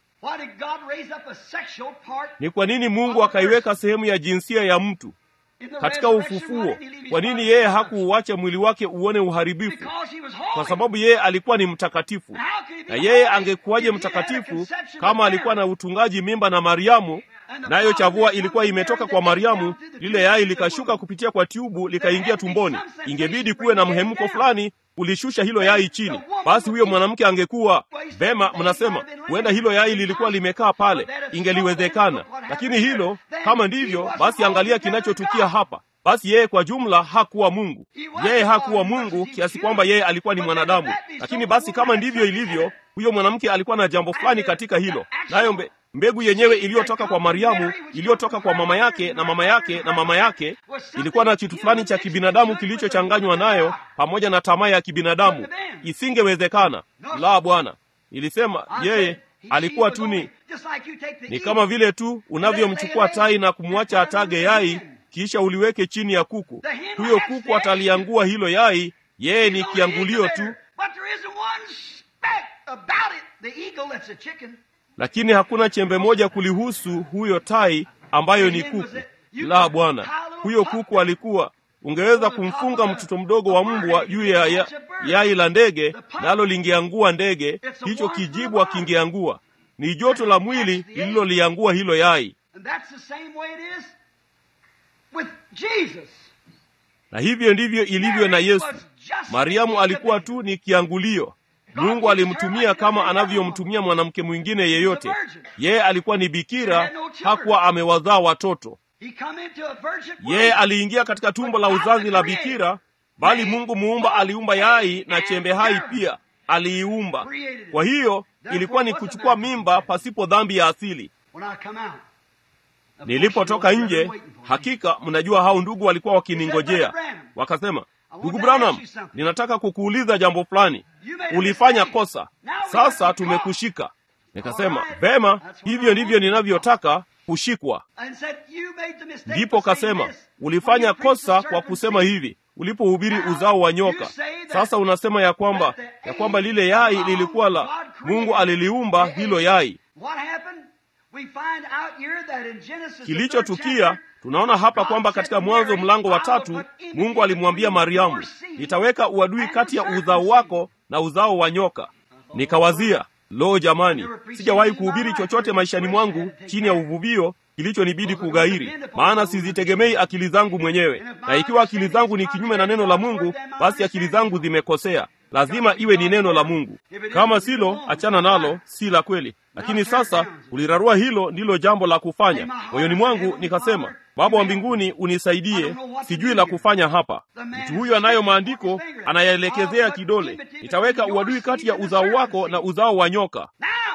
Speaker 2: Ni kwa nini Mungu akaiweka sehemu ya jinsia ya mtu katika ufufuo? Kwa nini yeye hakuuacha mwili wake uone uharibifu? Kwa sababu yeye alikuwa ni mtakatifu. Na yeye angekuwaje mtakatifu kama alikuwa na utungaji mimba na Mariamu, nayo chavua ilikuwa imetoka kwa Mariamu, lile yai likashuka kupitia kwa tubu likaingia tumboni. Ingebidi kuwe na mhemko fulani kulishusha hilo yai chini. Basi huyo mwanamke angekuwa vema. Mnasema huenda hilo yai lilikuwa limekaa pale, ingeliwezekana. Lakini hilo kama ndivyo, basi angalia kinachotukia hapa. Basi yeye kwa jumla hakuwa Mungu. Yeye hakuwa Mungu kiasi kwamba yeye alikuwa ni mwanadamu. Lakini basi kama ndivyo ilivyo, huyo mwanamke alikuwa na jambo fulani katika hilo, nayo mbe mbegu yenyewe iliyotoka kwa Mariamu, iliyotoka kwa mama yake na mama yake na mama yake, ilikuwa na kitu fulani cha kibinadamu kilichochanganywa nayo pamoja na tamaa ya kibinadamu. Isingewezekana. La, Bwana, ilisema yeye alikuwa tu ni ni kama vile tu unavyomchukua tai na kumwacha atage yai, kisha uliweke chini ya kuku. Huyo kuku ataliangua hilo yai, yeye ni kiangulio tu lakini hakuna chembe moja kulihusu huyo tai ambayo ni kuku. La, Bwana, huyo kuku alikuwa ungeweza kumfunga mtoto mdogo wa mbwa juu ya ya, yai la ndege, nalo lingeangua ndege, hicho kijibwa kingeangua. Ni joto la mwili lililoliangua hilo yai, na hivyo ndivyo ilivyo na Yesu. Mariamu alikuwa tu ni kiangulio. Mungu alimtumia kama anavyomtumia mwanamke mwingine yeyote. Yeye alikuwa ni bikira, hakuwa amewazaa watoto. Yeye aliingia katika tumbo la uzazi la bikira, bali Mungu muumba aliumba yai na chembe hai pia aliiumba. Kwa hiyo ilikuwa ni kuchukua mimba pasipo dhambi ya asili. Nilipotoka nje, hakika mnajua hao ndugu walikuwa wakiningojea, wakasema Ndugu Branham, ninataka kukuuliza jambo fulani. Ulifanya kosa, sasa tumekushika. Nikasema vema, hivyo ndivyo ninavyotaka kushikwa. Ndipo kasema ulifanya kosa kwa kusema hivi. ulipohubiri uzao wa nyoka. Sasa unasema ya kwamba ya kwamba lile yai lilikuwa la Mungu, aliliumba hilo yai. Kilichotukia tunaona hapa kwamba katika Mwanzo mlango wa tatu Mungu alimwambia Mariamu, nitaweka uadui kati ya uzao wako na uzao wa nyoka. Nikawazia, lo, jamani, sijawahi kuhubiri chochote maishani mwangu chini ya uvuvio kilichonibidi kughairi, maana sizitegemei akili zangu mwenyewe, na ikiwa akili zangu ni kinyume na neno la Mungu, basi akili zangu zimekosea. Lazima iwe ni neno la Mungu. Kama silo, achana nalo, si la kweli. Lakini sasa ulirarua hilo ndilo jambo la kufanya. Moyoni mwangu nikasema, Baba wa mbinguni, unisaidie, sijui la kufanya hapa. Mtu huyu anayo maandiko, anayaelekezea kidole, nitaweka uadui kati ya uzao wako na uzao wa nyoka.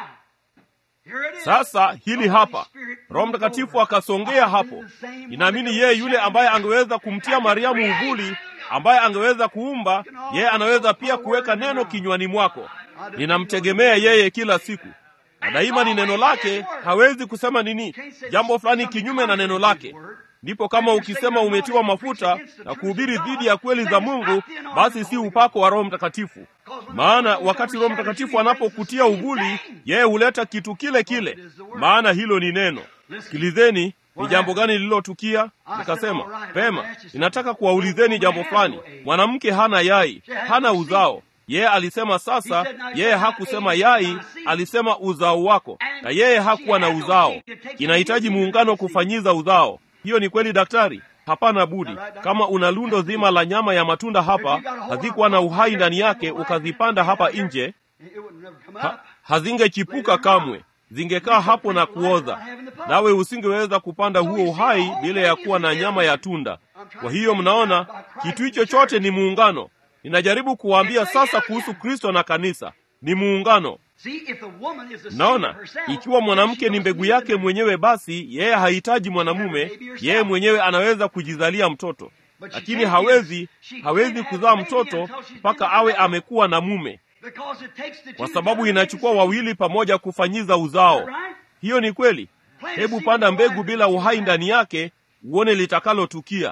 Speaker 2: Sasa hili hapa, Roho Mtakatifu akasongea hapo. Ninaamini yeye yule ambaye angeweza kumtia Mariamu uvuli, ambaye angeweza kuumba, yeye anaweza pia kuweka neno kinywani mwako. Ninamtegemea yeye kila siku, na daima ni neno lake. Hawezi kusema nini jambo fulani kinyume na neno lake. Ndipo kama ukisema umetiwa mafuta na kuhubiri dhidi ya kweli za Mungu, basi si upako wa Roho Mtakatifu. Maana wakati Roho Mtakatifu anapokutia uvuli, yeye huleta kitu kile kile, maana hilo ni neno. Sikilizeni, ni jambo gani lililotukia? Nikasema pema, ninataka kuwaulizeni jambo fulani. Mwanamke hana yai, hana uzao. Yeye alisema sasa, yeye hakusema yai, alisema uzao wako, na yeye hakuwa na uzao. Inahitaji muungano kufanyiza uzao. Hiyo ni kweli daktari? Hapana budi. Kama una lundo zima la nyama ya matunda hapa, hazikuwa na uhai ndani yake, ukazipanda hapa nje, ha, hazingechipuka kamwe, zingekaa hapo na kuoza, nawe usingeweza kupanda huo uhai bila ya kuwa na nyama ya tunda. Kwa hiyo mnaona, kitu hicho chote ni muungano. Ninajaribu kuwaambia sasa kuhusu Kristo na kanisa, ni muungano. Naona ikiwa mwanamke ni mbegu yake mwenyewe, basi yeye hahitaji mwanamume, yeye mwenyewe anaweza kujizalia mtoto, lakini hawezi hawezi kuzaa mtoto mpaka awe amekuwa na mume, kwa sababu inachukua wawili pamoja kufanyiza uzao. Hiyo ni kweli. Hebu panda mbegu bila uhai ndani yake, uone litakalotukia.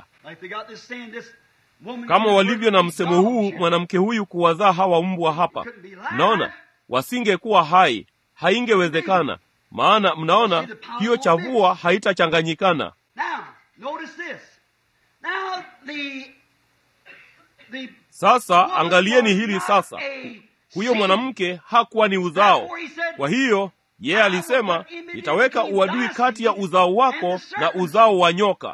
Speaker 2: Kama walivyo na msemo huu, mwanamke huyu kuwazaa hawa mbwa hapa, mnaona wasingekuwa hai, haingewezekana. Maana mnaona hiyo chavua haitachanganyikana. Sasa angalieni hili sasa, huyo mwanamke hakuwa ni uzao. Kwa hiyo yeye alisema, nitaweka uadui kati ya uzao wako na uzao wa nyoka,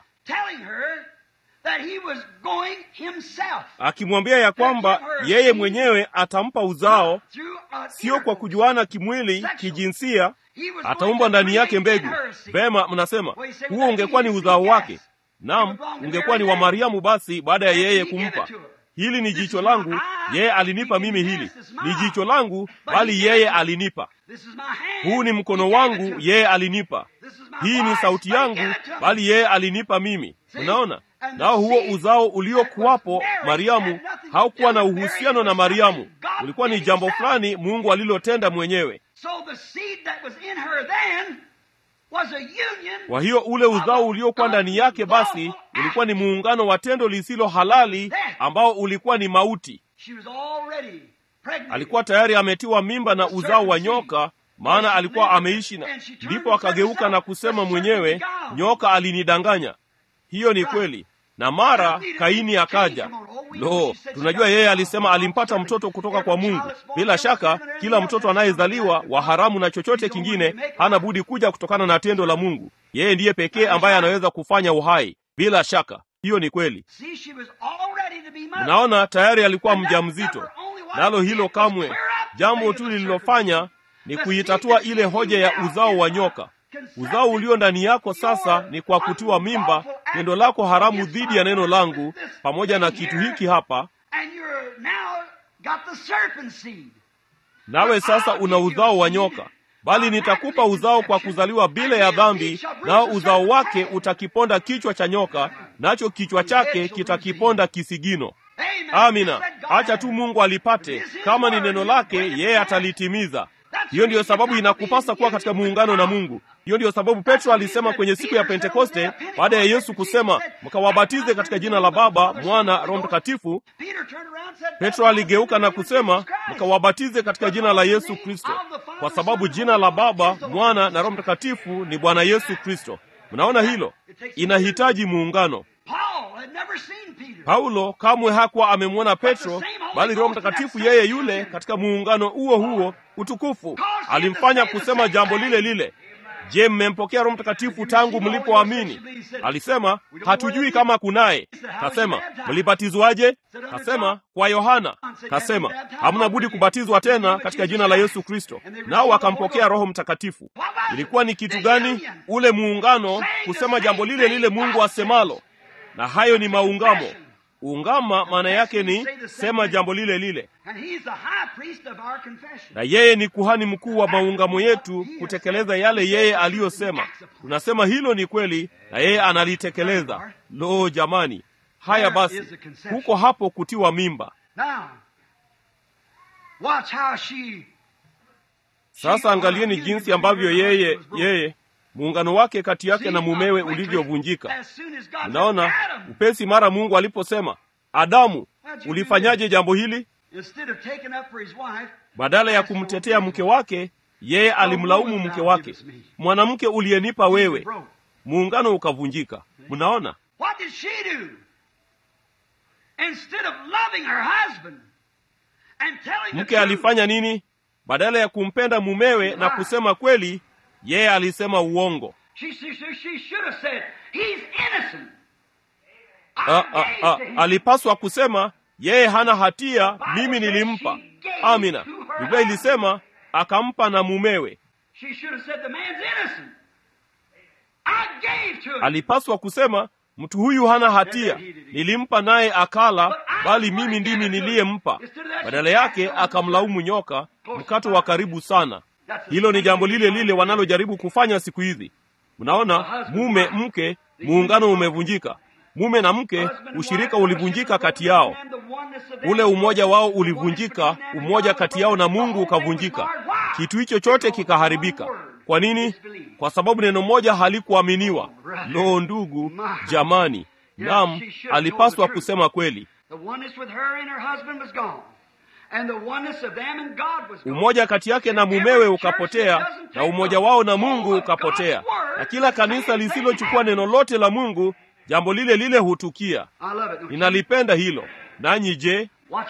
Speaker 2: akimwambia ya kwamba yeye mwenyewe atampa uzao, sio kwa kujuana kimwili, kijinsia, ataumba ndani yake mbegu. Vema, mnasema huo ungekuwa ni uzao wake. Naam, ungekuwa ni wa Mariamu basi, baada ya yeye kumpa hili ni jicho langu, yeye alinipa mimi hili. Ni jicho langu, bali yeye alinipa. Huu ni mkono wangu, yeye alinipa. Hii ni sauti yangu, bali yeye alinipa mimi. Unaona, nao huo uzao uliokuwapo Mariamu haukuwa na uhusiano na Mariamu, ulikuwa ni jambo fulani Mungu alilotenda mwenyewe. Kwa hiyo ule uzao uliokuwa ndani yake basi ulikuwa ni muungano wa tendo lisilo halali ambao ulikuwa ni mauti. Alikuwa tayari ametiwa mimba na uzao wa nyoka, maana alikuwa ameishi na. Ndipo akageuka na kusema mwenyewe, nyoka alinidanganya. Hiyo ni kweli. Na mara Kaini akaja. Lo, tunajua yeye alisema alimpata mtoto kutoka kwa Mungu. Bila shaka kila mtoto anayezaliwa wa haramu na chochote kingine hana budi kuja kutokana na tendo la Mungu. Yeye ndiye pekee ambaye anaweza kufanya uhai. Bila shaka hiyo ni kweli. Mnaona, tayari alikuwa mjamzito, nalo hilo kamwe, jambo tu lililofanya ni kuitatua ile hoja ya uzao wa nyoka. Uzao ulio ndani yako sasa ni kwa kutiwa mimba, tendo lako haramu dhidi ya neno langu, pamoja na kitu hiki hapa. Nawe sasa una uzao wa nyoka, bali nitakupa uzao kwa kuzaliwa bila ya dhambi, nao uzao wake utakiponda kichwa cha nyoka, nacho kichwa chake kitakiponda kisigino. Amina. Acha tu Mungu alipate, kama ni neno lake, yeye atalitimiza. hiyo ndiyo sababu inakupasa kuwa katika muungano na mungu hiyo ndiyo sababu petro alisema kwenye siku ya pentekoste baada ya yesu kusema mkawabatize katika jina la baba mwana roho mtakatifu petro aligeuka na kusema mkawabatize katika jina la yesu kristo kwa sababu jina la baba mwana na roho mtakatifu ni bwana yesu kristo mnaona hilo inahitaji muungano paulo kamwe hakuwa amemwona petro bali roho mtakatifu yeye yule katika muungano huo huo utukufu alimfanya kusema jambo lile lile je mmempokea roho mtakatifu tangu mlipoamini alisema hatujui kama kunaye kasema mlibatizwaje kasema kwa yohana kasema hamna budi kubatizwa tena katika jina la yesu kristo nao wakampokea roho mtakatifu ilikuwa ni kitu gani ule muungano kusema jambo lile lile mungu asemalo na hayo ni maungamo ungama maana yake ni sema jambo lile lile na yeye ni kuhani mkuu wa maungamo yetu kutekeleza yale yeye aliyosema tunasema hilo ni kweli na yeye analitekeleza lo jamani haya basi huko hapo kutiwa mimba sasa angalieni jinsi ambavyo yeye yeye muungano wake kati yake na mumewe ulivyovunjika mnaona upesi mara mungu aliposema adamu ulifanyaje jambo hili badala ya kumtetea mke wake yeye alimlaumu mke wake mwanamke uliyenipa wewe muungano ukavunjika mnaona mke alifanya nini badala ya kumpenda mumewe na kusema kweli yeye alisema uongo a, a, a, alipaswa kusema yeye hana hatia mimi nilimpa amina biblia ilisema akampa na mumewe alipaswa kusema mtu huyu hana hatia nilimpa naye akala bali mimi ndimi niliyempa badala yake akamlaumu nyoka mkato wa karibu sana hilo ni jambo lile lile wanalojaribu kufanya siku hizi mnaona mume mke muungano umevunjika mume na mke ushirika ulivunjika kati yao ule umoja wao ulivunjika umoja kati yao na mungu ukavunjika kitu hicho chote kikaharibika kwa nini kwa sababu neno moja halikuaminiwa loo ndugu jamani nam alipaswa kusema kweli umoja kati yake na mumewe ukapotea na umoja wao na mungu ukapotea na kila kanisa lisilochukua neno lote la mungu jambo lile lile hutukia ninalipenda hilo nanyi je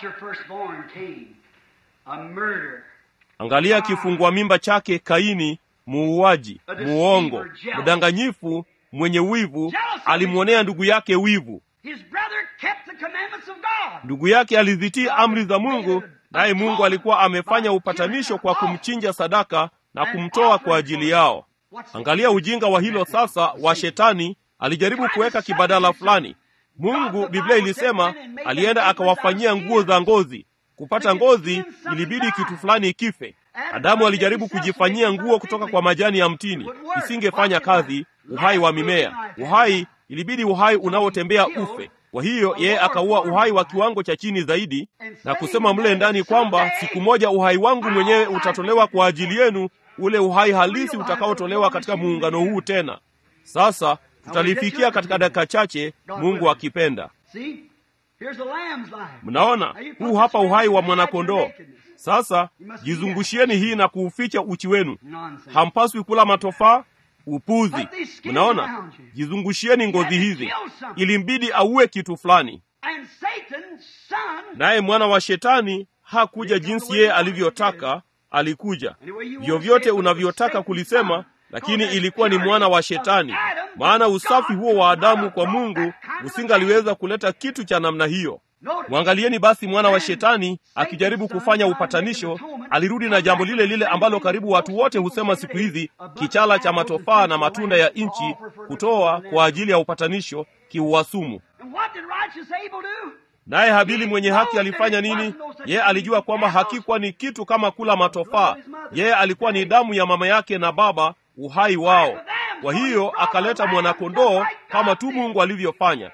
Speaker 2: angalia kifungua mimba chake kaini muuaji muongo mdanganyifu mwenye wivu alimwonea ndugu yake wivu ndugu yake alizitii amri za mungu naye mungu alikuwa amefanya upatanisho kwa kumchinja sadaka na kumtoa kwa ajili yao angalia ujinga wa hilo sasa wa shetani alijaribu kuweka kibadala fulani mungu biblia ilisema alienda akawafanyia nguo za ngozi kupata ngozi ilibidi kitu fulani kife adamu alijaribu kujifanyia nguo kutoka kwa majani ya mtini isingefanya kazi uhai wa mimea uhai ilibidi uhai unaotembea ufe kwa hiyo yeye akaua uhai wa kiwango cha chini zaidi na kusema mle ndani kwamba siku moja uhai wangu mwenyewe utatolewa kwa ajili yenu ule uhai halisi utakaotolewa katika muungano huu tena sasa tutalifikia katika dakika chache mungu akipenda mnaona huu hapa uhai wa mwanakondoo sasa jizungushieni hii na kuuficha uchi wenu hampaswi kula matofaa upuzi mnaona jizungushieni ngozi hizi ilimbidi auwe kitu fulani naye mwana wa shetani hakuja jinsi yeye alivyotaka alikuja vyovyote unavyotaka kulisema lakini ilikuwa ni mwana wa shetani maana usafi huo wa adamu kwa mungu usingaliweza kuleta kitu cha namna hiyo mwangalieni basi mwana wa shetani akijaribu kufanya upatanisho alirudi na jambo lile lile ambalo karibu watu wote husema siku hizi kichala cha matofaa na matunda ya nchi kutoa kwa ajili ya upatanisho kiuwasumu naye habili mwenye haki alifanya nini yeye alijua kwamba hakikuwa ni kitu kama kula matofaa yeye alikuwa ni damu ya mama yake na baba uhai wao kwa hiyo akaleta mwanakondoo kama tu mungu alivyofanya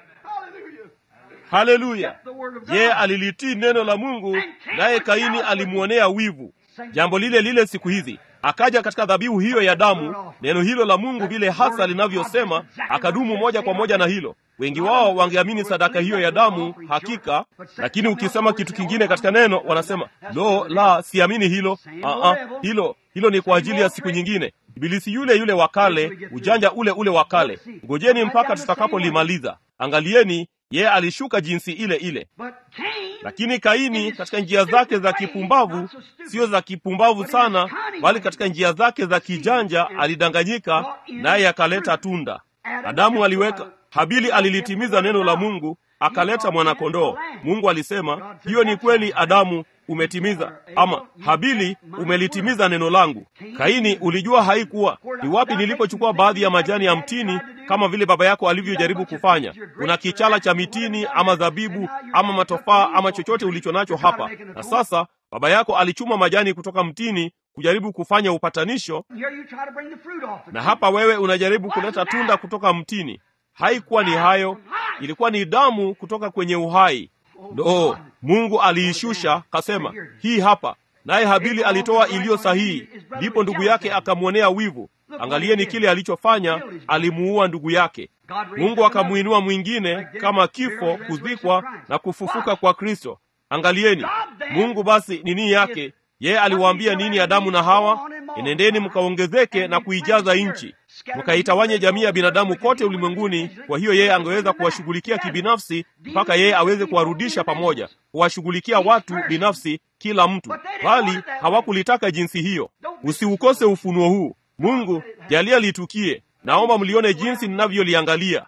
Speaker 2: haleluya yeye alilitii neno la mungu naye kaini alimwonea wivu jambo lile lile siku hizi akaja katika dhabihu hiyo ya damu neno hilo la mungu vile hasa linavyosema akadumu moja kwa moja na hilo wengi wao wangeamini sadaka hiyo ya damu hakika lakini ukisema kitu kingine katika neno wanasema lo la siamini hilo Aa, hilo hilo ni kwa ajili ya siku nyingine ibilisi yule yule wa kale ujanja ule ule wa kale ngojeni mpaka tutakapolimaliza angalieni yeye alishuka jinsi ile ile lakini kaini katika njia zake za kipumbavu sio za kipumbavu sana bali katika njia zake za kijanja alidanganyika naye akaleta tunda adamu aliweka habili alilitimiza neno la mungu akaleta mwanakondoo mungu alisema hiyo ni kweli adamu umetimiza ama habili umelitimiza neno langu kaini ulijua haikuwa ni wapi nilipochukua baadhi ya majani ya mtini kama vile baba yako alivyojaribu kufanya una kichala cha mitini ama zabibu ama matofaa ama chochote ulicho nacho hapa na sasa baba yako alichuma majani kutoka mtini kujaribu kufanya upatanisho na hapa wewe unajaribu kuleta tunda kutoka mtini haikuwa ni hayo ilikuwa ni damu kutoka kwenye uhai no mungu aliishusha kasema hii hapa naye habili alitoa iliyo sahihi ndipo ndugu yake akamwonea wivu angalieni kile alichofanya alimuua ndugu yake mungu akamwinua mwingine kama kifo kuzikwa na kufufuka kwa kristo angalieni mungu basi nini yake yeye aliwaambia nini adamu na hawa enendeni mkaongezeke na kuijaza nchi mkaitawanye jamii ya binadamu kote ulimwenguni kwa hiyo yeye angeweza kuwashughulikia kibinafsi mpaka yeye aweze kuwarudisha pamoja kuwashughulikia watu binafsi kila mtu bali hawakulitaka jinsi hiyo usiukose ufunuo huu mungu jalia litukie naomba mlione jinsi ninavyoliangalia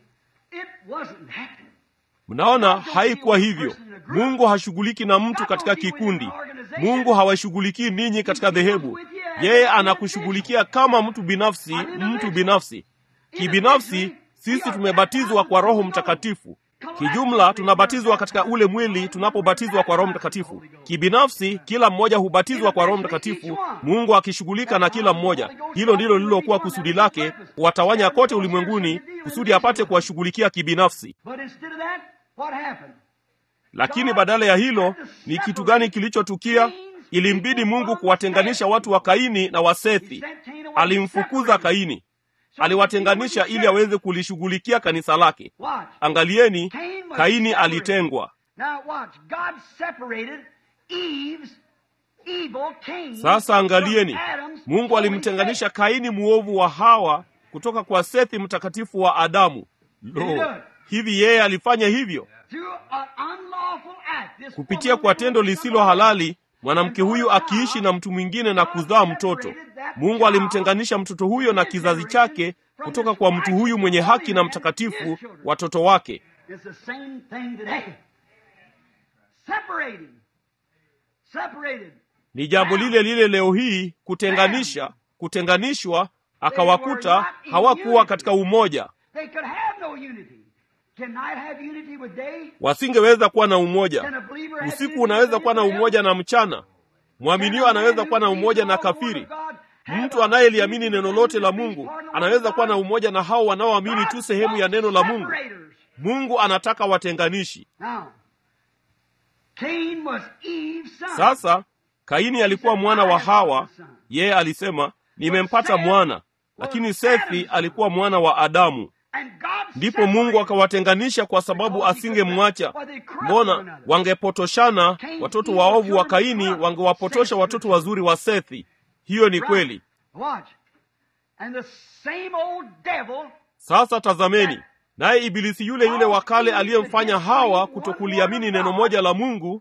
Speaker 2: mnaona haikuwa hivyo mungu hashughuliki na mtu katika kikundi mungu hawashughulikii ninyi katika dhehebu yeye anakushughulikia kama mtu binafsi mtu binafsi kibinafsi sisi tumebatizwa kwa roho mtakatifu kijumla tunabatizwa katika ule mwili tunapobatizwa kwa roho mtakatifu kibinafsi kila mmoja hubatizwa kwa roho mtakatifu mungu akishughulika na kila mmoja hilo ndilo lililokuwa kusudi lake kuwatawanya kote ulimwenguni kusudi apate kuwashughulikia kibinafsi lakini badala ya hilo ni kitu gani kilichotukia ilimbidi mungu kuwatenganisha watu wa kaini na wasethi alimfukuza kaini aliwatenganisha ili aweze kulishughulikia kanisa lake angalieni kaini alitengwa sasa angalieni mungu alimtenganisha kaini muovu wa hawa kutoka kwa sethi mtakatifu wa adamu lo hivi yeye alifanya hivyo kupitia kwa tendo lisilo halali mwanamke huyu akiishi na mtu mwingine na kuzaa mtoto mungu alimtenganisha mtoto huyo na kizazi chake kutoka kwa mtu huyu mwenye haki na mtakatifu watoto wake ni jambo lile lile leo hii kutenganisha kutenganishwa akawakuta hawakuwa katika umoja wasingeweza kuwa na umoja usiku unaweza kuwa na umoja na mchana mwaminio anaweza kuwa na umoja na kafiri mtu anayeliamini neno lote la mungu anaweza kuwa na umoja na hao wanaoamini tu sehemu ya neno la mungu mungu anataka watenganishi sasa kaini alikuwa mwana wa hawa yeye alisema nimempata mwana lakini sethi alikuwa mwana wa adamu ndipo mungu akawatenganisha kwa sababu asingemwacha mbona wangepotoshana watoto waovu wa kaini wangewapotosha watoto wazuri wa sethi hiyo ni kweli sasa tazameni naye ibilisi yule yule wa kale aliyemfanya hawa kutokuliamini neno moja la mungu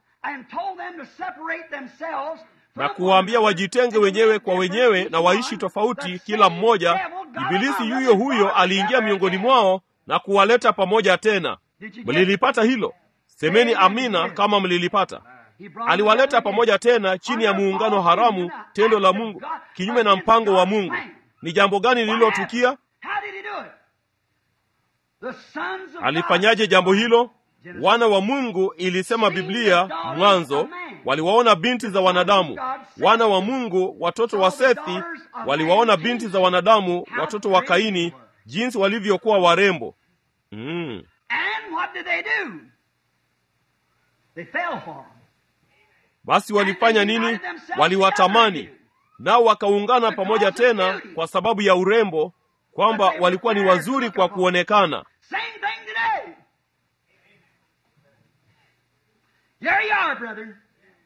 Speaker 2: na kuwaambia wajitenge wenyewe kwa wenyewe na waishi tofauti kila mmoja ibilisi yuyo huyo aliingia miongoni mwao na kuwaleta pamoja tena mlilipata hilo semeni amina kama mlilipata aliwaleta pamoja tena chini ya muungano haramu tendo la mungu kinyume na mpango wa mungu ni jambo gani lililotukia alifanyaje jambo hilo wana wa mungu ilisema biblia mwanzo waliwaona binti za wanadamu wana wa mungu watoto wa sethi waliwaona binti za wanadamu watoto wa kaini jinsi walivyokuwa warembo mm. basi walifanya nini waliwatamani nao wakaungana pamoja tena kwa sababu ya urembo kwamba walikuwa ni wazuri kwa kuonekana
Speaker 1: Same thing today. There you are, brethren.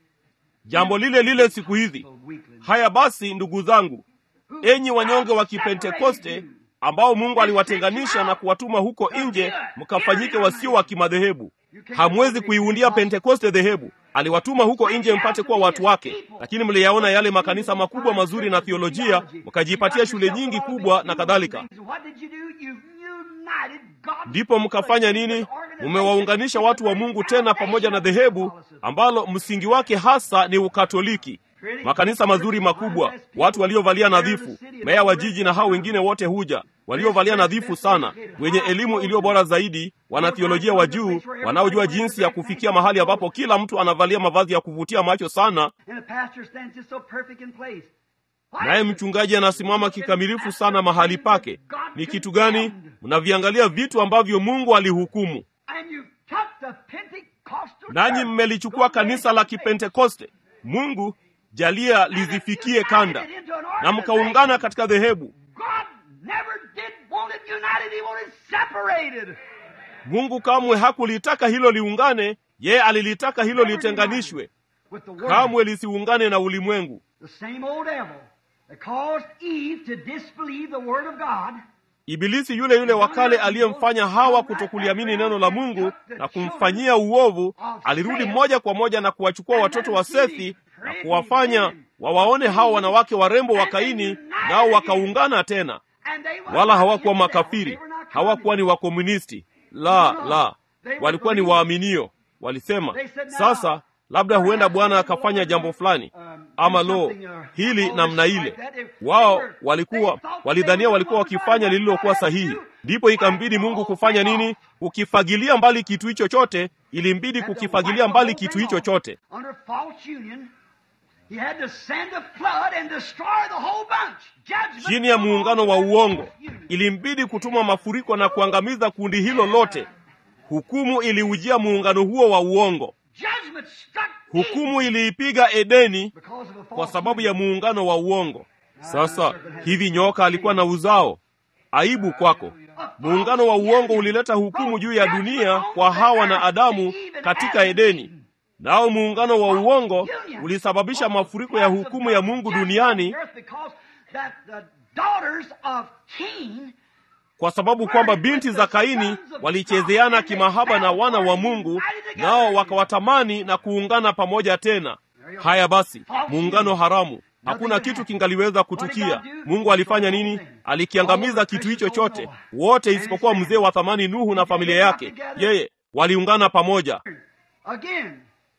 Speaker 2: jambo lile lile siku hizi
Speaker 1: So weakling.
Speaker 2: haya basi ndugu zangu enyi wanyonge wa kipentekoste ambao mungu aliwatenganisha na kuwatuma huko nje mkafanyike wasio wa kimadhehebu hamwezi kuiundia pentekoste dhehebu aliwatuma huko nje mpate kuwa watu wake lakini mliyaona yale makanisa makubwa mazuri na thiolojia mkajipatia shule nyingi kubwa na kadhalika
Speaker 1: What did you do? You united God's
Speaker 2: ndipo mkafanya nini mumewaunganisha watu wa mungu tena pamoja na dhehebu ambalo msingi wake hasa ni ukatoliki makanisa mazuri makubwa watu waliovalia nadhifu meya wa jiji na hao wengine wote huja waliovalia nadhifu sana wenye elimu iliyo bora zaidi wanathiolojia wa juu wanaojua jinsi ya kufikia mahali ambapo kila mtu anavalia mavazi ya kuvutia macho sana
Speaker 1: And the pastor stands just so perfect in place. Why
Speaker 2: naye
Speaker 1: is it?
Speaker 2: mchungaji anasimama kikamilifu sana mahali pake ni kitu gani mnaviangalia vitu ambavyo mungu alihukumu
Speaker 1: And you took the Pentecostal
Speaker 2: nanyi
Speaker 1: church.
Speaker 2: mmelichukua kanisa la kipentekoste mungu jalia lizifikie kanda na mkaungana katika dhehebu
Speaker 1: God never did want it united, He wanted separated.
Speaker 2: mungu kamwe hakulitaka hilo liungane yeye alilitaka hilo litenganishwe
Speaker 1: With the world.
Speaker 2: kamwe lisiungane na ulimwengu
Speaker 1: The same old devil that caused Eve to disbelieve the Word of God.
Speaker 2: ibilisi yule yule wa kale aliyemfanya hawa kutokuliamini neno la mungu na kumfanyia uovu alirudi moja kwa moja na kuwachukua watoto wa sethi na kuwafanya wawaone hao wanawake warembo wa kaini nao wakaungana tena
Speaker 1: And they were
Speaker 2: wala
Speaker 1: not
Speaker 2: hawakuwa
Speaker 1: infidels.
Speaker 2: makafiri
Speaker 1: They were not
Speaker 2: hawakuwa ni wakomunisti la la walikuwa ni waaminio walisema sasa labda huenda bwana akafanya jambo fulani ama lo hili namna ile wao walikuwa walidhania walikuwa wakifanya lililokuwa sahihi ndipo ikambidi mungu kufanya nini kukifagilia mbali kitu hicho chote ilimbidi kukifagilia mbali kitu hicho chote
Speaker 1: Under false union, he had to send a flood and destroy the whole bunch. Judgment
Speaker 2: chini ya muungano wa uongo ilimbidi kutuma mafuriko na kuangamiza kundi hilo lote hukumu iliujia muungano huo wa uongo
Speaker 1: Judgment struck
Speaker 2: hukumu iliipiga edeni
Speaker 1: because of a false
Speaker 2: kwa sababu ya muungano wa uongo sasa hivi nyoka alikuwa na uzao aibu kwako muungano wa uongo ulileta hukumu juu ya dunia kwa hawa na adamu katika edeni nao muungano wa uongo ulisababisha mafuriko ya hukumu ya mungu duniani
Speaker 1: Because that the daughters of Cain
Speaker 2: kwa sababu kwamba binti za kaini walichezeana kimahaba na wana wa mungu nao wakawatamani na kuungana pamoja tena haya basi muungano haramu hakuna kitu kingaliweza kutukia mungu alifanya nini alikiangamiza kitu hicho chote wote isipokuwa mzee wa thamani nuhu na familia yake yeye waliungana pamoja
Speaker 1: again.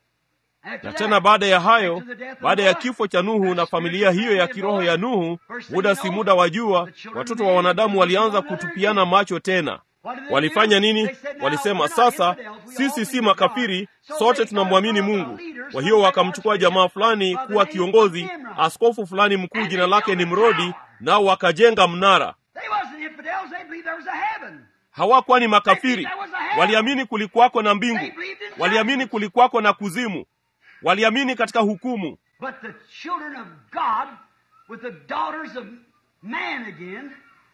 Speaker 1: After
Speaker 2: na
Speaker 1: that,
Speaker 2: tena baada ya hayo
Speaker 1: after the death of
Speaker 2: baada ya
Speaker 1: Noah,
Speaker 2: kifo cha nuhu na familia hiyo ya kiroho ya nuhu muda si muda wa jua watoto wa wanadamu walianza kutupiana macho tena walifanya nini walisema sasa sisi si makafiri sote tunamwamini mungu kwa hiyo wakamchukua jamaa fulani kuwa kiongozi askofu fulani mkuu jina lake ni mrodi nao wakajenga mnara
Speaker 1: They wasn't infidels, they believed there was a heaven.
Speaker 2: hawakuwa ni makafiri waliamini kulikuwako na mbingu waliamini kulikuwako na kuzimu waliamini katika hukumu
Speaker 1: But the children of God with the daughters of man again.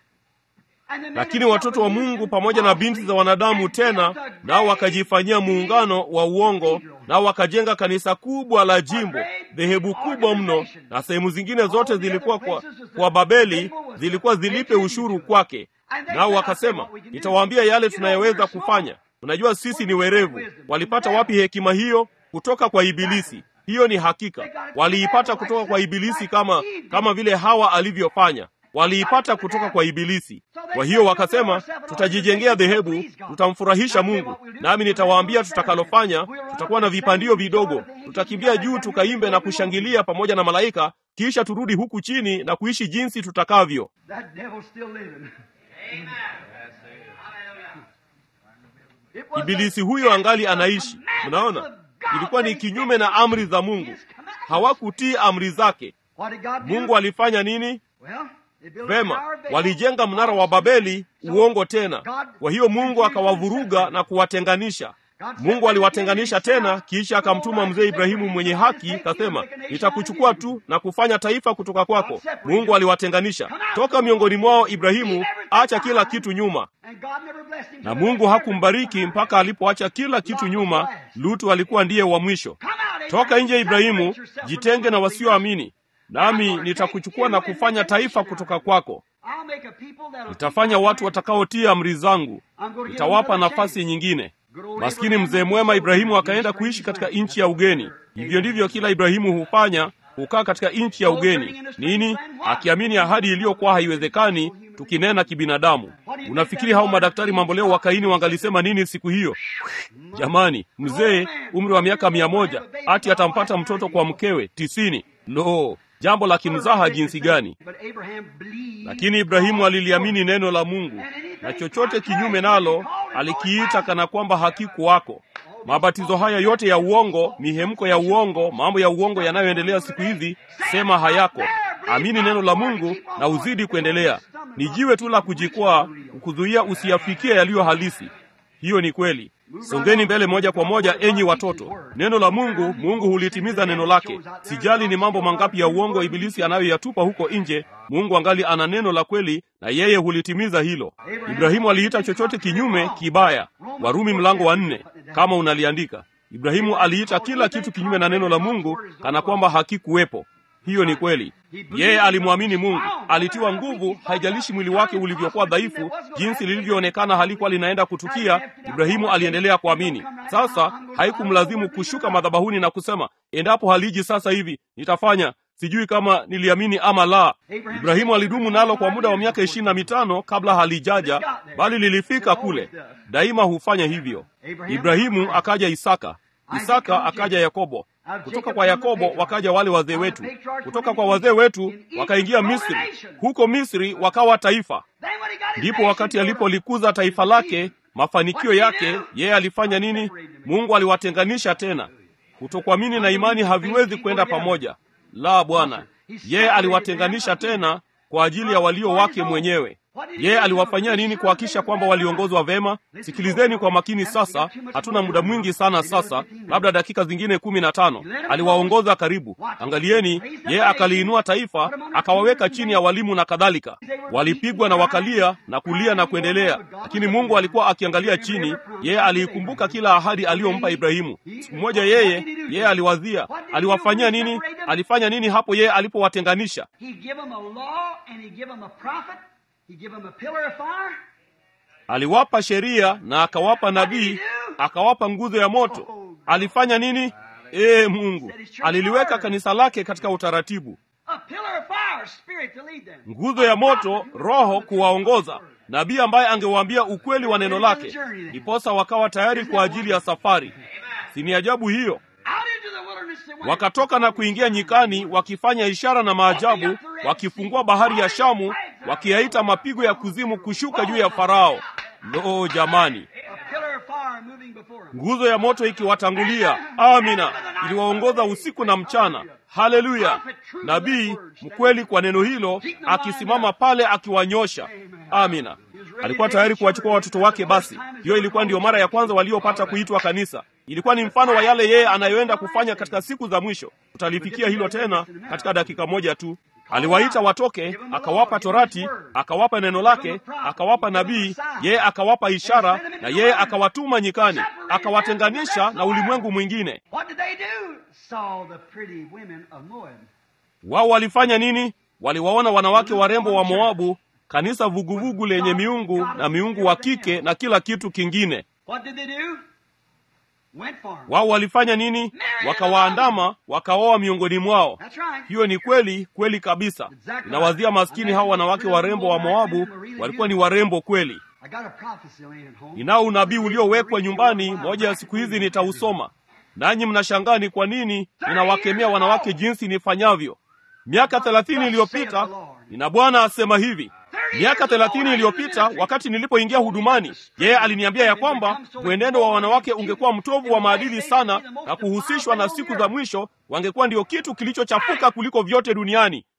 Speaker 1: and the men
Speaker 2: lakini
Speaker 1: of
Speaker 2: watoto wa mungu pamoja na binti za wanadamu tena nao wakajifanyia muungano wa uongo nao wakajenga kanisa kubwa la jimbo dhehebu kubwa mno na sehemu zingine zote zilikuwa kwa, kwa babeli zilikuwa zilipe ushuru kwake nao wakasema nitawaambia yale tunayoweza kufanya unajua sisi ni werevu walipata wapi hekima hiyo kutoka kwa ibilisi hiyo ni hakika waliipata kutoka kwa ibilisi kama kama vile hawa alivyofanya waliipata kutoka kwa ibilisi kwa hiyo wakasema tutajijengea dhehebu tutamfurahisha mungu nami nitawaambia tutakalofanya tutakuwa na vipandio vidogo tutakimbia juu tukaimbe na kushangilia pamoja na malaika kisha turudi huku chini na kuishi jinsi tutakavyo
Speaker 1: That devil's still living. It was
Speaker 2: ibilisi
Speaker 1: the-
Speaker 2: huyo angali anaishi
Speaker 1: the
Speaker 2: mnaona
Speaker 1: commandments of God.
Speaker 2: ilikuwa ni
Speaker 1: They
Speaker 2: kinyume na amri za mungu
Speaker 1: His commandments.
Speaker 2: hawakutii amri zake
Speaker 1: What did God do?
Speaker 2: mungu alifanya nini
Speaker 1: Well, they built a
Speaker 2: vema
Speaker 1: tower of Babel.
Speaker 2: walijenga mnara wa babeli uongo tena kwa hiyo mungu akawavuruga na kuwatenganisha Mungu aliwatenganisha tena, kisha akamtuma mzee Ibrahimu mwenye haki, kasema, nitakuchukua tu na kufanya taifa kutoka kwako. Mungu aliwatenganisha toka miongoni mwao. Ibrahimu, acha kila kitu nyuma, na Mungu hakumbariki mpaka alipoacha kila kitu nyuma. Lutu alikuwa ndiye wa mwisho. Toka nje, Ibrahimu, jitenge na wasioamini, nami nitakuchukua na kufanya taifa kutoka kwako. Nitafanya watu watakaotii amri zangu, nitawapa nafasi nyingine. Maskini mzee mwema Ibrahimu akaenda kuishi katika nchi ya ugeni. Hivyo ndivyo kila Ibrahimu hufanya, hukaa katika nchi ya ugeni. Nini? Akiamini ahadi iliyokuwa haiwezekani, tukinena kibinadamu. Unafikiri hao madaktari mamboleo wa Kaini wangalisema nini siku hiyo? Jamani, mzee umri wa miaka mia moja ati atampata mtoto kwa mkewe tisini. Lo, jambo la kimzaha jinsi gani! Lakini Ibrahimu aliliamini neno la Mungu, na chochote kinyume nalo alikiita kana kwamba hakikuwako. Mabatizo haya yote ya uongo, mihemko ya uongo, mambo ya uongo yanayoendelea siku hizi, sema hayako. Amini neno la Mungu na uzidi kuendelea. Ni jiwe tu la kujikwaa, kukuzuia usiyafikie yaliyo halisi. Hiyo ni kweli. Songeni mbele moja kwa moja, enyi watoto. Neno la Mungu, Mungu hulitimiza neno lake. Sijali ni mambo mangapi ya uongo ibilisi anayoyatupa huko nje, Mungu angali ana neno la kweli, na yeye hulitimiza hilo. Ibrahimu aliita chochote kinyume kibaya. Warumi mlango wa nne, kama unaliandika. Ibrahimu aliita kila kitu kinyume na neno la Mungu kana kwamba hakikuwepo. Hiyo ni kweli. Yeye alimwamini Mungu, alitiwa nguvu. Haijalishi mwili wake ulivyokuwa dhaifu, jinsi lilivyoonekana halikuwa linaenda kutukia, Ibrahimu aliendelea kuamini. Sasa haikumlazimu kushuka madhabahuni na kusema, endapo haliji sasa hivi nitafanya sijui kama niliamini ama la. Ibrahimu alidumu nalo kwa muda wa miaka ishirini na mitano kabla halijaja, bali lilifika kule. Daima hufanya hivyo. Ibrahimu akaja Isaka, Isaka akaja Yakobo, kutoka kwa Yakobo wakaja wale wazee wetu, kutoka kwa wazee wetu wakaingia Misri, huko Misri wakawa taifa. Ndipo wakati alipolikuza taifa lake, mafanikio yake, yeye alifanya nini? Mungu aliwatenganisha tena. Kutokuamini na imani haviwezi kwenda pamoja. La, Bwana, yeye aliwatenganisha tena kwa ajili ya walio wake mwenyewe. Yeye aliwafanyia nini kuhakikisha kwamba waliongozwa vema? Sikilizeni kwa makini sasa, hatuna muda mwingi sana sasa, labda dakika zingine kumi na tano. Aliwaongoza karibu. Angalieni, yeye akaliinua taifa, akawaweka chini ya walimu na kadhalika. Walipigwa na wakalia na kulia na kuendelea, lakini Mungu alikuwa akiangalia chini. Yeye aliikumbuka kila ahadi aliyompa Ibrahimu. Siku moja yeye yeye aliwazia, aliwafanyia nini? Alifanya nini hapo yeye alipowatenganisha? Aliwapa sheria na akawapa nabii, akawapa nguzo ya moto. Alifanya nini? Ee Mungu aliliweka kanisa lake katika utaratibu, nguzo ya moto, Roho kuwaongoza, nabii ambaye angewaambia ukweli wa neno lake, ndiposa wakawa tayari kwa ajili ya safari. Si ni ajabu hiyo? Wakatoka na kuingia nyikani, wakifanya ishara na maajabu, wakifungua bahari ya Shamu, wakiyaita mapigo ya kuzimu kushuka juu ya Farao. Lo, jamani! Nguzo ya moto ikiwatangulia. Amina, iliwaongoza usiku na mchana. Haleluya! Nabii mkweli kwa neno hilo, akisimama pale akiwanyosha. Amina. Alikuwa tayari kuwachukua watoto wake. Basi hiyo ilikuwa ndiyo mara ya kwanza waliopata kuitwa kanisa. Ilikuwa ni mfano wa yale yeye anayoenda kufanya katika siku za mwisho. Tutalifikia hilo tena katika dakika moja tu. Aliwaita watoke, akawapa Torati, akawapa neno lake, akawapa nabii, yeye akawapa ishara, na yeye akawatuma nyikani, akawatenganisha na ulimwengu mwingine. Wao walifanya nini? Waliwaona wanawake warembo wa Moabu, kanisa vuguvugu lenye miungu na miungu wa kike na kila kitu kingine. Wao walifanya nini? Wakawaandama, wakaoa miongoni mwao. Hiyo ni kweli kweli kabisa. Inawazia maskini hao wanawake warembo wa Moabu walikuwa ni warembo kweli. Ninao unabii uliowekwa nyumbani, moja ya siku hizi nitausoma, nanyi mnashangaa ni kwa nini ninawakemea wanawake jinsi nifanyavyo. Miaka thelathini iliyopita, nina Bwana asema hivi Miaka thelathini iliyopita wakati nilipoingia hudumani, yeye aliniambia ya kwamba mwenendo wa wanawake ungekuwa mtovu wa maadili sana, na kuhusishwa na siku za mwisho wangekuwa ndio kitu kilichochafuka kuliko vyote duniani.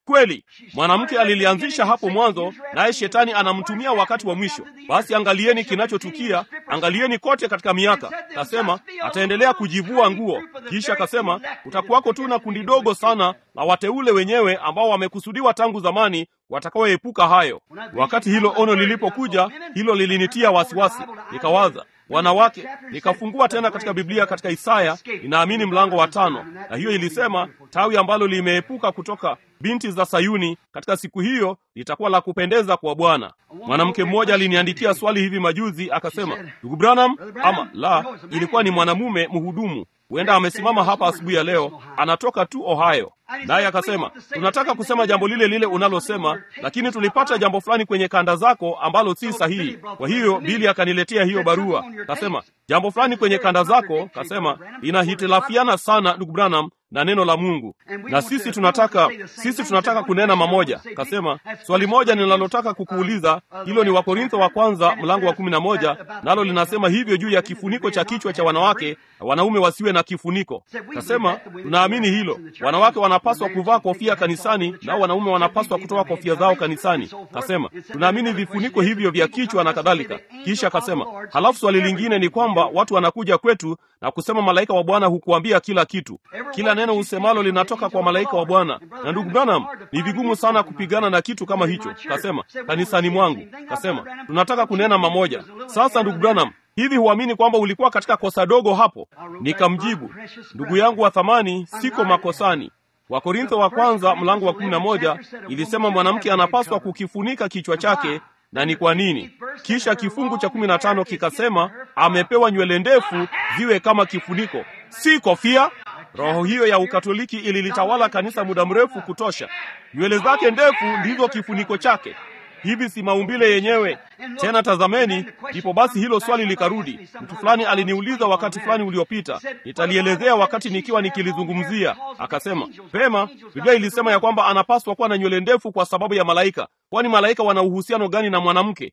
Speaker 2: kweli mwanamke alilianzisha hapo mwanzo naye shetani anamtumia wakati wa mwisho basi angalieni kinachotukia angalieni kote katika miaka kasema ataendelea kujivua nguo kisha akasema kutakuwako tu na kundi dogo sana la wateule wenyewe ambao wamekusudiwa tangu zamani watakaoepuka hayo wakati hilo ono lilipokuja hilo lilinitia wasiwasi nikawaza wanawake nikafungua tena katika biblia katika isaya ninaamini mlango wa tano na hiyo ilisema tawi ambalo limeepuka kutoka binti za sayuni katika siku hiyo litakuwa la kupendeza kwa bwana mwanamke mmoja aliniandikia swali hivi majuzi akasema ndugu branham ama la ilikuwa ni mwanamume mhudumu huenda amesimama hapa asubuhi ya leo anatoka tu ohio naye akasema tunataka kusema jambo lile lile unalosema lakini tulipata jambo fulani kwenye kanda zako ambalo si sahihi kwa hiyo bili akaniletea hiyo barua kasema jambo fulani kwenye kanda zako kasema inahitilafiana sana ndugu branham na neno la mungu na sisi tunataka sisi tunataka kunena mamoja kasema swali moja ninalotaka kukuuliza hilo ni wakorintho wa kwanza mlango wa kumi na moja nalo linasema hivyo juu ya kifuniko cha kichwa cha wanawake na wanaume wasiwe na kifuniko kasema tunaamini hilo wanawake wanapaswa kuvaa kofia kanisani nao wanaume wanapaswa kutoa kofia zao kanisani kasema tunaamini vifuniko hivyo vya kichwa na kadhalika kisha kasema halafu swali lingine ni kwamba watu wanakuja kwetu na kusema malaika wa bwana hukuambia kila kitu kila neno usemalo linatoka kwa malaika wa bwana na ndugu branham ni vigumu sana kupigana na kitu kama hicho kasema kanisani mwangu kasema tunataka kunena mamoja sasa ndugu branham hivi huamini kwamba ulikuwa katika kosa dogo hapo nikamjibu ndugu yangu wa thamani siko makosani wakorintho wa kwanza mlango wa kumi na moja ilisema mwanamke anapaswa kukifunika kichwa chake na ni kwa nini kisha kifungu cha kumi na tano kikasema amepewa nywele ndefu ziwe kama kifuniko si kofia roho hiyo ya ukatoliki ililitawala kanisa muda mrefu kutosha nywele zake ndefu ndizo kifuniko chake hivi si maumbile yenyewe tena tazameni ndipo basi hilo swali likarudi mtu fulani aliniuliza wakati fulani uliopita nitalielezea wakati nikiwa nikilizungumzia akasema pema biblia ilisema ya kwamba anapaswa kuwa na nywele ndefu kwa sababu ya malaika kwani malaika wana uhusiano gani na mwanamke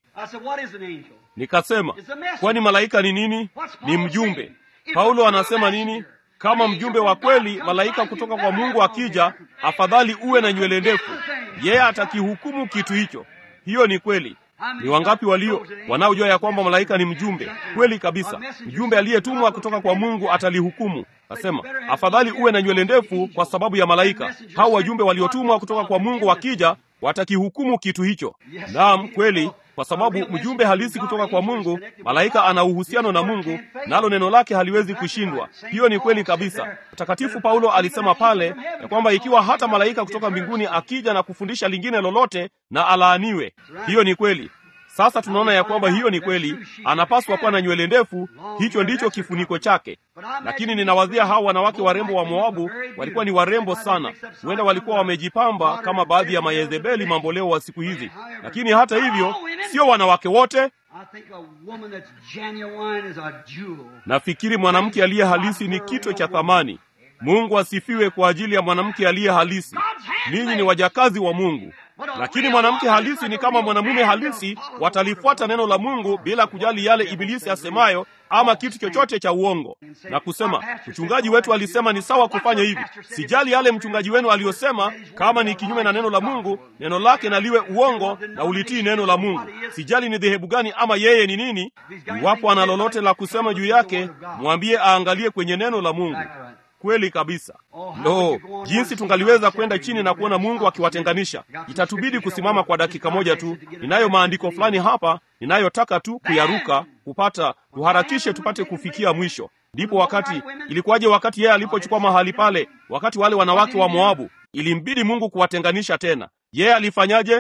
Speaker 2: nikasema kwani malaika ni nini ni mjumbe paulo anasema nini kama mjumbe wa kweli malaika kutoka kwa mungu akija afadhali uwe na nywele ndefu yeye atakihukumu kitu hicho hiyo ni kweli ni wangapi walio wanaojua ya kwamba malaika ni mjumbe kweli kabisa mjumbe aliyetumwa kutoka kwa mungu atalihukumu asema afadhali uwe na nywele ndefu kwa sababu ya malaika hao wajumbe waliotumwa kutoka kwa mungu wakija watakihukumu kitu hicho naam kweli kwa sababu mjumbe halisi kutoka kwa mungu malaika ana uhusiano na mungu nalo neno lake haliwezi kushindwa hiyo ni kweli kabisa mtakatifu paulo alisema pale ya kwamba ikiwa hata malaika kutoka mbinguni akija na kufundisha lingine lolote na alaaniwe hiyo ni kweli sasa tunaona ya kwamba hiyo ni kweli anapaswa kuwa na nywele ndefu hicho ndicho kifuniko chake lakini ninawazia hawa wanawake warembo wa moabu walikuwa ni warembo sana huenda walikuwa wamejipamba kama baadhi ya mayezebeli mamboleo wa siku hizi lakini hata hivyo sio wanawake wote nafikiri mwanamke aliye halisi ni kito cha thamani mungu asifiwe kwa ajili ya mwanamke aliye halisi ninyi ni wajakazi wa mungu lakini mwanamke halisi ni kama mwanamume halisi watalifuata neno la mungu bila kujali yale ibilisi asemayo ama kitu chochote cha uongo na kusema mchungaji wetu alisema ni sawa kufanya hivi sijali yale mchungaji wenu aliyosema kama ni kinyume na neno la mungu neno lake naliwe uongo na ulitii neno la mungu sijali ni dhehebu gani ama yeye ni nini iwapo ana lolote la kusema juu yake mwambie aangalie kwenye neno la mungu kweli kabisa lo jinsi tungaliweza kwenda chini na kuona mungu akiwatenganisha itatubidi kusimama kwa dakika moja tu ninayo maandiko fulani hapa ninayotaka tu kuyaruka kupata tuharakishe tupate kufikia mwisho ndipo wakati ilikuwaje wakati yeye alipochukua mahali pale wakati wale wanawake wa moabu ilimbidi mungu kuwatenganisha tena yeye alifanyaje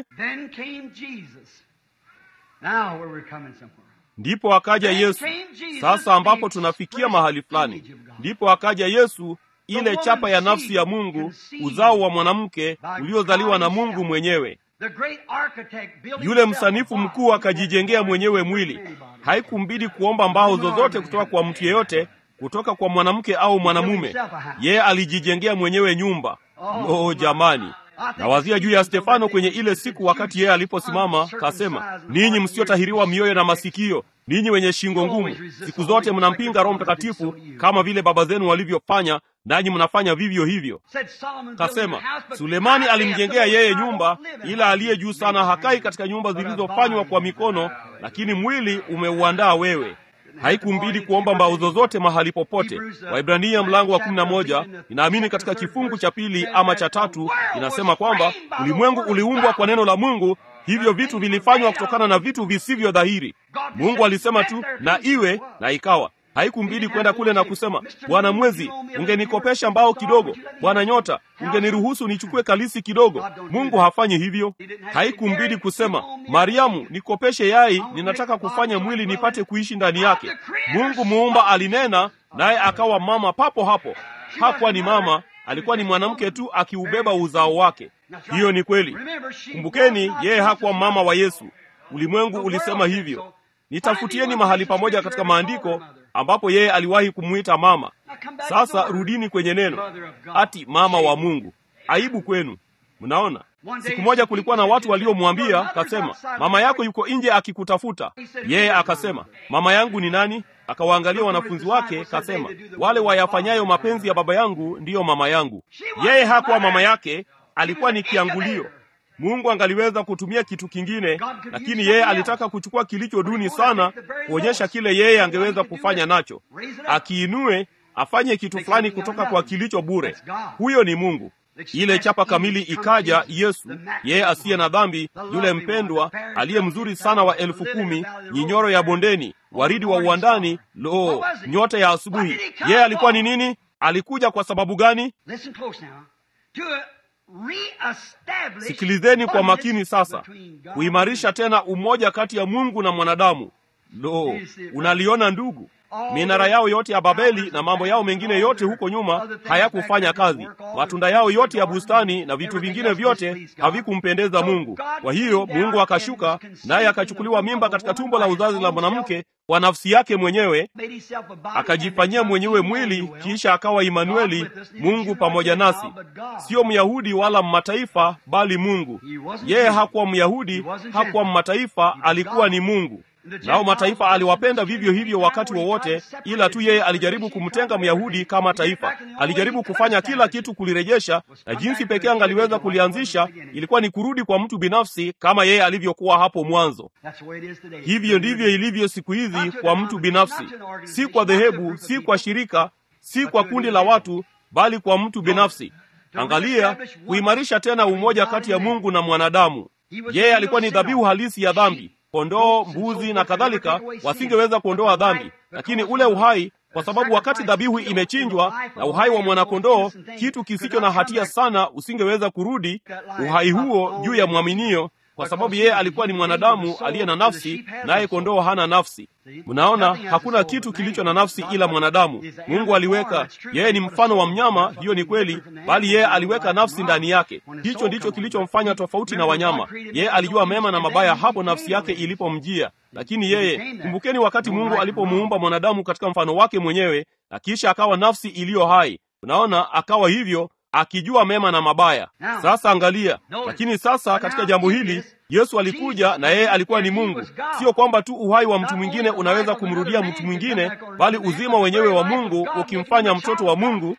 Speaker 2: ndipo akaja yesu sasa ambapo tunafikia mahali fulani ndipo akaja yesu ile chapa ya nafsi ya mungu uzao wa mwanamke uliozaliwa na mungu mwenyewe yule msanifu mkuu akajijengea mwenyewe mwili haikumbidi kuomba mbao zozote kutoka kwa mtu yeyote kutoka kwa mwanamke au mwanamume yeye alijijengea mwenyewe nyumba lo oh, jamani nawazia juu ya stefano kwenye ile siku wakati yeye aliposimama kasema ninyi msiotahiriwa mioyo na masikio ninyi wenye shingo ngumu siku zote mnampinga roho mtakatifu kama vile baba zenu walivyofanya nanyi mnafanya vivyo hivyo. Kasema Sulemani alimjengea yeye nyumba, ila aliye juu sana hakai katika nyumba zilizofanywa kwa mikono, lakini mwili umeuandaa wewe. Haikumbidi kuomba mbao zozote mahali popote. Waibrania mlango wa kumi na moja inaamini katika kifungu cha pili ama cha tatu inasema kwamba ulimwengu uliumbwa kwa neno la Mungu, hivyo vitu vilifanywa kutokana na vitu visivyo dhahiri. Mungu alisema tu na iwe, na ikawa. Haikumbidi kwenda kule na kusema, Bwana mwezi, ungenikopesha mbao kidogo. Bwana nyota, ungeniruhusu nichukue kalisi kidogo. Mungu hafanyi hivyo. Haikumbidi kusema, Mariamu, nikopeshe yai, ninataka kufanya mwili nipate kuishi ndani yake. Mungu muumba alinena, naye akawa mama papo hapo. Hakuwa ni mama, alikuwa ni mwanamke tu akiubeba uzao wake. Hiyo ni kweli. Kumbukeni, yeye hakuwa mama wa Yesu. Ulimwengu ulisema hivyo. Nitafutieni mahali pamoja katika maandiko ambapo yeye aliwahi kumwita mama. Sasa rudini kwenye neno, ati mama wa Mungu. Aibu kwenu. Mnaona, siku moja kulikuwa na watu waliomwambia, kasema, mama yako yuko nje akikutafuta. Yeye akasema, mama yangu ni nani? Akawaangalia wanafunzi wake, kasema, wale wayafanyayo mapenzi ya baba yangu ndiyo mama yangu. Yeye hakuwa mama yake, alikuwa ni kiangulio. Mungu angaliweza kutumia kitu kingine, lakini yeye alitaka kuchukua kilicho duni sana, kuonyesha kile yeye angeweza kufanya nacho, akiinue afanye kitu fulani kutoka kwa kilicho bure. Huyo ni Mungu. Ile chapa kamili ikaja, Yesu, yeye asiye na dhambi, yule mpendwa, aliye mzuri sana wa elfu kumi, nyinyoro ya bondeni, waridi wa uwandani, lo, nyota ya asubuhi. Yeye alikuwa ni nini? Alikuja kwa sababu gani? Sikilizeni kwa makini sasa, kuimarisha tena umoja kati ya Mungu na mwanadamu. Lo, unaliona ndugu, minara yao yote ya Babeli na mambo yao mengine yote huko nyuma hayakufanya kazi. Matunda yao yote ya bustani na vitu vingine vyote havikumpendeza Mungu. Kwa hiyo Mungu akashuka, naye akachukuliwa mimba katika tumbo la uzazi la mwanamke kwa nafsi yake mwenyewe, akajifanyia mwenyewe mwili, kisha akawa Imanueli, Mungu pamoja nasi. Sio Myahudi wala mmataifa, bali Mungu. Yeye hakuwa Myahudi, hakuwa mmataifa, alikuwa ni Mungu. Nao mataifa aliwapenda vivyo hivyo wakati wowote, ila tu yeye alijaribu kumtenga Myahudi kama taifa. Alijaribu kufanya kila kitu kulirejesha, na jinsi pekee angaliweza kulianzisha ilikuwa ni kurudi kwa mtu binafsi kama yeye alivyokuwa hapo mwanzo. Hivyo ndivyo ilivyo siku hizi kwa mtu binafsi, si kwa dhehebu, si kwa shirika, si kwa kundi la watu, bali kwa mtu binafsi. Angalia, kuimarisha tena umoja kati ya Mungu na mwanadamu. Yeye alikuwa ni dhabihu halisi ya dhambi kondoo, mbuzi na kadhalika wasingeweza kuondoa dhambi, lakini ule uhai, kwa sababu wakati dhabihu imechinjwa na uhai wa mwanakondoo, kitu kisicho na hatia sana, usingeweza kurudi uhai huo juu ya mwaminio, kwa sababu yeye alikuwa ni mwanadamu aliye na nafsi, naye kondoo hana nafsi. Mnaona, hakuna kitu kilicho na nafsi ila mwanadamu. Mungu aliweka, yeye ni mfano wa mnyama, hiyo ni kweli, bali yeye aliweka nafsi ndani yake. Hicho ndicho kilichomfanya tofauti na wanyama. Yeye alijua mema na mabaya hapo nafsi yake ilipomjia. Lakini yeye, kumbukeni, wakati Mungu alipomuumba mwanadamu katika mfano wake mwenyewe, na kisha akawa nafsi iliyo hai, unaona, akawa hivyo akijua mema na mabaya. Sasa angalia, lakini sasa katika jambo hili Yesu alikuja na yeye alikuwa ni Mungu. Sio kwamba tu uhai wa mtu mwingine unaweza kumrudia mtu mwingine, bali uzima wenyewe wa Mungu ukimfanya mtoto wa Mungu,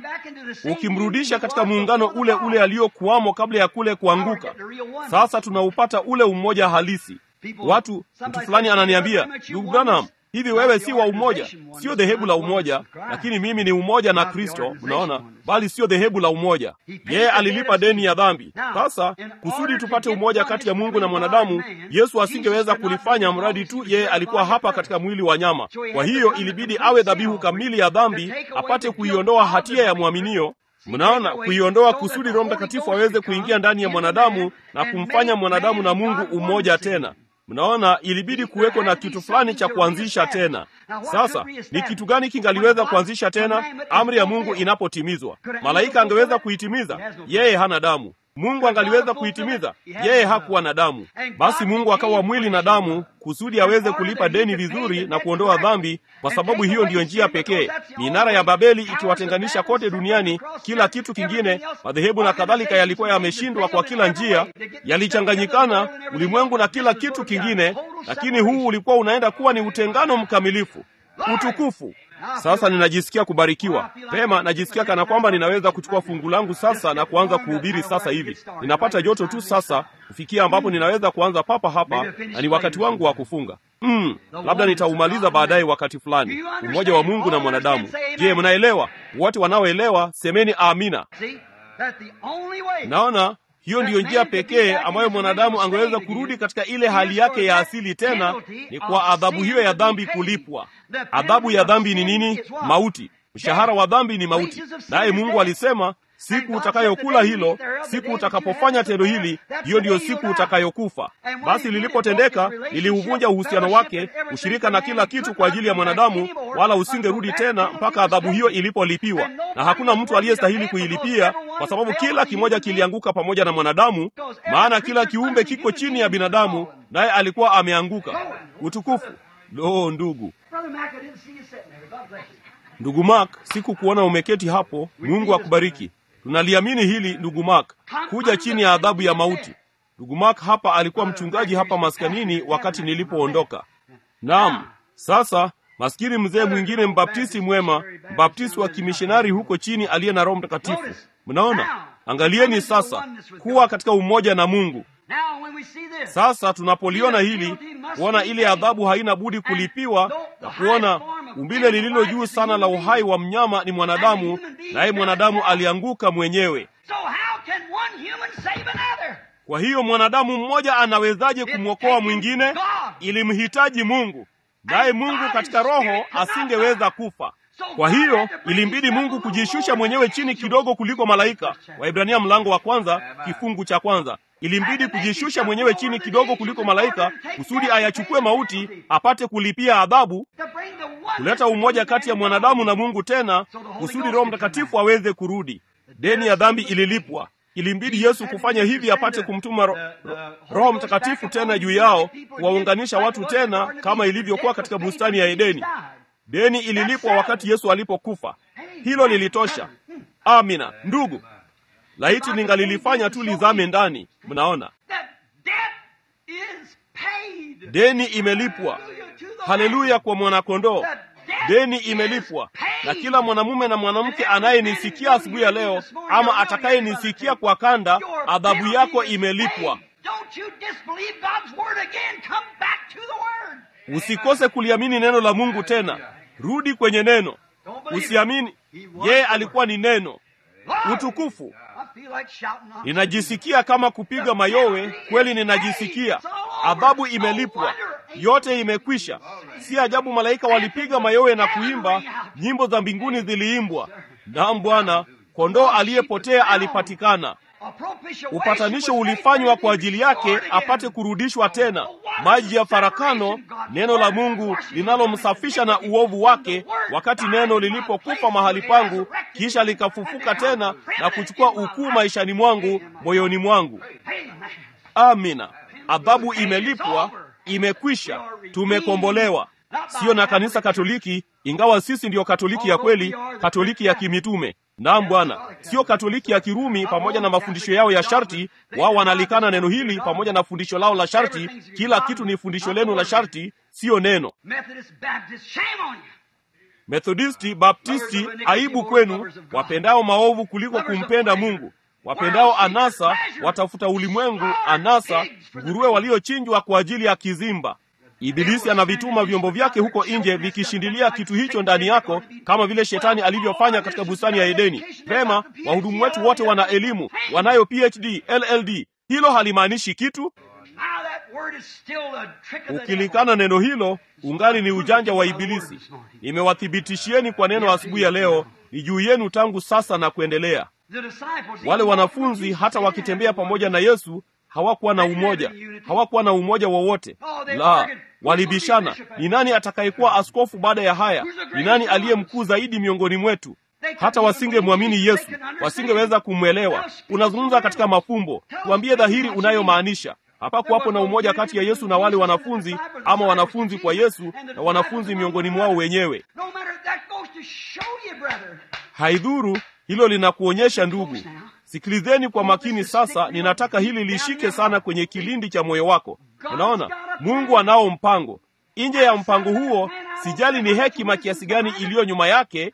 Speaker 2: ukimrudisha katika muungano ule ule aliyokuwamo kabla ya kule kuanguka. Sasa tunaupata ule umoja halisi. Watu, mtu fulani ananiambia, ndugu Branham, hivi wewe si wa umoja? Sio dhehebu la umoja, lakini mimi ni umoja na Kristo, unaona, bali sio dhehebu la umoja. Yeye alilipa deni ya dhambi. Sasa kusudi tupate umoja kati ya Mungu na mwanadamu, Yesu asingeweza kulifanya mradi tu yeye alikuwa hapa katika mwili wa nyama. Kwa hiyo ilibidi awe dhabihu kamili ya dhambi, apate kuiondoa hatia ya mwaminio Mnaona, kuiondoa kusudi Roho Mtakatifu aweze kuingia ndani ya mwanadamu na kumfanya mwanadamu na Mungu umoja tena. Mnaona, ilibidi kuweko na kitu fulani cha kuanzisha tena. Sasa ni kitu gani kingaliweza kuanzisha tena? Amri ya Mungu inapotimizwa, malaika angeweza kuitimiza? Yeye hana damu. Mungu angaliweza kuitimiza? Yeye hakuwa na damu. Basi Mungu akawa mwili na damu kusudi aweze kulipa deni vizuri na kuondoa dhambi, kwa sababu hiyo ndiyo njia pekee. Minara ya Babeli ikiwatenganisha kote duniani, kila kitu kingine, madhehebu na kadhalika, yalikuwa yameshindwa kwa kila njia, yalichanganyikana ulimwengu na kila kitu kingine, lakini huu ulikuwa unaenda kuwa ni utengano mkamilifu, utukufu Sasa ninajisikia kubarikiwa pema, najisikia kana kwamba ninaweza kuchukua fungu langu sasa na kuanza kuhubiri sasa hivi. Ninapata joto tu sasa kufikia ambapo ninaweza kuanza papa hapa, na ni wakati wangu wa kufunga. Mm, labda nitaumaliza baadaye wakati fulani. Umoja wa Mungu na mwanadamu. Je, mnaelewa? Wote wanaoelewa semeni amina. Naona hiyo ndiyo njia pekee ambayo mwanadamu angeweza kurudi katika ile hali yake ya asili tena, ni kwa adhabu hiyo ya dhambi kulipwa. Adhabu ya dhambi ni nini? Mauti. Mshahara wa dhambi ni mauti, naye Mungu alisema siku utakayokula hilo, siku utakapofanya tendo hili, hiyo ndiyo siku utakayokufa. Basi lilipotendeka, liliuvunja uhusiano wake, ushirika na kila kitu kwa ajili ya mwanadamu, wala usingerudi tena mpaka adhabu hiyo ilipolipiwa. Na hakuna mtu aliyestahili kuilipia, kwa sababu kila kimoja kilianguka pamoja na mwanadamu, maana kila kiumbe kiko chini ya binadamu, naye alikuwa ameanguka. Utukufu! Lo, ndugu Ndugu Mark, sikukuona umeketi hapo. Mungu akubariki. Tunaliamini hili ndugu Mark, kuja chini ya adhabu ya mauti. Ndugu Mark hapa alikuwa mchungaji hapa maskanini wakati nilipoondoka. Naam, sasa maskini mzee mwingine mbaptisti mwema, mbaptisti wa kimishonari huko chini aliye na Roho Mtakatifu. Mnaona, angalieni sasa kuwa katika umoja na Mungu. Sasa tunapoliona hili, kuona ile adhabu haina budi kulipiwa na kuona umbile lililo juu sana la uhai wa mnyama ni mwanadamu, naye mwanadamu alianguka mwenyewe. Kwa hiyo mwanadamu mmoja anawezaje kumwokoa mwingine? Ilimhitaji Mungu, naye Mungu katika Roho asingeweza kufa. Kwa hiyo ilimbidi Mungu kujishusha mwenyewe chini kidogo kuliko malaika. Waibrania mlango wa kwanza kifungu cha kwanza. Ilimbidi kujishusha mwenyewe chini kidogo kuliko malaika kusudi ayachukue mauti apate kulipia adhabu, kuleta umoja kati ya mwanadamu na Mungu tena kusudi Roho Mtakatifu aweze kurudi. Deni ya dhambi ililipwa. Ilimbidi Yesu kufanya hivi apate kumtuma ro, ro, Roho Mtakatifu tena juu yao kuwaunganisha watu tena kama ilivyokuwa katika bustani ya Edeni. Deni ililipwa wakati Yesu alipokufa. Hilo lilitosha. Amina ndugu, laiti ningalilifanya tu lizame ndani. Mnaona, deni imelipwa. Haleluya kwa mwanakondoo. Deni imelipwa, na kila mwanamume na mwanamke anayenisikia asubuhi ya leo ama atakayenisikia kwa kanda, adhabu yako imelipwa. Usikose kuliamini neno la Mungu tena. Rudi kwenye neno, usiamini yeye alikuwa ni neno. Utukufu! Ninajisikia kama kupiga mayowe, kweli ninajisikia. Adhabu imelipwa, yote imekwisha. Si ajabu malaika walipiga mayowe na kuimba, nyimbo za mbinguni ziliimbwa. Naam Bwana, kondoo aliyepotea alipatikana. Upatanisho ulifanywa kwa ajili yake apate kurudishwa tena. Maji ya farakano, neno la Mungu linalomsafisha na uovu wake, wakati neno lilipokufa mahali pangu, kisha likafufuka tena na kuchukua ukuu maishani mwangu, moyoni mwangu. Amina. Adhabu imelipwa, imekwisha, tumekombolewa. Siyo na kanisa Katoliki, ingawa sisi ndiyo Katoliki ya kweli, Katoliki ya kimitume. Naam Bwana, sio Katoliki ya Kirumi pamoja na mafundisho yao ya sharti. Wao wanalikana neno hili pamoja na fundisho lao la sharti. Kila kitu ni fundisho lenu la sharti, siyo neno. Methodisti, Baptisti, aibu kwenu, wapendao maovu kuliko kumpenda Mungu, wapendao anasa, watafuta ulimwengu, anasa, nguruwe waliochinjwa kwa ajili ya kizimba. Ibilisi anavituma vyombo vyake huko nje vikishindilia kitu hicho ndani yako, kama vile shetani alivyofanya katika bustani ya Edeni. Pema, wahudumu wetu wote wana elimu, wanayo PhD, LLD. Hilo halimaanishi kitu. Ukilikana neno hilo, ungali ni ujanja wa Ibilisi. Nimewathibitishieni kwa neno asubuhi ya leo, ni juu yenu tangu sasa na kuendelea. Wale wanafunzi hata wakitembea pamoja na Yesu hawakuwa na umoja, hawakuwa na umoja wowote. La, walibishana, ni nani atakayekuwa askofu baada ya haya? Ni nani aliye mkuu zaidi miongoni mwetu? Hata wasingemwamini Yesu, wasingeweza kumwelewa. Unazungumza katika mafumbo, tuambie dhahiri unayomaanisha. Hapakuwapo na umoja kati ya Yesu na wale wanafunzi, ama wanafunzi kwa Yesu na wanafunzi miongoni mwao wenyewe. Haidhuru, hilo linakuonyesha ndugu. Sikilizeni kwa makini sasa, ninataka hili lishike sana kwenye kilindi cha moyo wako. Unaona, Mungu anao mpango. nje ya mpango huo sijali ni hekima kiasi gani iliyo nyuma yake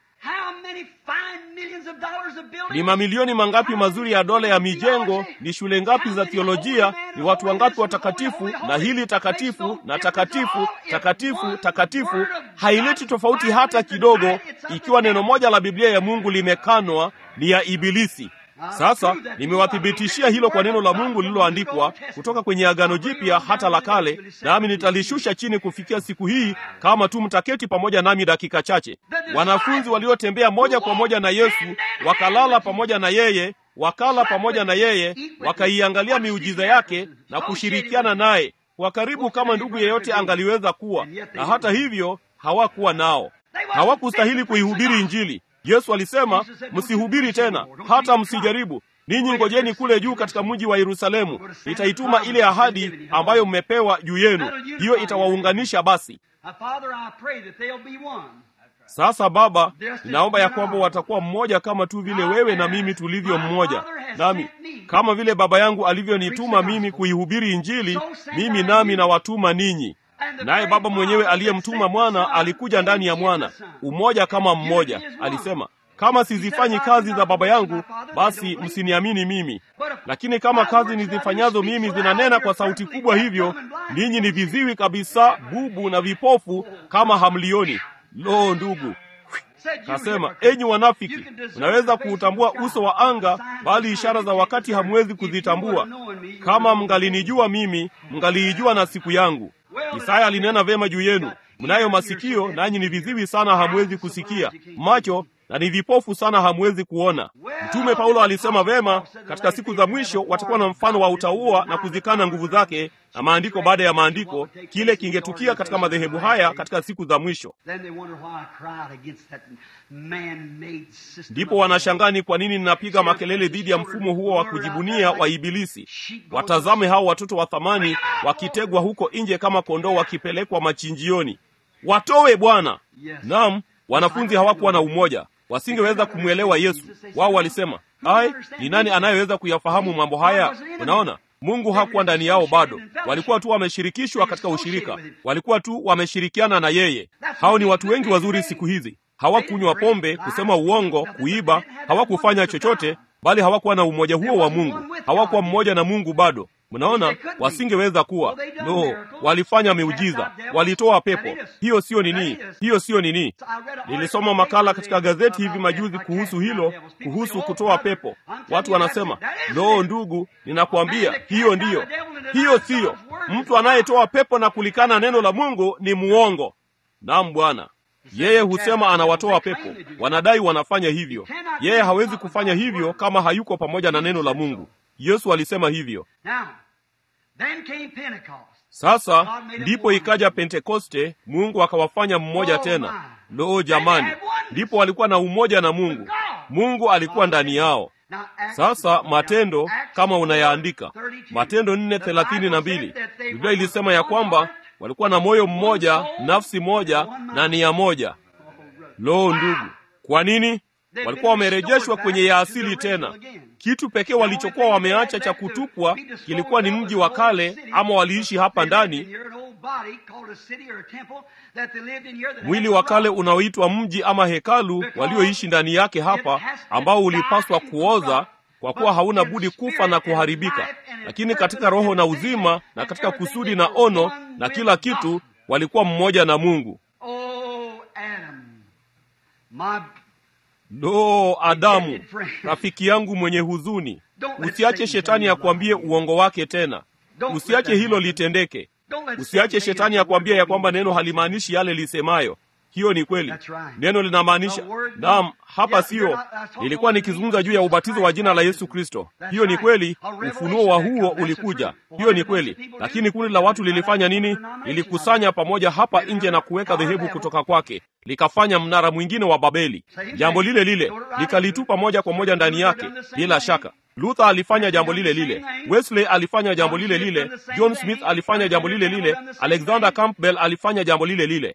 Speaker 2: ni mamilioni mangapi mazuri ya dola ya mijengo ni shule ngapi za thiolojia ni watu wangapi watakatifu na hili takatifu na takatifu takatifu takatifu haileti tofauti hata kidogo ikiwa neno moja la biblia ya mungu limekanwa ni ya ibilisi sasa nimewathibitishia hilo kwa neno la mungu lililoandikwa kutoka kwenye agano jipya hata la kale nami nitalishusha chini kufikia siku hii kama tu mtaketi pamoja nami dakika chache wanafunzi waliotembea moja kwa moja na yesu wakalala pamoja na yeye wakala pamoja na yeye wakaiangalia miujiza yake na kushirikiana naye kwa karibu kama ndugu yeyote angaliweza kuwa na hata hivyo hawakuwa nao hawakustahili kuihubiri injili yesu alisema msihubiri tena hata msijaribu ninyi ngojeni kule juu katika mji wa yerusalemu nitaituma ile ahadi ambayo mmepewa juu yenu hiyo itawaunganisha basi sasa baba ninaomba ya kwamba watakuwa mmoja kama tu vile wewe na mimi tulivyo mmoja nami kama vile baba yangu alivyonituma mimi kuihubiri injili mimi nami nawatuma ninyi naye baba mwenyewe aliyemtuma mwana alikuja ndani ya mwana umoja kama mmoja alisema kama sizifanyi kazi za baba yangu basi msiniamini mimi lakini kama kazi nizifanyazo mimi zinanena kwa sauti kubwa hivyo ninyi ni viziwi kabisa bubu na vipofu kama hamlioni lo ndugu kasema enyi wanafiki mnaweza kuutambua uso wa anga bali ishara za wakati hamwezi kuzitambua kama mngalinijua mimi mngaliijua na siku yangu isaya alinena vyema juu yenu mnayo masikio nanyi ni viziwi sana hamwezi kusikia macho na ni vipofu sana hamwezi kuona mtume paulo alisema vema katika siku za mwisho watakuwa na mfano wa utauwa na kuzikana nguvu zake na maandiko baada ya maandiko kile kingetukia katika madhehebu haya katika siku za mwisho ndipo wanashangaa ni kwa nini ninapiga makelele dhidi ya mfumo huo wa kujibunia wa ibilisi watazame hao watoto wa thamani wakitegwa huko nje kama kondoo wakipelekwa machinjioni watowe bwana nam wanafunzi hawakuwa na umoja wasingeweza kumwelewa yesu wao walisema ai ni nani anayeweza kuyafahamu mambo haya unaona mungu hakuwa ndani yao bado walikuwa tu wameshirikishwa katika ushirika walikuwa tu wameshirikiana na yeye hao ni watu wengi wazuri siku hizi hawakunywa pombe kusema uongo kuiba hawakufanya chochote bali hawakuwa na umoja huo wa mungu hawakuwa mmoja na mungu bado mnaona wasingeweza kuwa no walifanya miujiza walitoa pepo hiyo siyo nini hiyo siyo nini nilisoma makala katika gazeti hivi majuzi kuhusu hilo kuhusu kutoa pepo watu wanasema no ndugu ninakwambia hiyo ndiyo hiyo siyo mtu anayetoa pepo na kulikana neno la mungu ni muongo nam bwana yeye husema anawatoa pepo wanadai wanafanya hivyo yeye hawezi kufanya hivyo kama hayuko pamoja na neno la mungu yesu alisema hivyo sasa ndipo ikaja pentekoste mungu akawafanya mmoja tena loo jamani ndipo walikuwa na umoja na mungu mungu alikuwa ndani yao sasa matendo kama unayaandika matendo nne thelathini na mbili biblia ilisema ya kwamba walikuwa na moyo mmoja nafsi moja na nia moja loo ndugu kwa nini walikuwa wamerejeshwa kwenye ya asili tena kitu pekee walichokuwa wameacha cha kutupwa kilikuwa ni mji wa kale ama waliishi hapa ndani mwili wa kale unaoitwa mji ama hekalu walioishi ndani yake hapa ambao ulipaswa kuoza kwa kuwa hauna budi kufa na kuharibika lakini katika roho na uzima na katika kusudi na ono na kila kitu walikuwa mmoja na mungu lo adamu rafiki yangu mwenye huzuni usiache shetani akuambie uongo wake tena usiache hilo litendeke usiache shetani akuambia ya kwamba neno halimaanishi yale lisemayo hiyo ni kweli neno linamaanisha naam hapa siyo nilikuwa nikizungumza juu ya ubatizo wa jina la yesu kristo hiyo ni kweli ufunuo wa huo ulikuja hiyo ni kweli lakini kundi la watu lilifanya nini lilikusanya pamoja hapa nje na kuweka dhehebu kutoka kwake likafanya mnara mwingine wa babeli jambo lile lile likalitupa moja kwa moja ndani yake bila shaka luther alifanya jambo lile lile wesley alifanya jambo lile lile john smith alifanya jambo lile lile alexander campbell alifanya jambo lile lile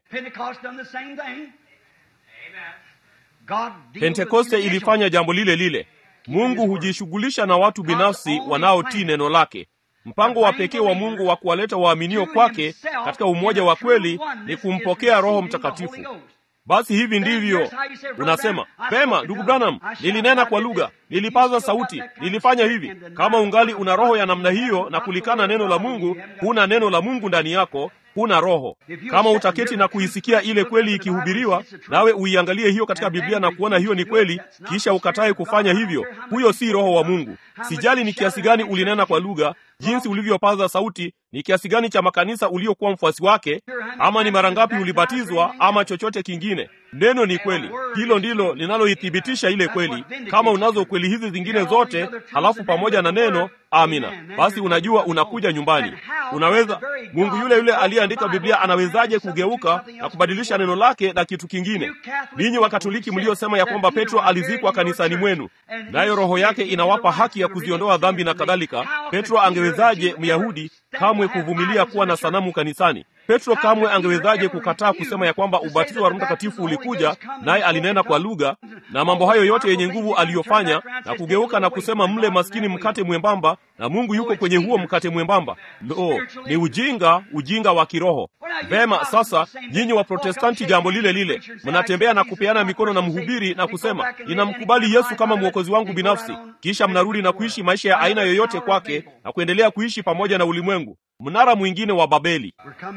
Speaker 2: pentekoste ilifanya jambo lile lile mungu hujishughulisha na watu binafsi wanaotii neno lake mpango wa pekee wa mungu wa kuwaleta waaminio kwake katika umoja wa kweli ni kumpokea roho mtakatifu basi hivi ndivyo unasema pema ndugu branham nilinena kwa lugha nilipaza sauti nilifanya hivi kama ungali una roho ya namna hiyo na kulikana neno la mungu huna neno la mungu ndani yako huna roho kama utaketi na kuisikia ile kweli ikihubiriwa nawe uiangalie hiyo katika biblia na kuona hiyo ni kweli kisha ukatae kufanya hivyo huyo si roho wa mungu sijali ni kiasi gani ulinena kwa lugha jinsi ulivyopaza sauti ni kiasi gani cha makanisa uliokuwa mfuasi wake ama ni mara ngapi ulibatizwa ama chochote kingine neno ni kweli hilo ndilo linaloithibitisha ile kweli kama unazo kweli hizi zingine zote halafu pamoja na neno amina basi unajua unakuja nyumbani unaweza mungu yule yule aliyeandika biblia anawezaje kugeuka na kubadilisha neno lake na kitu kingine ninyi wakatoliki mliosema ya kwamba petro alizikwa kanisani mwenu nayo roho yake inawapa haki ya kuziondoa dhambi na kadhalika petro angewezaje myahudi kamwe kuvumilia kuwa na sanamu kanisani petro kamwe angewezaje kukataa kusema ya kwamba ubatizo wa roho mtakatifu ulikuja naye alinena kwa lugha na mambo hayo yote yenye nguvu aliyofanya na kugeuka na kusema mle maskini mkate mwembamba na mungu yuko kwenye huo mkate mwembamba lo ni ujinga ujinga wa kiroho vema sasa nyinyi wa protestanti jambo lile lile mnatembea na kupeana mikono na mhubiri na kusema ninamkubali yesu kama mwokozi wangu binafsi kisha mnarudi na kuishi maisha ya aina yoyote kwake na kuendelea kuishi pamoja na ulimwengu mnara mwingine wa babeli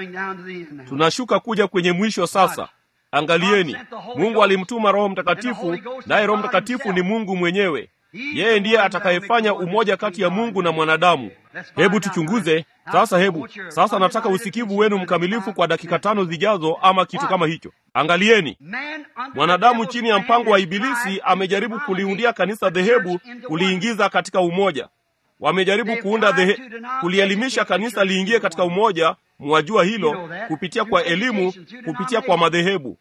Speaker 2: tunashuka kuja kwenye mwisho sasa angalieni mungu alimtuma roho mtakatifu naye roho mtakatifu ni mungu mwenyewe yeye ndiye atakayefanya umoja kati ya mungu na mwanadamu hebu tuchunguze sasa hebu sasa nataka usikivu wenu mkamilifu kwa dakika tano zijazo ama kitu kama hicho angalieni mwanadamu chini ya mpango wa ibilisi amejaribu kuliundia kanisa dhehebu kuliingiza katika umoja wamejaribu kuunda dhehe, kulielimisha kanisa liingie katika umoja mwajua hilo kupitia kwa elimu kupitia kwa madhehebu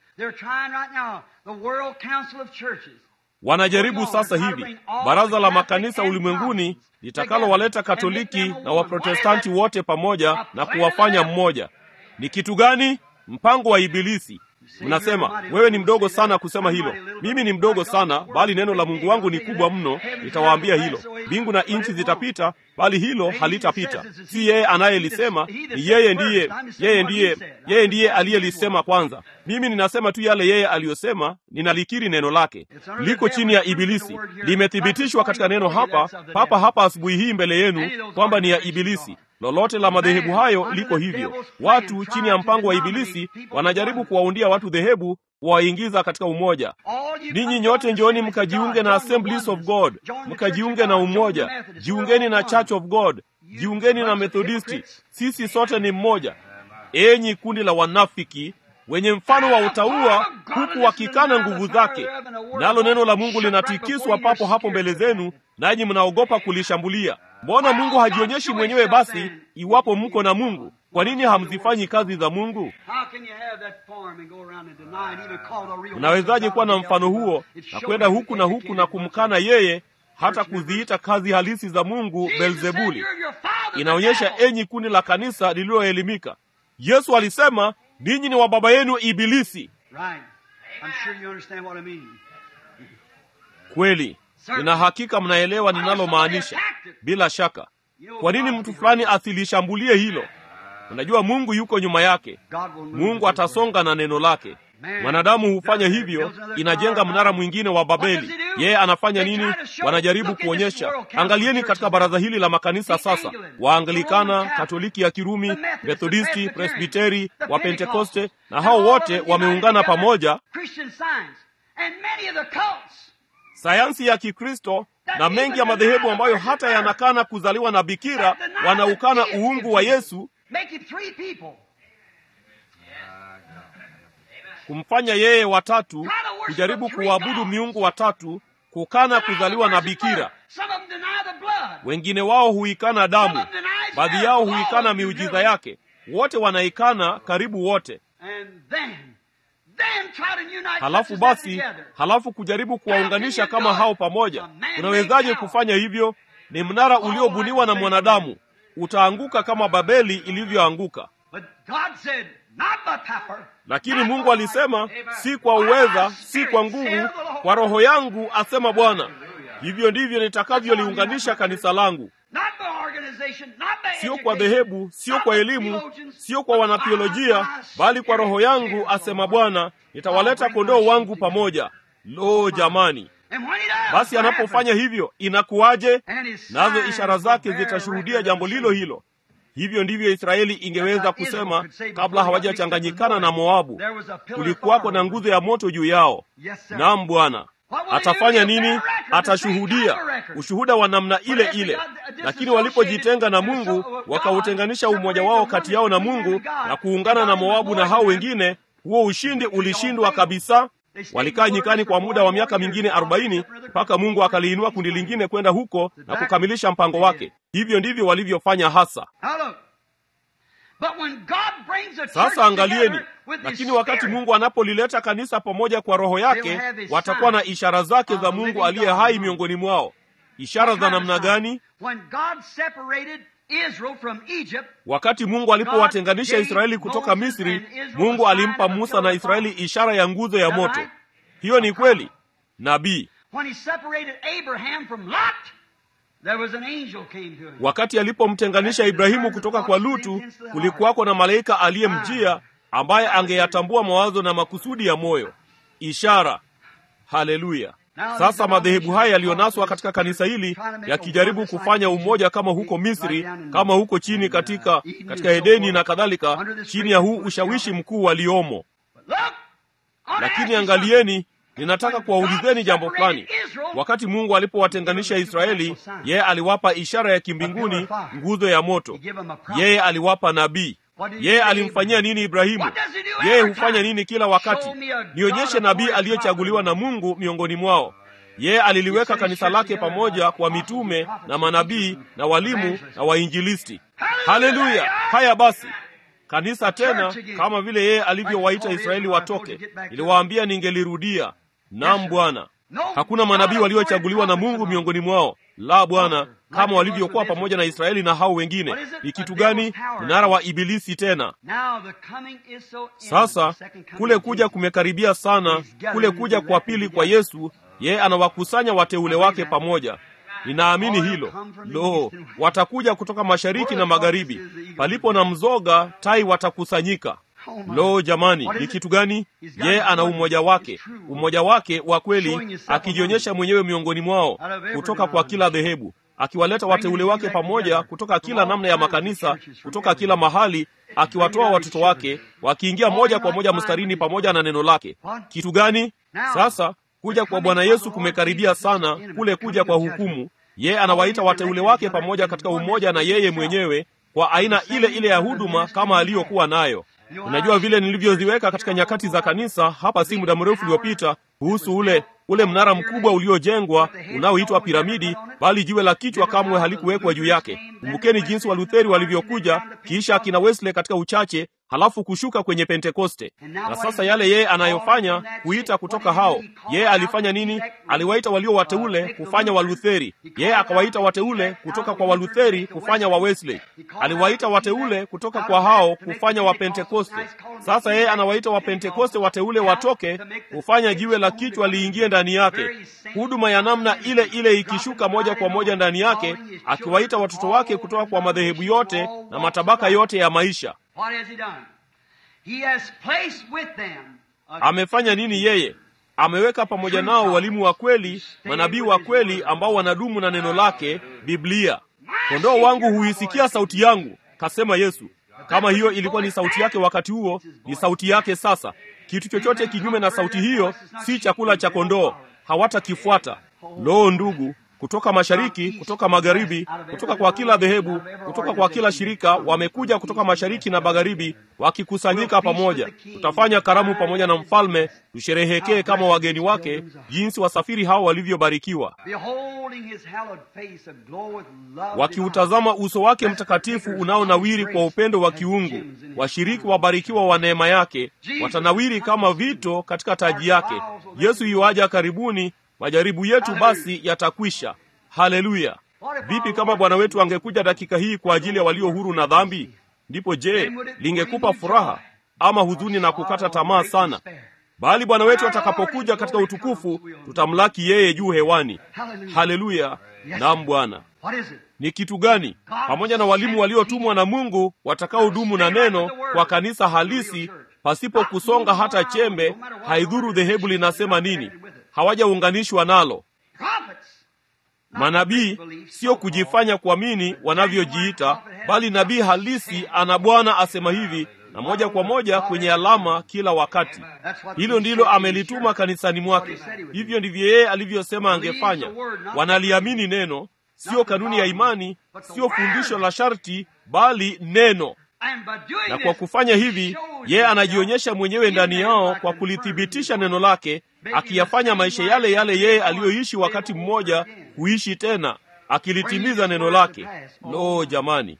Speaker 2: wanajaribu sasa hivi baraza la makanisa ulimwenguni litakalowaleta katoliki na waprotestanti wote pamoja na kuwafanya mmoja ni kitu gani mpango wa ibilisi mnasema wewe ni mdogo sana kusema hilo mimi ni mdogo sana bali neno la mungu wangu ni kubwa mno nitawaambia hilo mbingu na nchi zitapita bali hilo halitapita si yeye anayelisema ni yeye ndiye yeye ndiye yeye ndiye aliyelisema kwanza mimi ninasema tu yale yeye aliyosema ninalikiri neno lake liko chini ya ibilisi limethibitishwa katika neno hapa papa hapa asubuhi hii mbele yenu kwamba ni ya ibilisi lolote la madhehebu hayo liko hivyo watu chini ya mpango wa ibilisi wanajaribu kuwaundia watu dhehebu kuwaingiza katika umoja ninyi nyote njooni mkajiunge na assemblies of god mkajiunge na umoja jiungeni na church of god jiungeni na methodisti sisi sote ni mmoja enyi kundi la wanafiki wenye mfano wa utaua huku wakikana nguvu zake nalo neno la mungu linatikiswa papo hapo mbele zenu nanyi mnaogopa kulishambulia mbona mungu hajionyeshi mwenyewe basi iwapo mko na mungu kwa nini hamzifanyi kazi za mungu unawezaje kuwa na mfano huo na kwenda huku na huku na kumkana yeye hata kuziita kazi halisi za mungu belzebuli inaonyesha enyi kundi la kanisa lililoelimika yesu alisema ninyi ni wa baba yenu ibilisi kweli nina hakika mnaelewa ninalomaanisha bila shaka kwa nini mtu fulani asilishambulie hilo unajua mungu yuko nyuma yake mungu atasonga na neno lake mwanadamu hufanya hivyo inajenga mnara mwingine wa babeli yeye anafanya nini wanajaribu kuonyesha angalieni katika baraza hili la makanisa sasa waanglikana katoliki ya kirumi methodisti presbiteri wa pentekoste na hao wote wameungana pamoja sayansi ya kikristo na mengi ya madhehebu ambayo hata yanakana kuzaliwa na bikira wanaukana uungu wa yesu kumfanya yeye watatu kujaribu kuwaabudu miungu watatu kukana kuzaliwa na bikira wengine wao huikana damu baadhi yao huikana miujiza yake wote wanaikana karibu wote halafu basi halafu kujaribu kuwaunganisha kama hao pamoja unawezaje kufanya hivyo ni mnara uliobuniwa na mwanadamu utaanguka kama babeli ilivyoanguka lakini mungu alisema si kwa uweza si kwa nguvu kwa roho yangu asema bwana hivyo ndivyo nitakavyoliunganisha kanisa langu sio kwa dhehebu, sio kwa elimu, sio kwa wanathiolojia, bali kwa Roho yangu, asema Bwana, nitawaleta kondoo wangu pamoja. Lo, jamani! Basi anapofanya hivyo inakuwaje? Nazo ishara zake zitashuhudia jambo lilo hilo. Hivyo ndivyo Israeli ingeweza kusema kabla hawajachanganyikana na Moabu. Kulikuwako na nguzo ya moto juu yao. Naam, Bwana atafanya nini? Atashuhudia ushuhuda wa namna ile ile. Lakini walipojitenga na Mungu, wakautenganisha umoja wao kati yao na Mungu na kuungana na Moabu na hao wengine, huo ushindi ulishindwa kabisa. Walikaa nyikani kwa muda wa miaka mingine arobaini mpaka Mungu akaliinua kundi lingine kwenda huko na kukamilisha mpango wake. Hivyo ndivyo walivyofanya hasa. Sasa angalieni, lakini wakati Mungu anapolileta kanisa pamoja kwa Roho yake, watakuwa na ishara zake za Mungu aliye hai miongoni mwao. Ishara za namna gani? Wakati Mungu alipowatenganisha Israeli kutoka Misri, Mungu alimpa Musa na Israeli ishara ya nguzo ya moto. Hiyo ni kweli. Nabii wakati alipomtenganisha Ibrahimu kutoka kwa Lutu, kulikuwako na malaika aliyemjia ambaye angeyatambua mawazo na makusudi ya moyo. Ishara. Haleluya! Sasa madhehebu haya yaliyonaswa katika kanisa hili yakijaribu kufanya umoja kama huko Misri, kama huko chini katika katika Edeni na kadhalika, chini ya huu ushawishi mkuu waliomo. Lakini angalieni, ninataka kuwaulizeni jambo fulani. Wakati Mungu alipowatenganisha Israeli, yeye aliwapa ishara ya kimbinguni, nguzo ya moto. Yeye aliwapa nabii. Yeye alimfanyia nini Ibrahimu? Yeye hufanya nini kila wakati? Nionyeshe nabii aliyechaguliwa na Mungu miongoni mwao. Yeye aliliweka kanisa lake pamoja kwa mitume na manabii na walimu na wainjilisti. Haleluya! Haya basi, kanisa tena, kama vile yeye alivyowaita Israeli watoke. Niliwaambia ningelirudia. Naam Bwana, hakuna manabii waliochaguliwa na Mungu miongoni mwao. La, Bwana, kama walivyokuwa pamoja na Israeli na hao wengine. Ni kitu gani? Mnara wa Ibilisi tena. Sasa kule kuja kumekaribia sana, kule kuja kwa pili kwa Yesu. Yeye anawakusanya wateule wake pamoja. Ninaamini hilo. Lo, watakuja kutoka mashariki na magharibi. Palipo na mzoga, tai watakusanyika. Lo, jamani, ni kitu gani? Yeye ana umoja wake, umoja wake wa kweli, akijionyesha mwenyewe miongoni mwao, kutoka kwa kila dhehebu, akiwaleta wateule wake pamoja kutoka kila namna ya makanisa, kutoka kila mahali, akiwatoa watoto wake wakiingia moja kwa moja mstarini pamoja na neno lake. Kitu gani? Sasa kuja kwa Bwana Yesu kumekaribia sana, kule kuja kwa hukumu. Yeye anawaita wateule wake pamoja katika umoja na yeye mwenyewe kwa aina ile ile ya huduma kama aliyokuwa nayo. Unajua vile nilivyoziweka katika nyakati za kanisa hapa si muda mrefu uliopita kuhusu ule ule mnara mkubwa uliojengwa unaoitwa piramidi, bali jiwe la kichwa kamwe halikuwekwa juu yake. Kumbukeni jinsi Walutheri walivyokuja, kisha akina Wesley katika uchache, halafu kushuka kwenye Pentekoste. Na sasa yale yeye anayofanya kuita kutoka hao, yeye alifanya nini? Aliwaita walio wateule kufanya Walutheri, yeye akawaita wateule kutoka kwa Walutheri kufanya wa Wesley, aliwaita wateule kutoka kwa hao kufanya wa Pentekoste. Sasa yeye anawaita wa Pentekoste wateule watoke kufanya jiwe la kichwa liingie ndani yake, huduma ya namna ile ile ikishuka moja kwa moja ndani yake, akiwaita watoto wake kutoka kwa madhehebu yote na matabaka yote ya maisha. Amefanya nini yeye? Ameweka pamoja nao walimu wa kweli, manabii wa kweli ambao wanadumu na neno lake, Biblia. Kondoo wangu huisikia sauti yangu, kasema Yesu. Kama hiyo ilikuwa ni sauti yake wakati huo, ni sauti yake sasa. Kitu chochote kinyume na sauti hiyo si chakula cha kondoo, hawatakifuata. Loo, ndugu, kutoka mashariki, kutoka magharibi, kutoka kwa kila dhehebu, kutoka kwa kila shirika, wamekuja kutoka mashariki na magharibi, wakikusanyika pamoja. Tutafanya karamu pamoja na mfalme, tusherehekee kama wageni wake, jinsi wasafiri hao walivyobarikiwa, wakiutazama uso wake mtakatifu unaonawiri kwa upendo wa kiungu. Washiriki wabarikiwa wa neema yake watanawiri kama vito katika taji yake. Yesu yuaja karibuni. Majaribu yetu basi yatakwisha. Haleluya! Vipi kama Bwana wetu angekuja dakika hii kwa ajili ya walio huru na dhambi? Ndipo je, lingekupa furaha ama huzuni na kukata tamaa sana? Bali Bwana wetu atakapokuja katika utukufu, tutamlaki yeye juu hewani. Haleluya! Naam Bwana. ni kitu gani pamoja na walimu waliotumwa na mungu watakaodumu na neno kwa kanisa halisi pasipo kusonga hata chembe haidhuru dhehebu linasema nini hawajaunganishwa nalo manabii sio kujifanya kuamini wanavyojiita bali nabii halisi ana bwana asema hivi na moja kwa moja kwenye alama kila wakati hilo ndilo amelituma kanisani mwake hivyo ndivyo yeye alivyosema angefanya wanaliamini neno sio kanuni ya imani sio fundisho la sharti bali neno na kwa kufanya hivi yeye anajionyesha mwenyewe ndani yao kwa kulithibitisha neno lake akiyafanya maisha yale yale yeye aliyoishi wakati mmoja kuishi tena akilitimiza neno lake lo jamani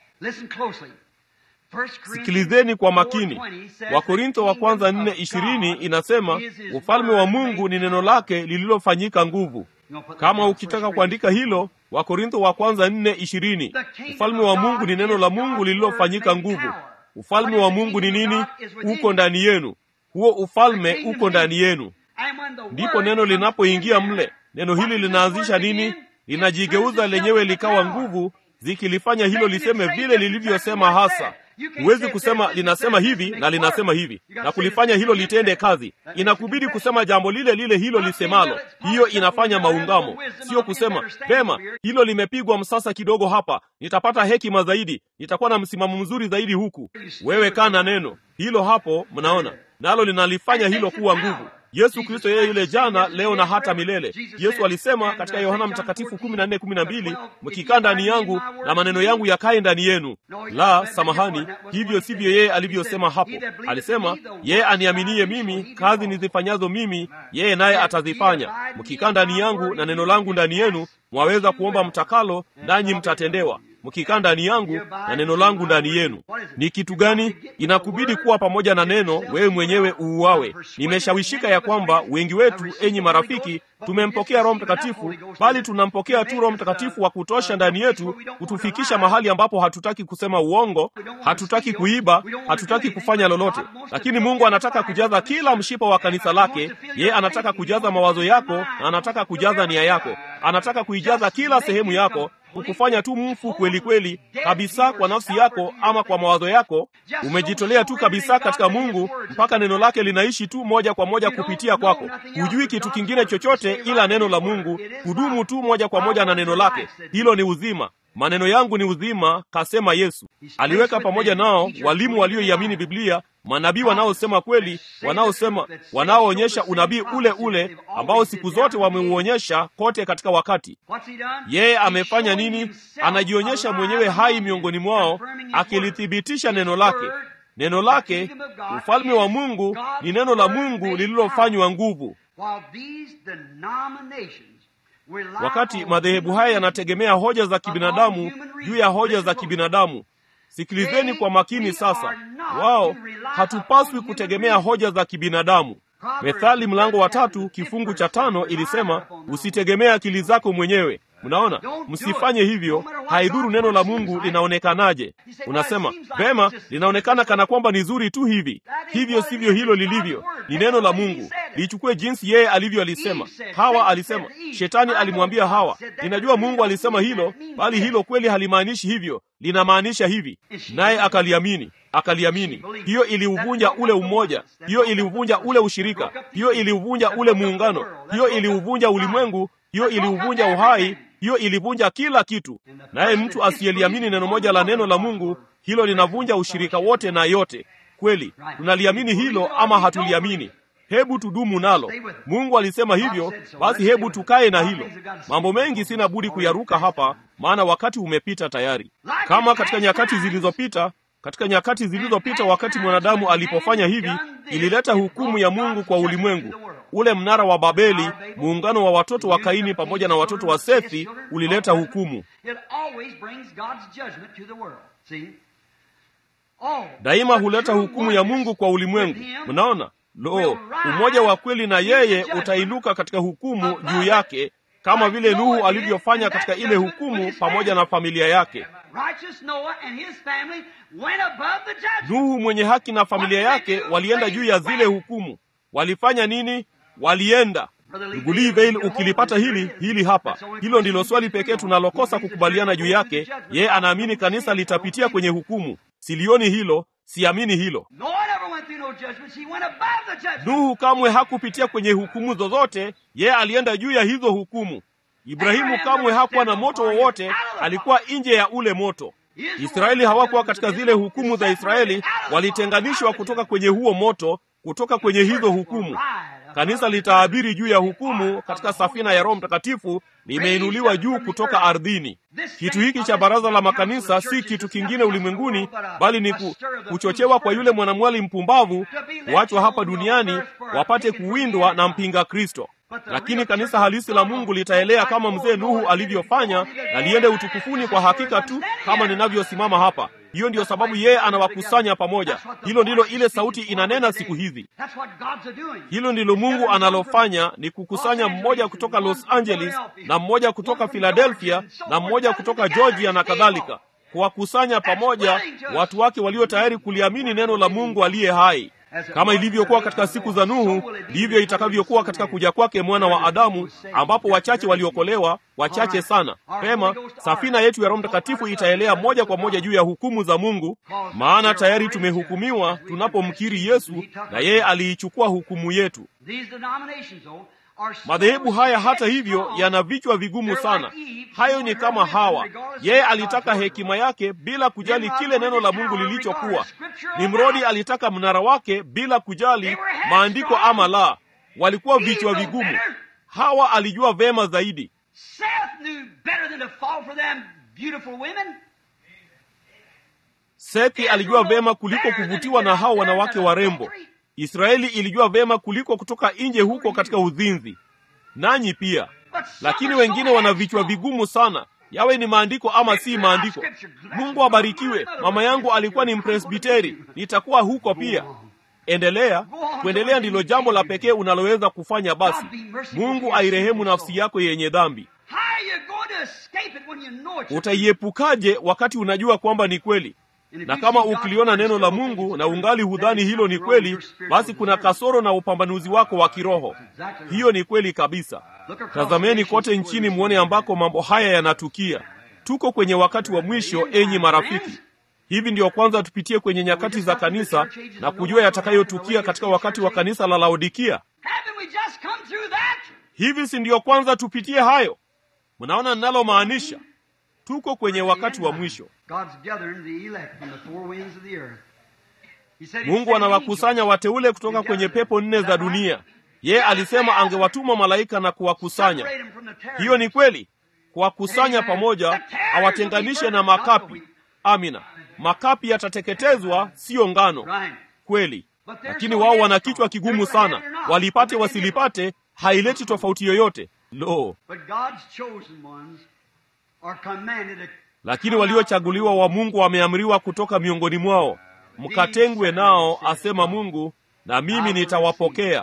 Speaker 2: sikilizeni kwa makini wakorintho wa kwanza nne ishirini inasema ufalme wa mungu ni neno lake lililofanyika nguvu kama ukitaka kuandika hilo wakorintho wa kwanza nne ishirini ufalme wa mungu ni neno la mungu lililofanyika nguvu ufalme wa mungu ni nini uko ndani yenu huo ufalme uko ndani yenu ndipo neno linapoingia mle neno hili linaanzisha nini linajigeuza lenyewe likawa nguvu zikilifanya hilo liseme vile lilivyosema hasa huwezi kusema linasema hivi na linasema hivi na kulifanya hilo litende kazi inakubidi kusema jambo lile lile hilo lisemalo hiyo inafanya maungamo sio kusema vema hilo limepigwa msasa kidogo hapa nitapata hekima zaidi nitakuwa na msimamo mzuri zaidi huku wewe kaa na neno hilo hapo mnaona nalo linalifanya hilo kuwa nguvu yesu kristo yeye yule jana leo na hata milele yesu alisema katika yohana mtakatifu 14:12 mkikaa ndani yangu na maneno yangu yakaye ndani yenu la samahani hivyo sivyo yeye alivyosema hapo alisema yeye aniaminie mimi kazi nizifanyazo mimi yeye naye atazifanya mkikaa ndani yangu na neno langu ndani yenu mwaweza kuomba mtakalo nanyi mtatendewa mkikaa ndani yangu na neno langu ndani yenu ni kitu gani inakubidi kuwa pamoja na neno wewe mwenyewe uuawe nimeshawishika ya kwamba wengi wetu enyi marafiki tumempokea roho mtakatifu bali tunampokea tu roho mtakatifu wa kutosha ndani yetu kutufikisha mahali ambapo hatutaki kusema uongo hatutaki kuiba hatutaki kufanya lolote lakini mungu anataka kujaza kila mshipa wa kanisa lake ye anataka kujaza mawazo yako na anataka kujaza nia yako anataka kuijaza kila sehemu yako kukufanya tu mfu kweli kweli kabisa kwa nafsi yako ama kwa mawazo yako umejitolea tu kabisa katika mungu mpaka neno lake linaishi tu moja kwa moja kupitia kwako hujui kitu kingine chochote ila neno la mungu hudumu tu moja kwa moja na neno lake hilo ni uzima maneno yangu ni uzima kasema yesu aliweka pamoja nao walimu walioiamini biblia manabii wanaosema kweli wanaosema wanaoonyesha unabii ule ule ambao siku zote wameuonyesha kote katika wakati yeye amefanya nini anajionyesha mwenyewe hai miongoni mwao akilithibitisha neno lake neno lake ufalme wa mungu ni neno la mungu lililofanywa nguvu wakati madhehebu haya yanategemea hoja za kibinadamu juu ya hoja za kibinadamu sikilizeni kwa makini sasa wao hatupaswi kutegemea hoja za kibinadamu methali mlango wa tatu kifungu cha tano ilisema usitegemee akili zako mwenyewe mnaona msifanye hivyo haidhuru neno la mungu linaonekanaje unasema vema linaonekana kana kwamba ni zuri tu hivi hivyo sivyo hilo lilivyo ni neno la mungu lichukue jinsi yeye alivyo alisema hawa alisema shetani alimwambia hawa ninajua mungu alisema hilo bali hilo kweli halimaanishi hivyo linamaanisha hivi naye akaliamini akaliamini hiyo iliuvunja ule umoja hiyo iliuvunja ule ushirika hiyo iliuvunja ule muungano hiyo iliuvunja ulimwengu hiyo iliuvunja uhai hiyo ilivunja kila kitu naye mtu asiyeliamini neno moja la neno la mungu hilo linavunja ushirika wote na yote kweli tunaliamini hilo ama hatuliamini hebu tudumu nalo mungu alisema hivyo basi hebu tukaye na hilo mambo mengi sina budi kuyaruka hapa maana wakati umepita tayari kama katika nyakati zilizopita katika nyakati zilizopita wakati mwanadamu alipofanya hivi ilileta hukumu ya mungu kwa ulimwengu ule mnara wa babeli muungano wa watoto wa kaini pamoja na watoto wa sethi ulileta hukumu daima huleta hukumu ya mungu kwa ulimwengu mnaona lo umoja wa kweli na yeye utainuka katika hukumu juu yake kama vile nuhu alivyofanya katika ile hukumu pamoja na familia yake nuhu mwenye haki na familia yake walienda juu ya zile hukumu walifanya nini walienda ndugu Livale, ukilipata hili hili hapa, hilo ndilo swali pekee tunalokosa kukubaliana juu yake. Yeye anaamini kanisa litapitia kwenye hukumu. Silioni hilo, siamini hilo. Nuhu kamwe hakupitia kwenye hukumu zozote, yeye alienda juu ya hizo hukumu. Ibrahimu kamwe hakuwa na moto wowote, alikuwa nje ya ule moto. Israeli hawakuwa katika zile hukumu za Israeli, walitenganishwa kutoka kwenye huo moto, kutoka kwenye hizo hukumu. Kanisa litaabiri juu ya hukumu katika safina ya Roho Mtakatifu, limeinuliwa juu kutoka ardhini. Kitu hiki cha baraza la makanisa si kitu kingine ulimwenguni, bali ni ku, kuchochewa kwa yule mwanamwali mpumbavu kuachwa hapa duniani wapate kuwindwa na mpinga Kristo. Lakini kanisa halisi la Mungu litaelea kama mzee Nuhu alivyofanya, na liende utukufuni kwa hakika tu kama ninavyosimama hapa. Hiyo ndiyo sababu yeye anawakusanya pamoja. Hilo ndilo ile sauti inanena siku hizi. Hilo ndilo Mungu analofanya, ni kukusanya mmoja kutoka Los Angeles na mmoja kutoka Philadelphia na mmoja kutoka Georgia na kadhalika, kuwakusanya pamoja watu wake walio tayari kuliamini neno la Mungu aliye hai. Kama ilivyokuwa katika siku za Nuhu, ndivyo itakavyokuwa katika kuja kwake mwana wa Adamu, ambapo wachache waliokolewa, wachache sana. Pema, safina yetu ya Roho Mtakatifu itaelea moja kwa moja juu ya hukumu za Mungu, maana tayari tumehukumiwa tunapomkiri Yesu, na yeye aliichukua hukumu yetu. Madhehebu haya hata hivyo yana vichwa vigumu sana. Hayo ni kama Hawa, yeye alitaka hekima yake bila kujali kile neno la Mungu lilichokuwa. Nimrodi alitaka mnara wake bila kujali maandiko ama la. Walikuwa vichwa vigumu. Hawa alijua vema zaidi. Sethi alijua vema kuliko kuvutiwa na hao wanawake warembo. Israeli ilijua vema kuliko kutoka nje huko katika uzinzi, nanyi pia. Lakini wengine wana vichwa vigumu sana, yawe ni maandiko ama si maandiko. Mungu abarikiwe. Mama yangu alikuwa ni Mpresbiteri, nitakuwa huko pia. Endelea. Kuendelea ndilo jambo la pekee unaloweza kufanya. Basi Mungu airehemu nafsi yako yenye dhambi. Utaiepukaje wakati unajua kwamba ni kweli? na kama ukiliona neno la Mungu na ungali hudhani hilo ni kweli, basi kuna kasoro na upambanuzi wako wa kiroho. Hiyo ni kweli kabisa. Tazameni kote nchini mwone ambako mambo haya yanatukia. Tuko kwenye wakati wa mwisho, enyi marafiki. Hivi ndiyo kwanza tupitie kwenye nyakati za kanisa na kujua yatakayotukia katika wakati wa kanisa la Laodikia. Hivi si ndiyo kwanza tupitie hayo? Mnaona ninalomaanisha? Tuko kwenye wakati wa mwisho. Mungu anawakusanya wateule kutoka kwenye pepo nne za dunia. Yeye alisema angewatuma malaika na kuwakusanya. Hiyo ni kweli, kuwakusanya pamoja, awatenganishe na makapi. Amina, makapi yatateketezwa, siyo ngano. Kweli, lakini wao wana kichwa kigumu sana, walipate wasilipate, haileti tofauti yoyote. Lo, lakini waliochaguliwa wa Mungu wameamriwa kutoka miongoni mwao, mkatengwe nao, asema Mungu, na mimi nitawapokea.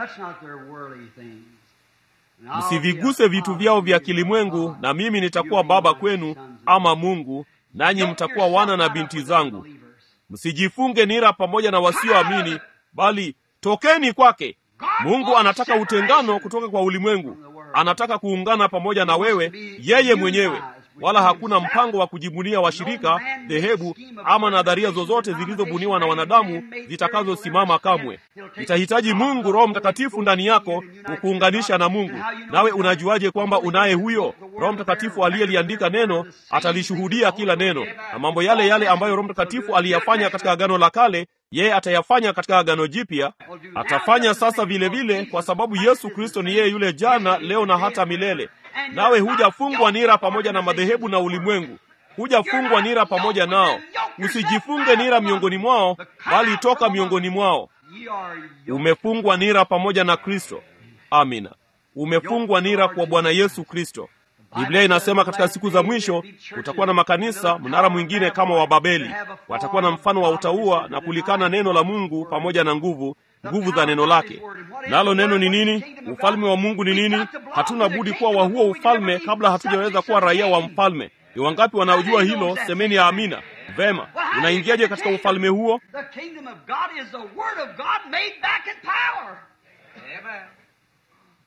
Speaker 2: Msiviguse vitu vyao vya kilimwengu, na mimi nitakuwa baba kwenu, ama Mungu, nanyi mtakuwa wana na binti zangu. Msijifunge nira pamoja na wasioamini, bali tokeni kwake. Mungu anataka utengano kutoka kwa ulimwengu, anataka kuungana pamoja na wewe yeye mwenyewe wala hakuna mpango wa kujibunia washirika, dhehebu ama nadharia zozote zilizobuniwa na wanadamu zitakazosimama kamwe. Itahitaji Mungu Roho Mtakatifu ndani yako kukuunganisha na Mungu. Nawe unajuaje kwamba unaye huyo Roho Mtakatifu? Aliyeliandika neno atalishuhudia kila neno, na mambo yale yale ambayo Roho Mtakatifu aliyafanya katika Agano la Kale yeye atayafanya katika Agano Jipya. Atafanya sasa vile vile, kwa sababu Yesu Kristo ni yeye yule jana, leo na hata milele. Nawe hujafungwa nira pamoja na madhehebu na ulimwengu, hujafungwa nira pamoja nao. Usijifunge nira miongoni mwao, bali toka miongoni mwao. Umefungwa nira pamoja na Kristo. Amina, umefungwa nira kwa Bwana Yesu Kristo. Biblia inasema katika siku za mwisho kutakuwa na makanisa, mnara mwingine kama wa Babeli. Watakuwa na mfano wa utaua na kulikana neno la Mungu pamoja na nguvu nguvu za neno lake. Nalo neno ni nini? Ufalme wa Mungu ni nini? Hatuna budi kuwa wa huo ufalme kabla hatujaweza kuwa raia wa mfalme. Ni wangapi wanaojua hilo? Semeni ya amina. Vema, unaingiaje katika ufalme huo?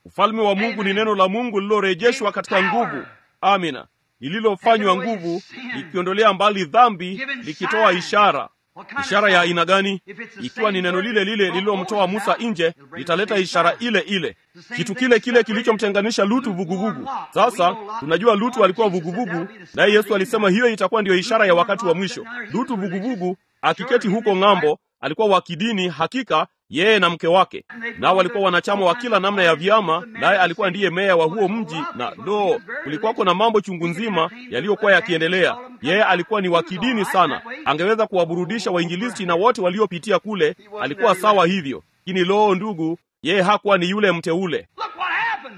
Speaker 2: ufalme wa mungu ni neno la mungu lililorejeshwa katika nguvu amina lililofanywa nguvu likiondolea mbali dhambi likitoa ishara ishara ya aina gani ikiwa ni neno lile lile lililomtoa musa nje litaleta ishara ile ile kitu kile kile kilichomtenganisha lutu vuguvugu sasa tunajua lutu alikuwa vuguvugu naye yesu alisema hiyo itakuwa ndiyo ishara ya wakati wa mwisho lutu vuguvugu akiketi huko ng'ambo alikuwa wa kidini hakika yeye na mke wake nao walikuwa wanachama wa kila namna ya vyama naye alikuwa ndiye meya wa huo mji na lo kulikuwako na mambo chungu nzima yaliyokuwa yakiendelea yeye alikuwa ni wa kidini sana angeweza kuwaburudisha wainjilisti na wote waliopitia kule alikuwa sawa hivyo lakini loo ndugu yeye hakuwa ni yule mteule
Speaker 1: Look what happened.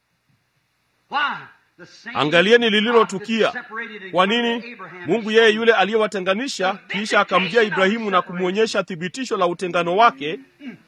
Speaker 1: Why? The same
Speaker 2: angalieni
Speaker 1: God
Speaker 2: lililotukia
Speaker 1: that separated and
Speaker 2: kwa
Speaker 1: come
Speaker 2: nini
Speaker 1: to Abraham
Speaker 2: mungu
Speaker 1: and
Speaker 2: yeye
Speaker 1: showed
Speaker 2: yule aliyewatenganisha kisha akamjia ibrahimu na kumwonyesha thibitisho la utengano wake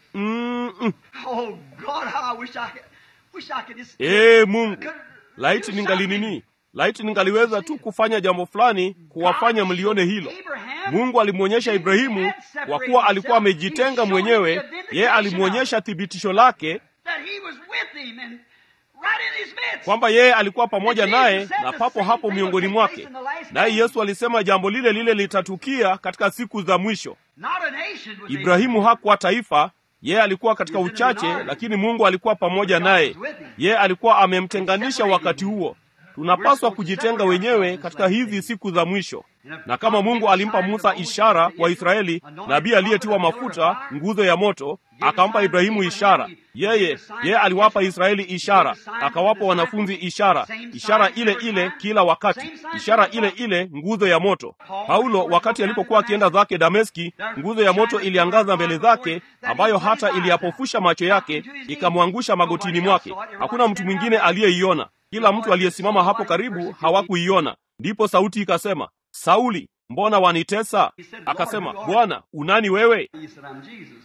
Speaker 2: mm, mm.
Speaker 1: Oh God, how I wish I could, wish I could just.
Speaker 2: ee mungu
Speaker 1: could
Speaker 2: laiti
Speaker 1: do
Speaker 2: ningali
Speaker 1: something.
Speaker 2: nini laiti ningaliweza tu kufanya jambo fulani kuwafanya mlione hilo mungu alimwonyesha ibrahimu kwa kuwa alikuwa amejitenga mwenyewe yeye alimwonyesha thibitisho lake
Speaker 1: that he was with him and right in his midst.
Speaker 2: kwamba yeye alikuwa pamoja naye na papo hapo miongoni mwake naye yesu alisema jambo lile lile litatukia katika siku za mwisho
Speaker 1: Not a nation was
Speaker 2: ibrahimu hakuwa taifa yeye alikuwa katika uchache lakini mungu alikuwa pamoja naye yeye alikuwa amemtenganisha wakati huo tunapaswa kujitenga wenyewe katika hizi siku za mwisho na kama mungu alimpa musa ishara kwa israeli nabii aliyetiwa mafuta nguzo ya moto akampa ibrahimu ishara yeye yeye aliwapa israeli ishara akawapa wanafunzi ishara ishara ile ile kila wakati ishara ile ile nguzo ya moto paulo wakati alipokuwa akienda zake dameski nguzo ya moto iliangaza mbele zake ambayo hata iliyapofusha macho yake ikamwangusha magotini mwake hakuna mtu mwingine aliyeiona kila mtu aliyesimama hapo karibu hawakuiona ndipo sauti ikasema sauli mbona wanitesa akasema bwana unani wewe
Speaker 1: He said, I'm Jesus.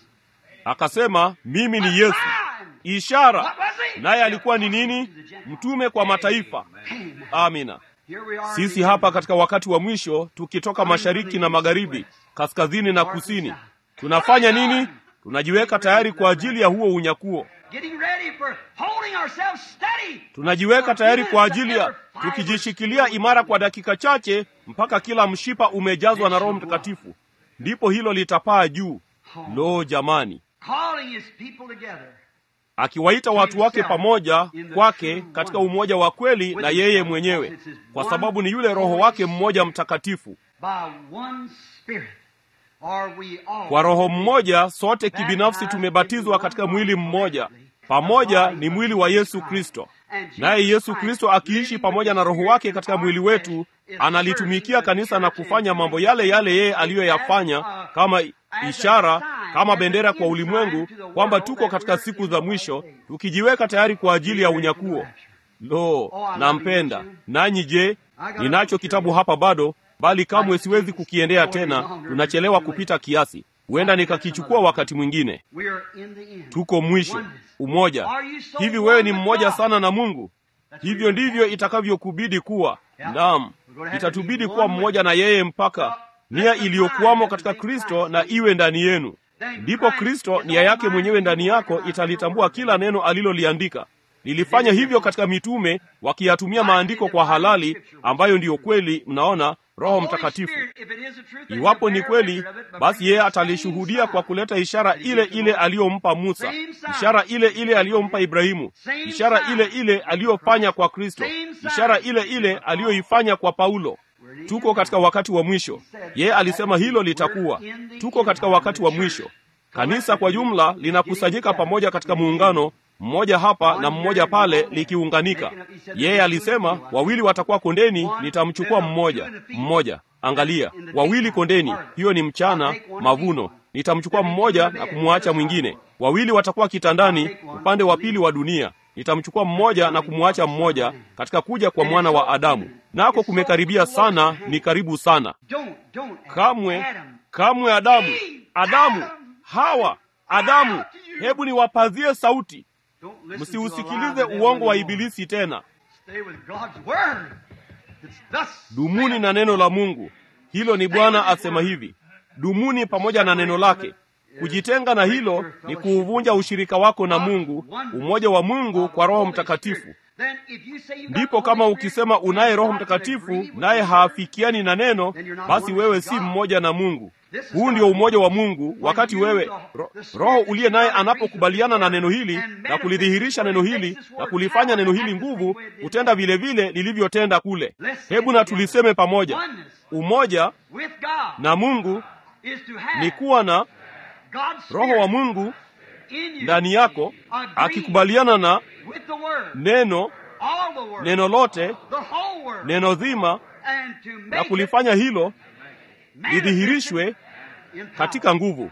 Speaker 2: akasema mimi ni yesu ishara naye alikuwa ni nini mtume kwa mataifa amina
Speaker 1: Here we are.
Speaker 2: sisi hapa katika wakati wa mwisho tukitoka mashariki na magharibi kaskazini na kusini tunafanya nini tunajiweka tayari kwa ajili ya huo unyakuo
Speaker 1: Getting ready for holding ourselves steady.
Speaker 2: tunajiweka tayari kwa ajili ya tukijishikilia imara kwa dakika chache mpaka kila mshipa umejazwa na roho mtakatifu ndipo hilo litapaa juu lo jamani
Speaker 1: Calling his people together.
Speaker 2: akiwaita watu wake pamoja kwake katika umoja wa kweli na yeye mwenyewe kwa sababu ni yule roho wake mmoja mtakatifu
Speaker 1: By one spirit are we all.
Speaker 2: kwa roho mmoja sote kibinafsi tumebatizwa katika mwili mmoja pamoja ni mwili wa yesu kristo naye yesu kristo akiishi pamoja na roho wake katika mwili wetu analitumikia kanisa na kufanya mambo yale yale yeye aliyoyafanya kama ishara kama bendera kwa ulimwengu kwamba tuko katika siku za mwisho tukijiweka tayari kwa ajili ya unyakuo lo nampenda nanyi je ninacho kitabu hapa bado bali kamwe siwezi kukiendea tena tunachelewa kupita kiasi huenda nikakichukua wakati mwingine
Speaker 1: We are in the end.
Speaker 2: tuko mwisho umoja hivi wewe ni mmoja sana na mungu hivyo ndivyo itakavyokubidi kuwa naam itatubidi kuwa mmoja na yeye mpaka nia iliyokuwamo katika kristo na iwe ndani yenu ndipo kristo nia yake mwenyewe ndani yako italitambua kila neno aliloliandika lilifanya hivyo katika mitume wakiyatumia maandiko kwa halali ambayo ndiyo kweli mnaona roho mtakatifu iwapo ni kweli basi yeye atalishuhudia kwa kuleta ishara ile ile aliyompa musa ishara ile ile aliyompa ibrahimu ishara ile ile aliyofanya kwa kristo ishara ile ile aliyoifanya kwa paulo tuko katika wakati wa mwisho yeye alisema hilo litakuwa tuko katika wakati wa mwisho kanisa kwa jumla linakusanyika pamoja katika muungano mmoja hapa na mmoja pale likiunganika yeye alisema wawili watakuwa kondeni nitamchukua mmoja mmoja angalia wawili kondeni hiyo ni mchana mavuno nitamchukua mmoja na kumwacha mwingine wawili watakuwa kitandani upande wa pili wa dunia nitamchukua mmoja na kumwacha mmoja katika kuja kwa mwana wa adamu nako kumekaribia sana ni karibu sana
Speaker 1: Don't, don't.
Speaker 2: kamwe
Speaker 1: Adam.
Speaker 2: kamwe adamu adamu hawa adamu hebu niwapazie sauti
Speaker 1: Don't listen to the
Speaker 2: msiusikilize
Speaker 1: lies of the devil
Speaker 2: uongo wa
Speaker 1: anymore.
Speaker 2: ibilisi tena
Speaker 1: Stay with God's word. It's thus
Speaker 2: dumuni
Speaker 1: saith
Speaker 2: na neno la mungu hilo ni bwana asema hivi dumuni pamoja na neno lake kujitenga na hilo ni kuuvunja ushirika wako na mungu umoja wa mungu kwa roho mtakatifu ndipo kama ukisema unaye roho mtakatifu naye haafikiani na neno basi wewe si mmoja na mungu huu ndio umoja wa mungu wakati wewe ro, roho uliye naye anapokubaliana na neno hili na kulidhihirisha neno hili na kulifanya neno hili nguvu hutenda vile vile lilivyotenda kule hebu na tuliseme pamoja umoja na mungu ni kuwa na roho wa mungu ndani yako akikubaliana na neno neno lote neno zima na kulifanya hilo lidhihirishwe katika nguvu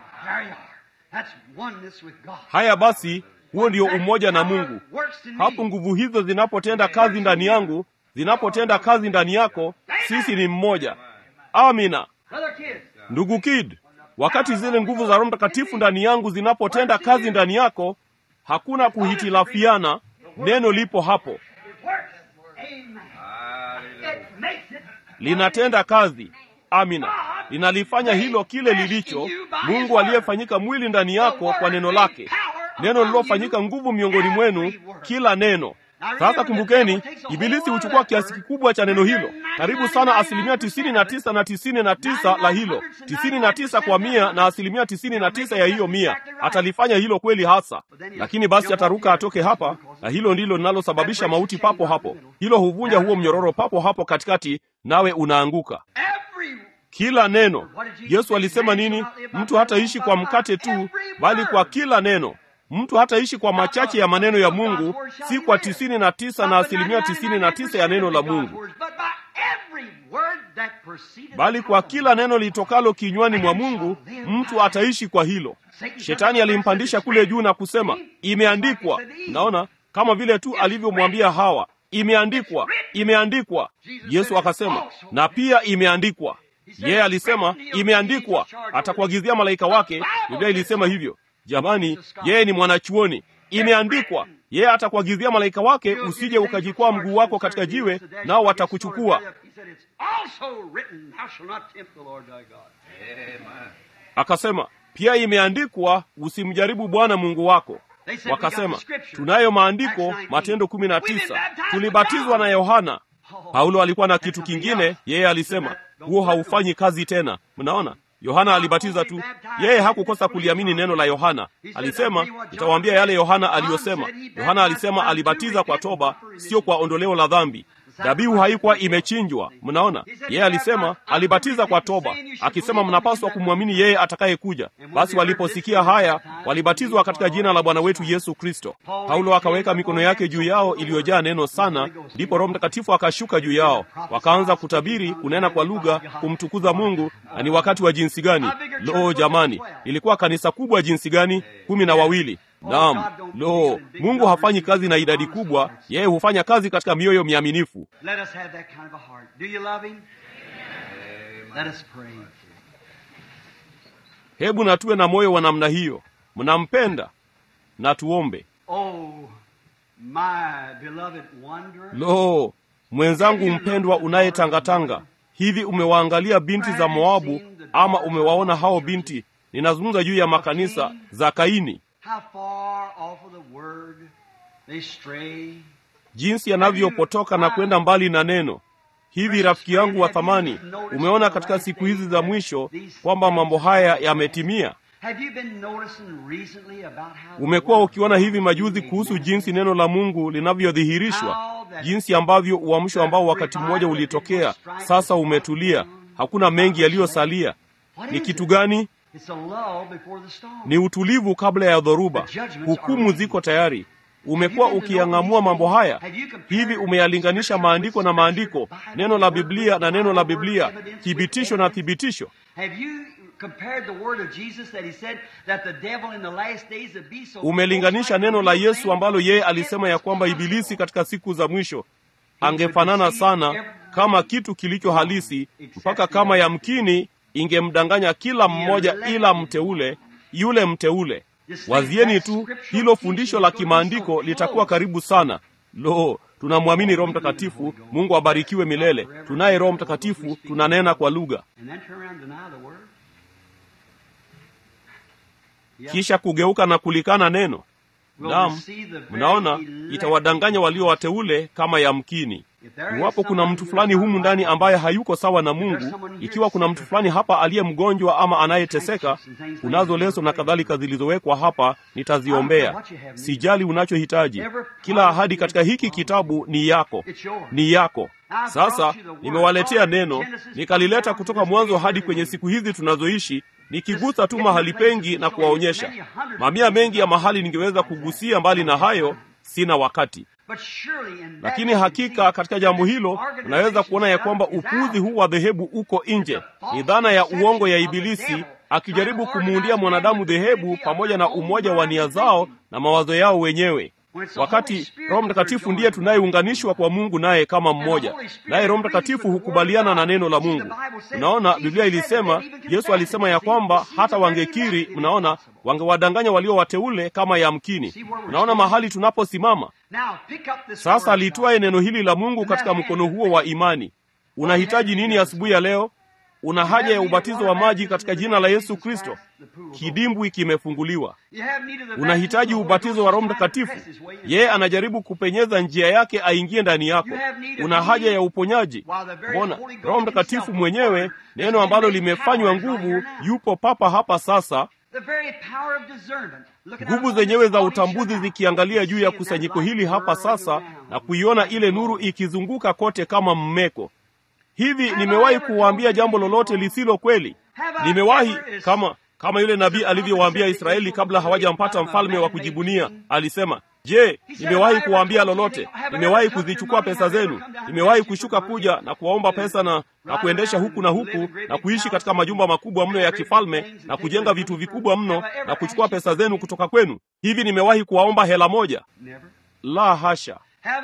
Speaker 2: haya basi huo ndio umoja na mungu hapo nguvu hizo zinapotenda kazi ndani yangu zinapotenda kazi ndani yako sisi ni mmoja amina ndugu kid wakati zile nguvu za roho mtakatifu ndani yangu zinapotenda kazi ndani yako hakuna kuhitilafiana neno lipo hapo linatenda kazi amina linalifanya hilo kile lilicho mungu aliyefanyika mwili ndani yako kwa neno lake neno lililofanyika nguvu miongoni mwenu kila neno sasa kumbukeni ibilisi huchukua kiasi kikubwa cha neno hilo karibu sana asilimia tisini na tisa na tisini na tisa la hilo tisini na tisa kwa mia na asilimia tisini na tisa ya hiyo mia atalifanya hilo kweli hasa lakini basi ataruka atoke hapa na hilo ndilo linalosababisha mauti papo hapo hilo huvunja huo mnyororo papo hapo katikati nawe unaanguka kila neno yesu alisema nini mtu hataishi kwa mkate tu bali kwa kila neno mtu hataishi kwa machache ya maneno ya mungu si kwa tisini na tisa na asilimia tisini na tisa ya neno la mungu bali kwa kila neno litokalo kinywani mwa mungu mtu ataishi kwa hilo shetani alimpandisha kule juu na kusema imeandikwa naona kama vile tu alivyomwambia hawa imeandikwa imeandikwa yesu akasema na pia imeandikwa yeye yeah, alisema imeandikwa atakuagizia malaika wake biblia ilisema hivyo jamani yeye ni mwanachuoni imeandikwa yeye atakuagizia malaika wake usije ukajikwaa mguu wako katika jiwe nao watakuchukua akasema pia imeandikwa usimjaribu bwana mungu wako wakasema tunayo maandiko matendo kumi na tisa tulibatizwa na yohana paulo alikuwa na kitu kingine yeye alisema huo haufanyi kazi tena mnaona yohana alibatiza tu yeye hakukosa kuliamini neno la yohana alisema nitawaambia yale yohana aliyosema yohana alisema alibatiza kwa toba sio kwa ondoleo la dhambi dhabihu haikuwa imechinjwa mnaona yeye alisema alibatiza kwa toba akisema mnapaswa kumwamini yeye atakayekuja basi waliposikia haya walibatizwa katika jina la bwana wetu yesu kristo paulo akaweka mikono yake juu yao iliyojaa neno sana ndipo roho mtakatifu akashuka juu yao wakaanza kutabiri kunena kwa lugha kumtukuza mungu na ni wakati wa jinsi gani lo jamani ilikuwa kanisa kubwa jinsi gani kumi na wawili naam lo mungu hafanyi kazi na idadi kubwa yeye hufanya kazi katika mioyo miaminifu hebu na tuwe na moyo wa namna hiyo mnampenda na tuombe
Speaker 1: Oh, my beloved wanderer.
Speaker 2: lo mwenzangu mpendwa unayetangatanga hivi umewaangalia binti za moabu ama umewaona hao binti ninazungumza juu ya makanisa za kaini
Speaker 1: How far off of the word they stray.
Speaker 2: jinsi yanavyopotoka na kwenda mbali na neno hivi rafiki yangu wa thamani umeona katika siku hizi za mwisho kwamba mambo haya yametimia
Speaker 1: Have you been noticing recently about how the
Speaker 2: umekuwa
Speaker 1: word
Speaker 2: ukiona hivi majuzi kuhusu jinsi neno la mungu linavyodhihirishwa jinsi ambavyo uamsho ambao wakati mmoja ulitokea sasa umetulia hakuna mengi yaliyosalia
Speaker 1: What
Speaker 2: ni
Speaker 1: is
Speaker 2: kitu
Speaker 1: it?
Speaker 2: gani
Speaker 1: It's a lull before the storm.
Speaker 2: ni utulivu kabla ya dhoruba hukumu ziko tayari umekuwa ukiyang'amua mambo haya hivi umeyalinganisha maandiko na maandiko neno la biblia na neno la biblia thibitisho na thibitisho
Speaker 1: Have you compared the word of Jesus that he said that the devil in the last days would be so
Speaker 2: umelinganisha neno la yesu ambalo yeye alisema ya kwamba ibilisi katika siku za mwisho angefanana sana kama kitu kilicho halisi mpaka kama yamkini ingemdanganya kila mmoja ila mteule yule mteule wazieni tu hilo fundisho la kimaandiko litakuwa karibu sana lo tunamwamini roho mtakatifu mungu abarikiwe milele tunaye roho mtakatifu tunanena kwa lugha
Speaker 1: and then turn around and deny the word?
Speaker 2: kisha kugeuka na kulikana neno naam mnaona itawadanganya walio wateule kama yamkini iwapo kuna mtu fulani humu ndani ambaye hayuko sawa na mungu ikiwa kuna mtu fulani hapa aliye mgonjwa ama anayeteseka kunazo leso na kadhalika zilizowekwa hapa nitaziombea sijali unachohitaji kila ahadi katika hiki kitabu ni yako ni yako sasa nimewaletea neno nikalileta kutoka mwanzo hadi kwenye siku hizi tunazoishi nikigusa tu mahali pengi na kuwaonyesha mamia mengi ya mahali ningeweza kugusia mbali na hayo sina wakati lakini hakika katika jambo hilo unaweza kuona ya kwamba upuzi huu wa dhehebu uko nje ni dhana ya uongo ya ibilisi akijaribu kumuundia mwanadamu dhehebu pamoja na umoja wa nia zao na mawazo yao wenyewe wakati roho mtakatifu ndiye tunayeunganishwa kwa mungu naye kama mmoja naye roho mtakatifu hukubaliana na neno la mungu unaona biblia ilisema yesu alisema ya kwamba hata wangekiri mnaona wangewadanganya walio wateule kama yamkini unaona mahali tunaposimama sasa litwaye neno hili la mungu katika mkono huo wa imani unahitaji nini asubuhi ya leo una haja ya ubatizo wa maji katika jina la yesu kristo kidimbwi kimefunguliwa unahitaji ubatizo wa roho mtakatifu yeye anajaribu kupenyeza njia yake aingie ndani yako una haja ya uponyaji mbona roho mtakatifu mwenyewe neno ambalo limefanywa nguvu yupo papa hapa sasa nguvu zenyewe za utambuzi zikiangalia juu ya kusanyiko hili hapa sasa na kuiona ile nuru ikizunguka kote kama mmeko hivi nimewahi kuwaambia jambo lolote lisilo kweli nimewahi kama kama yule nabii alivyowaambia israeli kabla hawajampata mfalme wa kujibunia alisema je nimewahi kuwaambia lolote nimewahi kuzichukua pesa zenu nimewahi kushuka kuja na kuwaomba pesa na na kuendesha huku na huku na kuishi katika majumba makubwa mno ya kifalme na kujenga vitu vikubwa mno na kuchukua pesa zenu kutoka kwenu hivi nimewahi kuwaomba hela moja la hasha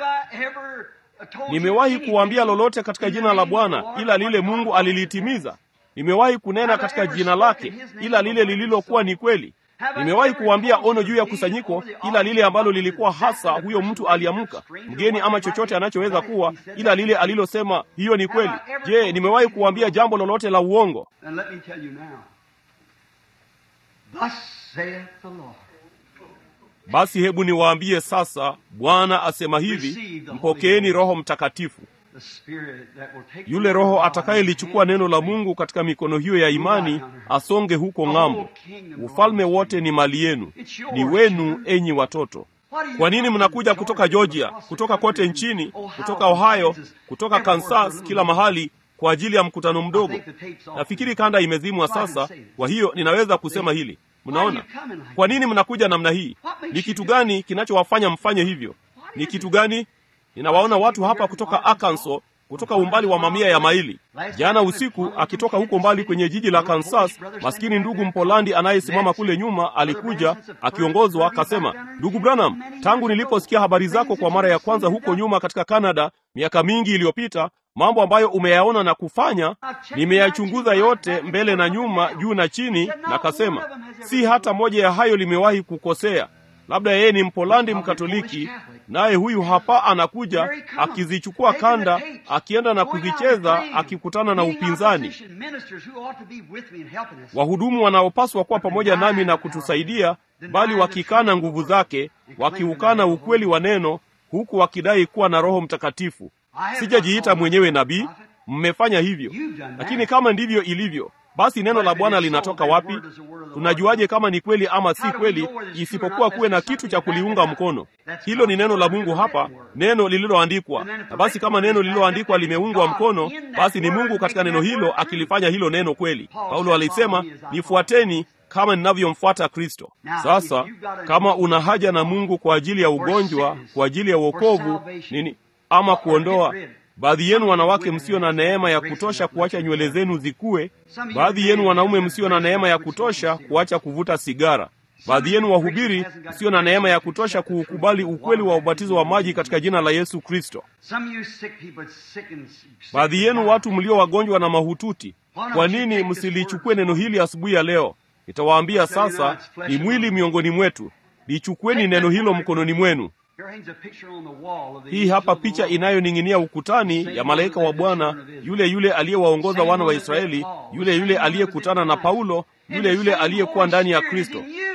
Speaker 2: nimewahi kuwaambia lolote katika jina la bwana ila lile mungu alilitimiza nimewahi kunena katika jina lake ila lile lililokuwa ni kweli nimewahi kuwaambia ono juu ya kusanyiko ila lile ambalo lilikuwa hasa huyo mtu aliamka mgeni ama chochote anachoweza kuwa ila lile alilosema hiyo ni kweli je nimewahi kuwaambia jambo lolote la uongo basi hebu niwaambie sasa bwana asema hivi mpokeeni roho mtakatifu yule roho atakayelichukua neno la mungu katika mikono hiyo ya imani asonge huko ng'ambo ufalme wote ni mali yenu ni wenu enyi watoto kwa nini mnakuja kutoka georgia kutoka kote nchini kutoka ohio kutoka kansas kila mahali kwa ajili ya mkutano mdogo nafikiri kanda imezimwa sasa kwa hiyo ninaweza kusema hili mnaona kwa nini mnakuja namna hii ni kitu gani kinachowafanya mfanye hivyo ni kitu gani ninawaona watu hapa kutoka arkansas kutoka umbali wa mamia ya maili jana usiku akitoka huko mbali kwenye jiji la kansas maskini ndugu mpolandi anayesimama kule nyuma alikuja akiongozwa akasema ndugu branham tangu niliposikia habari zako kwa mara ya kwanza huko nyuma katika canada miaka mingi iliyopita mambo ambayo umeyaona na kufanya nimeyachunguza yote mbele na nyuma juu na chini na kasema si hata moja ya hayo limewahi kukosea labda yeye ni mpolandi mkatoliki naye huyu hapa anakuja akizichukua kanda akienda na kuzicheza akikutana na upinzani wahudumu wanaopaswa kuwa pamoja nami na kutusaidia bali wakikana nguvu zake wakiukana ukweli wa neno huku wakidai kuwa na roho mtakatifu sijajiita mwenyewe nabii mmefanya hivyo lakini kama ndivyo ilivyo basi neno la bwana linatoka wapi tunajuaje kama ni kweli ama si kweli isipokuwa kuwe na kitu cha kuliunga mkono hilo ni neno la mungu hapa neno lililoandikwa na basi kama neno lililoandikwa limeungwa mkono basi ni mungu katika neno hilo akilifanya hilo neno kweli paulo alisema nifuateni kama ninavyomfuata kristo sasa kama una haja na mungu kwa ajili ya ugonjwa kwa ajili ya uokovu nini ama kuondoa baadhi yenu wanawake msio na neema ya kutosha kuacha nywele zenu zikue baadhi yenu wanaume msio na neema ya kutosha kuacha kuvuta sigara baadhi yenu wahubiri msio na neema ya kutosha kuukubali ukweli wa ubatizo wa maji katika jina la yesu kristo baadhi yenu watu mlio wagonjwa na mahututi kwa nini msilichukue neno hili asubuhi ya leo nitawaambia sasa ni mwili miongoni mwetu lichukueni neno hilo mkononi mwenu hii hapa picha inayoning'inia ukutani ya malaika wa bwana yule yule aliyewaongoza wana wa israeli yule yule aliyekutana na paulo yule yule aliyekuwa ndani ya kristo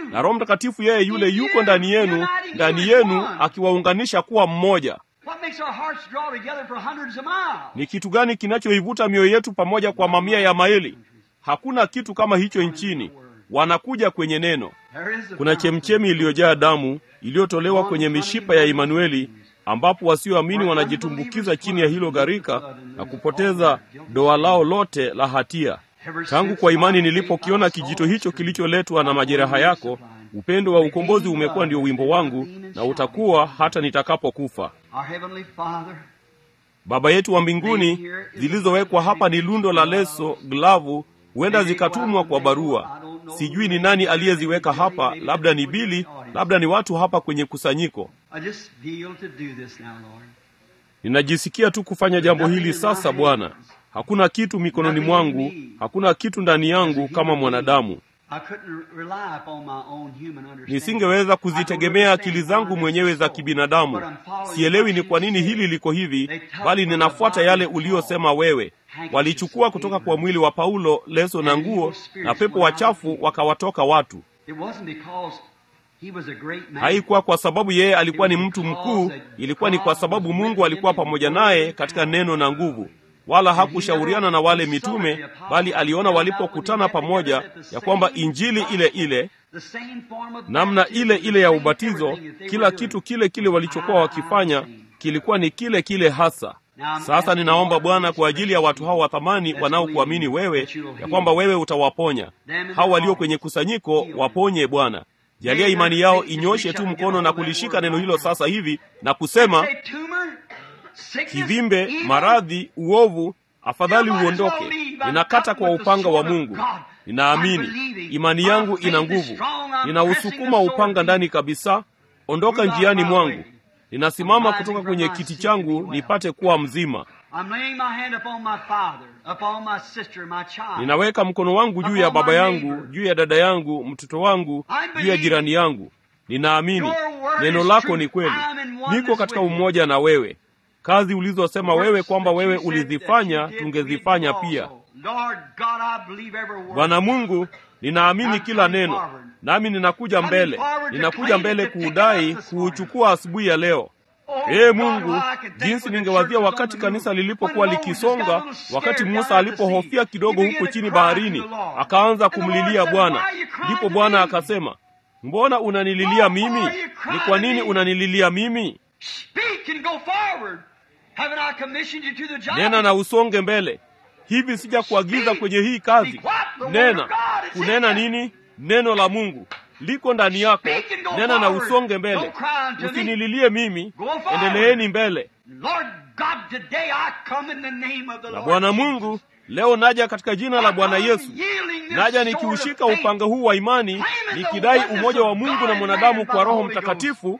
Speaker 2: na Roho Mtakatifu yeye yule yuko ndani yenu, ndani yenu akiwaunganisha kuwa mmoja.
Speaker 1: What makes our hearts draw together for hundreds of miles?
Speaker 2: Ni kitu gani kinachoivuta mioyo yetu pamoja kwa mamia ya maili? Hakuna kitu kama hicho nchini. Wanakuja kwenye neno.
Speaker 1: There is a
Speaker 2: Kuna chemchemi iliyojaa damu iliyotolewa kwenye mishipa ya Imanueli, ambapo wasioamini wanajitumbukiza chini ya hilo gharika na kupoteza doa lao lote la hatia. Tangu kwa imani nilipokiona kijito hicho kilicholetwa na majeraha yako, upendo wa ukombozi umekuwa ndio wimbo wangu na utakuwa hata nitakapokufa.
Speaker 1: Our Heavenly Father,
Speaker 2: Baba yetu wa mbinguni, zilizowekwa hapa ni lundo la leso, glavu, huenda zikatumwa kwa barua. Sijui ni nani aliyeziweka hapa, labda ni Bili, labda ni watu hapa kwenye kusanyiko.
Speaker 1: I just feel to do this now, Lord.
Speaker 2: Ninajisikia tu kufanya jambo hili sasa, Bwana. Hakuna kitu mikononi mwangu, hakuna kitu ndani yangu kama mwanadamu.
Speaker 1: I couldn't rely upon my own human understanding.
Speaker 2: Nisingeweza kuzitegemea akili zangu mwenyewe za kibinadamu. Sielewi ni kwa nini hili liko hivi, bali ninafuata yale uliyosema wewe. Walichukua kutoka kwa mwili wa Paulo leso na nguo, na pepo wachafu wakawatoka watu.
Speaker 1: It wasn't because he was a great man.
Speaker 2: Haikuwa kwa sababu yeye alikuwa ni mtu mkuu, ilikuwa ni kwa sababu Mungu alikuwa pamoja naye katika neno na nguvu. Wala hakushauriana na wale mitume, bali aliona walipokutana pamoja ya kwamba injili ile ile,
Speaker 1: The same form of
Speaker 2: namna
Speaker 1: baptism,
Speaker 2: ile ile ya
Speaker 1: the same
Speaker 2: ubatizo,
Speaker 1: everything. They
Speaker 2: kila
Speaker 1: were
Speaker 2: kitu
Speaker 1: doing.
Speaker 2: kile kile walichokuwa wakifanya kilikuwa ni kile kile hasa. Sasa ninaomba Bwana kwa ajili ya watu hao wa thamani wanaokuamini wewe, ya kwamba wewe utawaponya hao walio kwenye kusanyiko. Waponye Bwana, jalia imani yao inyoshe tu mkono na kulishika neno hilo sasa hivi na kusema,
Speaker 1: Say, tumor, sickness,
Speaker 2: kivimbe,
Speaker 1: evil,
Speaker 2: maradhi, uovu, afadhali uondoke. Ninakata kwa upanga wa Mungu. Ninaamini, imani yangu ina nguvu, ninausukuma upanga ndani kabisa. Ondoka njiani mwangu. Ninasimama kutoka kwenye kiti changu nipate kuwa mzima.
Speaker 1: I'm laying my hand upon my father, upon my sister, my child.
Speaker 2: Ninaweka mkono wangu juu ya baba yangu, juu ya dada yangu, mtoto wangu, juu ya jirani yangu. Ninaamini neno lako ni kweli. Niko katika umoja na wewe. Kazi ulizosema wewe kwamba wewe ulizifanya, tungezifanya pia.
Speaker 1: Lord God, I believe every word.
Speaker 2: Bwana Mungu, ninaamini kila neno, nami ninakuja mbele, ninakuja mbele kuudai, kuuchukua asubuhi ya leo.
Speaker 1: Oh,
Speaker 2: Ee
Speaker 1: God,
Speaker 2: Mungu,
Speaker 1: how I can think
Speaker 2: jinsi
Speaker 1: when the
Speaker 2: ningewazia
Speaker 1: church was
Speaker 2: wakati
Speaker 1: on the
Speaker 2: kanisa
Speaker 1: move.
Speaker 2: lilipokuwa
Speaker 1: When Moses
Speaker 2: likisonga,
Speaker 1: got a little
Speaker 2: wakati
Speaker 1: scared
Speaker 2: Musa
Speaker 1: down at the sea,
Speaker 2: alipohofia kidogo
Speaker 1: he
Speaker 2: huko
Speaker 1: began to
Speaker 2: chini
Speaker 1: cry to
Speaker 2: baharini,
Speaker 1: the Lord.
Speaker 2: akaanza
Speaker 1: And the Lord
Speaker 2: kumlilia
Speaker 1: said,
Speaker 2: Bwana.
Speaker 1: "Why are you crying
Speaker 2: Ndipo
Speaker 1: to
Speaker 2: Bwana
Speaker 1: me?"
Speaker 2: akasema, mbona unanililia mimi? Ni kwa nini unanililia mimi?
Speaker 1: Speak and go forward. Haven't I commissioned you to the job?
Speaker 2: Nena na usonge mbele. Hivi sija kuagiza kwenye hii kazi. Nena. Kunena nini? Neno la Mungu liko ndani yako. Nena na usonge mbele. Usinililie mimi, endeleeni mbele.
Speaker 1: Lord God, today I come in the name of the
Speaker 2: Na
Speaker 1: Lord.
Speaker 2: Bwana Mungu, leo naja katika jina la Bwana Yesu. Naja nikiushika upanga huu wa imani, nikidai umoja wa Mungu na mwanadamu kwa Roho Mtakatifu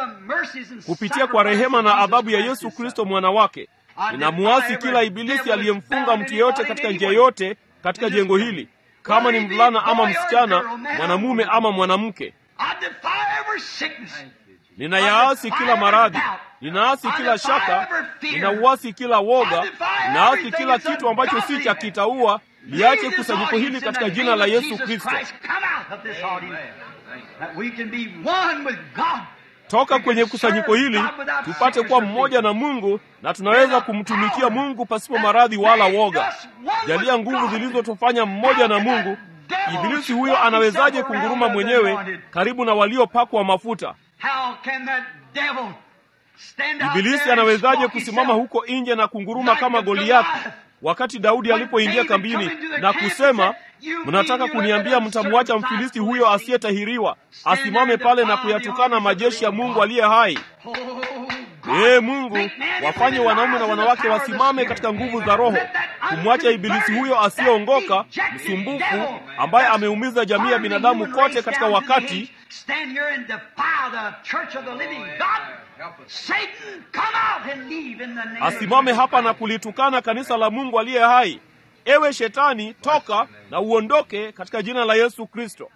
Speaker 2: kupitia kwa rehema na adhabu ya Yesu Kristo mwana wake. Ninamuasi kila ibilisi aliyemfunga mtu yeyote katika njia yote katika jengo hili, kama ni mvulana ama msichana, mwanamume ama mwanamke. Ninayaasi kila maradhi, ninaasi kila shaka, ninauasi kila woga, ninaasi kila kitu ambacho si cha kitaua. Liache kusanyiko hili katika jina la Yesu Kristo. Toka kwenye kusanyiko hili tupate kuwa mmoja na Mungu, na tunaweza kumtumikia Mungu pasipo maradhi wala woga. Jalia nguvu zilizotufanya mmoja na Mungu. Ibilisi huyo anawezaje kunguruma mwenyewe karibu na waliopakwa mafuta? Ibilisi anawezaje kusimama huko nje na kunguruma kama Goliathi wakati Daudi alipoingia kambini na kusema, mnataka kuniambia mtamwacha Mfilisti huyo asiyetahiriwa asimame pale na kuyatukana majeshi ya Mungu aliye hai? Ee Mungu, wafanye wanaume na wanawake wasimame katika nguvu za Roho, kumwacha ibilisi huyo asiyeongoka, msumbufu, ambaye ameumiza jamii ya binadamu kote katika wakati asimame hapa na kulitukana kanisa la Mungu aliye hai. Ewe Shetani, toka na uondoke katika jina la Yesu Kristo.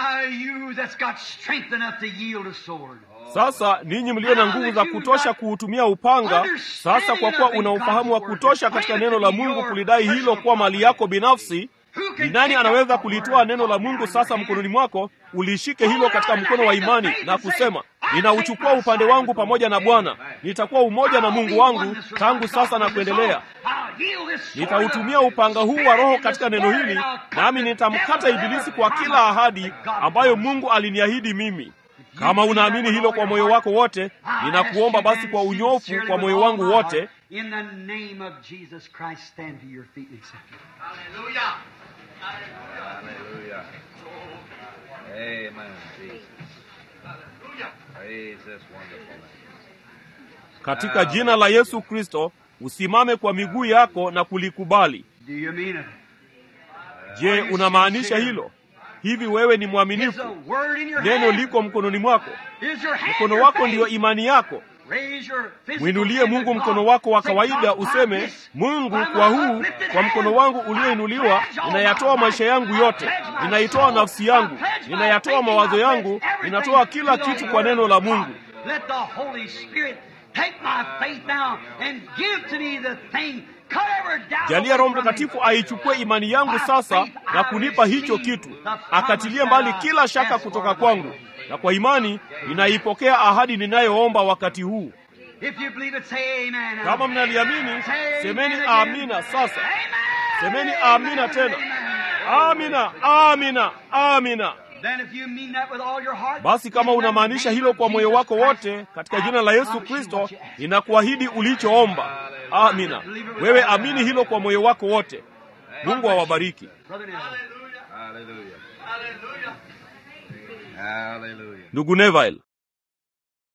Speaker 2: Sasa ninyi mlio na nguvu za kutosha kuutumia upanga, sasa kwa kuwa una ufahamu wa kutosha katika neno la Mungu kulidai hilo kuwa mali yako binafsi, Ni nani anaweza kulitoa neno la Mungu sasa mkononi mwako, ulishike hilo katika mkono wa imani na kusema, ninauchukua upande wangu pamoja na Bwana, nitakuwa umoja na Mungu wangu tangu sasa na kuendelea. Nitautumia upanga huu wa Roho katika neno hili, nami nitamkata Ibilisi kwa kila ahadi ambayo Mungu aliniahidi mimi. Kama unaamini hilo kwa moyo wako wote, ninakuomba basi kwa unyofu kwa moyo wangu wote,
Speaker 1: In the name of Jesus Christ, stand to your feet and accept it.
Speaker 3: Hallelujah. Hallelujah. Amen, Jesus. Praise this wonderful name.
Speaker 2: katika jina la Yesu Kristo, usimame kwa miguu yako na kulikubali.
Speaker 1: Do you mean it?
Speaker 2: Je, unamaanisha hilo? Hivi wewe ni
Speaker 1: Is
Speaker 2: mwaminifu?
Speaker 1: the word in your
Speaker 2: Neno
Speaker 1: hand?
Speaker 2: liko mkononi mwako,
Speaker 1: Is your hand
Speaker 2: mkono
Speaker 1: your
Speaker 2: wako
Speaker 1: faith?
Speaker 2: ndiyo imani yako.
Speaker 1: Raise your physical
Speaker 2: Mwinulie
Speaker 1: hand
Speaker 2: Mungu
Speaker 1: to God.
Speaker 2: mkono wako wa
Speaker 1: Say,
Speaker 2: kawaida,
Speaker 1: God,
Speaker 2: useme,
Speaker 1: by this,
Speaker 2: Mungu,
Speaker 1: by
Speaker 2: kwa
Speaker 1: my
Speaker 2: huu,
Speaker 1: uplifted
Speaker 2: kwa mkono
Speaker 1: hand,
Speaker 2: wangu
Speaker 1: I
Speaker 2: ulioinuliwa,
Speaker 1: pledge all
Speaker 2: ninayatoa
Speaker 1: my
Speaker 2: maisha
Speaker 1: life.
Speaker 2: yangu
Speaker 1: I
Speaker 2: yote,
Speaker 1: pledge my
Speaker 2: ninaitoa
Speaker 1: soul.
Speaker 2: nafsi yangu,
Speaker 1: I pledge my
Speaker 2: ninayatoa
Speaker 1: thinking.
Speaker 2: mawazo
Speaker 1: I
Speaker 2: yangu,
Speaker 1: pledge everything
Speaker 2: ninatoa kila
Speaker 1: to the
Speaker 2: kitu kwa
Speaker 1: word
Speaker 2: neno
Speaker 1: of
Speaker 2: la
Speaker 1: God.
Speaker 2: Mungu.
Speaker 1: Let the Holy Spirit take my faith now and give to me the thing. Cut every doubt
Speaker 2: Jalia
Speaker 1: away
Speaker 2: Roho
Speaker 1: from me.
Speaker 2: Mtakatifu aichukue imani yangu sasa na kunipa hicho kitu, akatilie mbali kila shaka kutoka kwangu, na kwa imani ninaipokea ahadi ninayoomba wakati huu.
Speaker 1: If you believe it, say amen.
Speaker 2: Kama mnaliamini,
Speaker 1: Say
Speaker 2: semeni
Speaker 1: amen again.
Speaker 2: amina sasa.
Speaker 1: Amen.
Speaker 2: Semeni
Speaker 1: Amen.
Speaker 2: amina tena.
Speaker 1: Amen.
Speaker 2: Amina, amina, amina.
Speaker 1: Then if you mean that with all your heart,
Speaker 2: Basi kama
Speaker 1: in the
Speaker 2: unamaanisha
Speaker 1: name
Speaker 2: hilo
Speaker 1: of
Speaker 2: kwa moyo
Speaker 1: Jesus
Speaker 2: wako
Speaker 1: Christ,
Speaker 2: wote, katika
Speaker 1: I
Speaker 2: jina la Yesu
Speaker 1: promise you
Speaker 2: Kristo,
Speaker 1: what you ask.
Speaker 2: ninakuahidi ulichoomba. Amina. Wewe amini hilo kwa moyo wako wote. Mungu awabariki.
Speaker 1: Brother Neville.
Speaker 3: Hallelujah. Hallelujah.
Speaker 2: Ndugu Neville,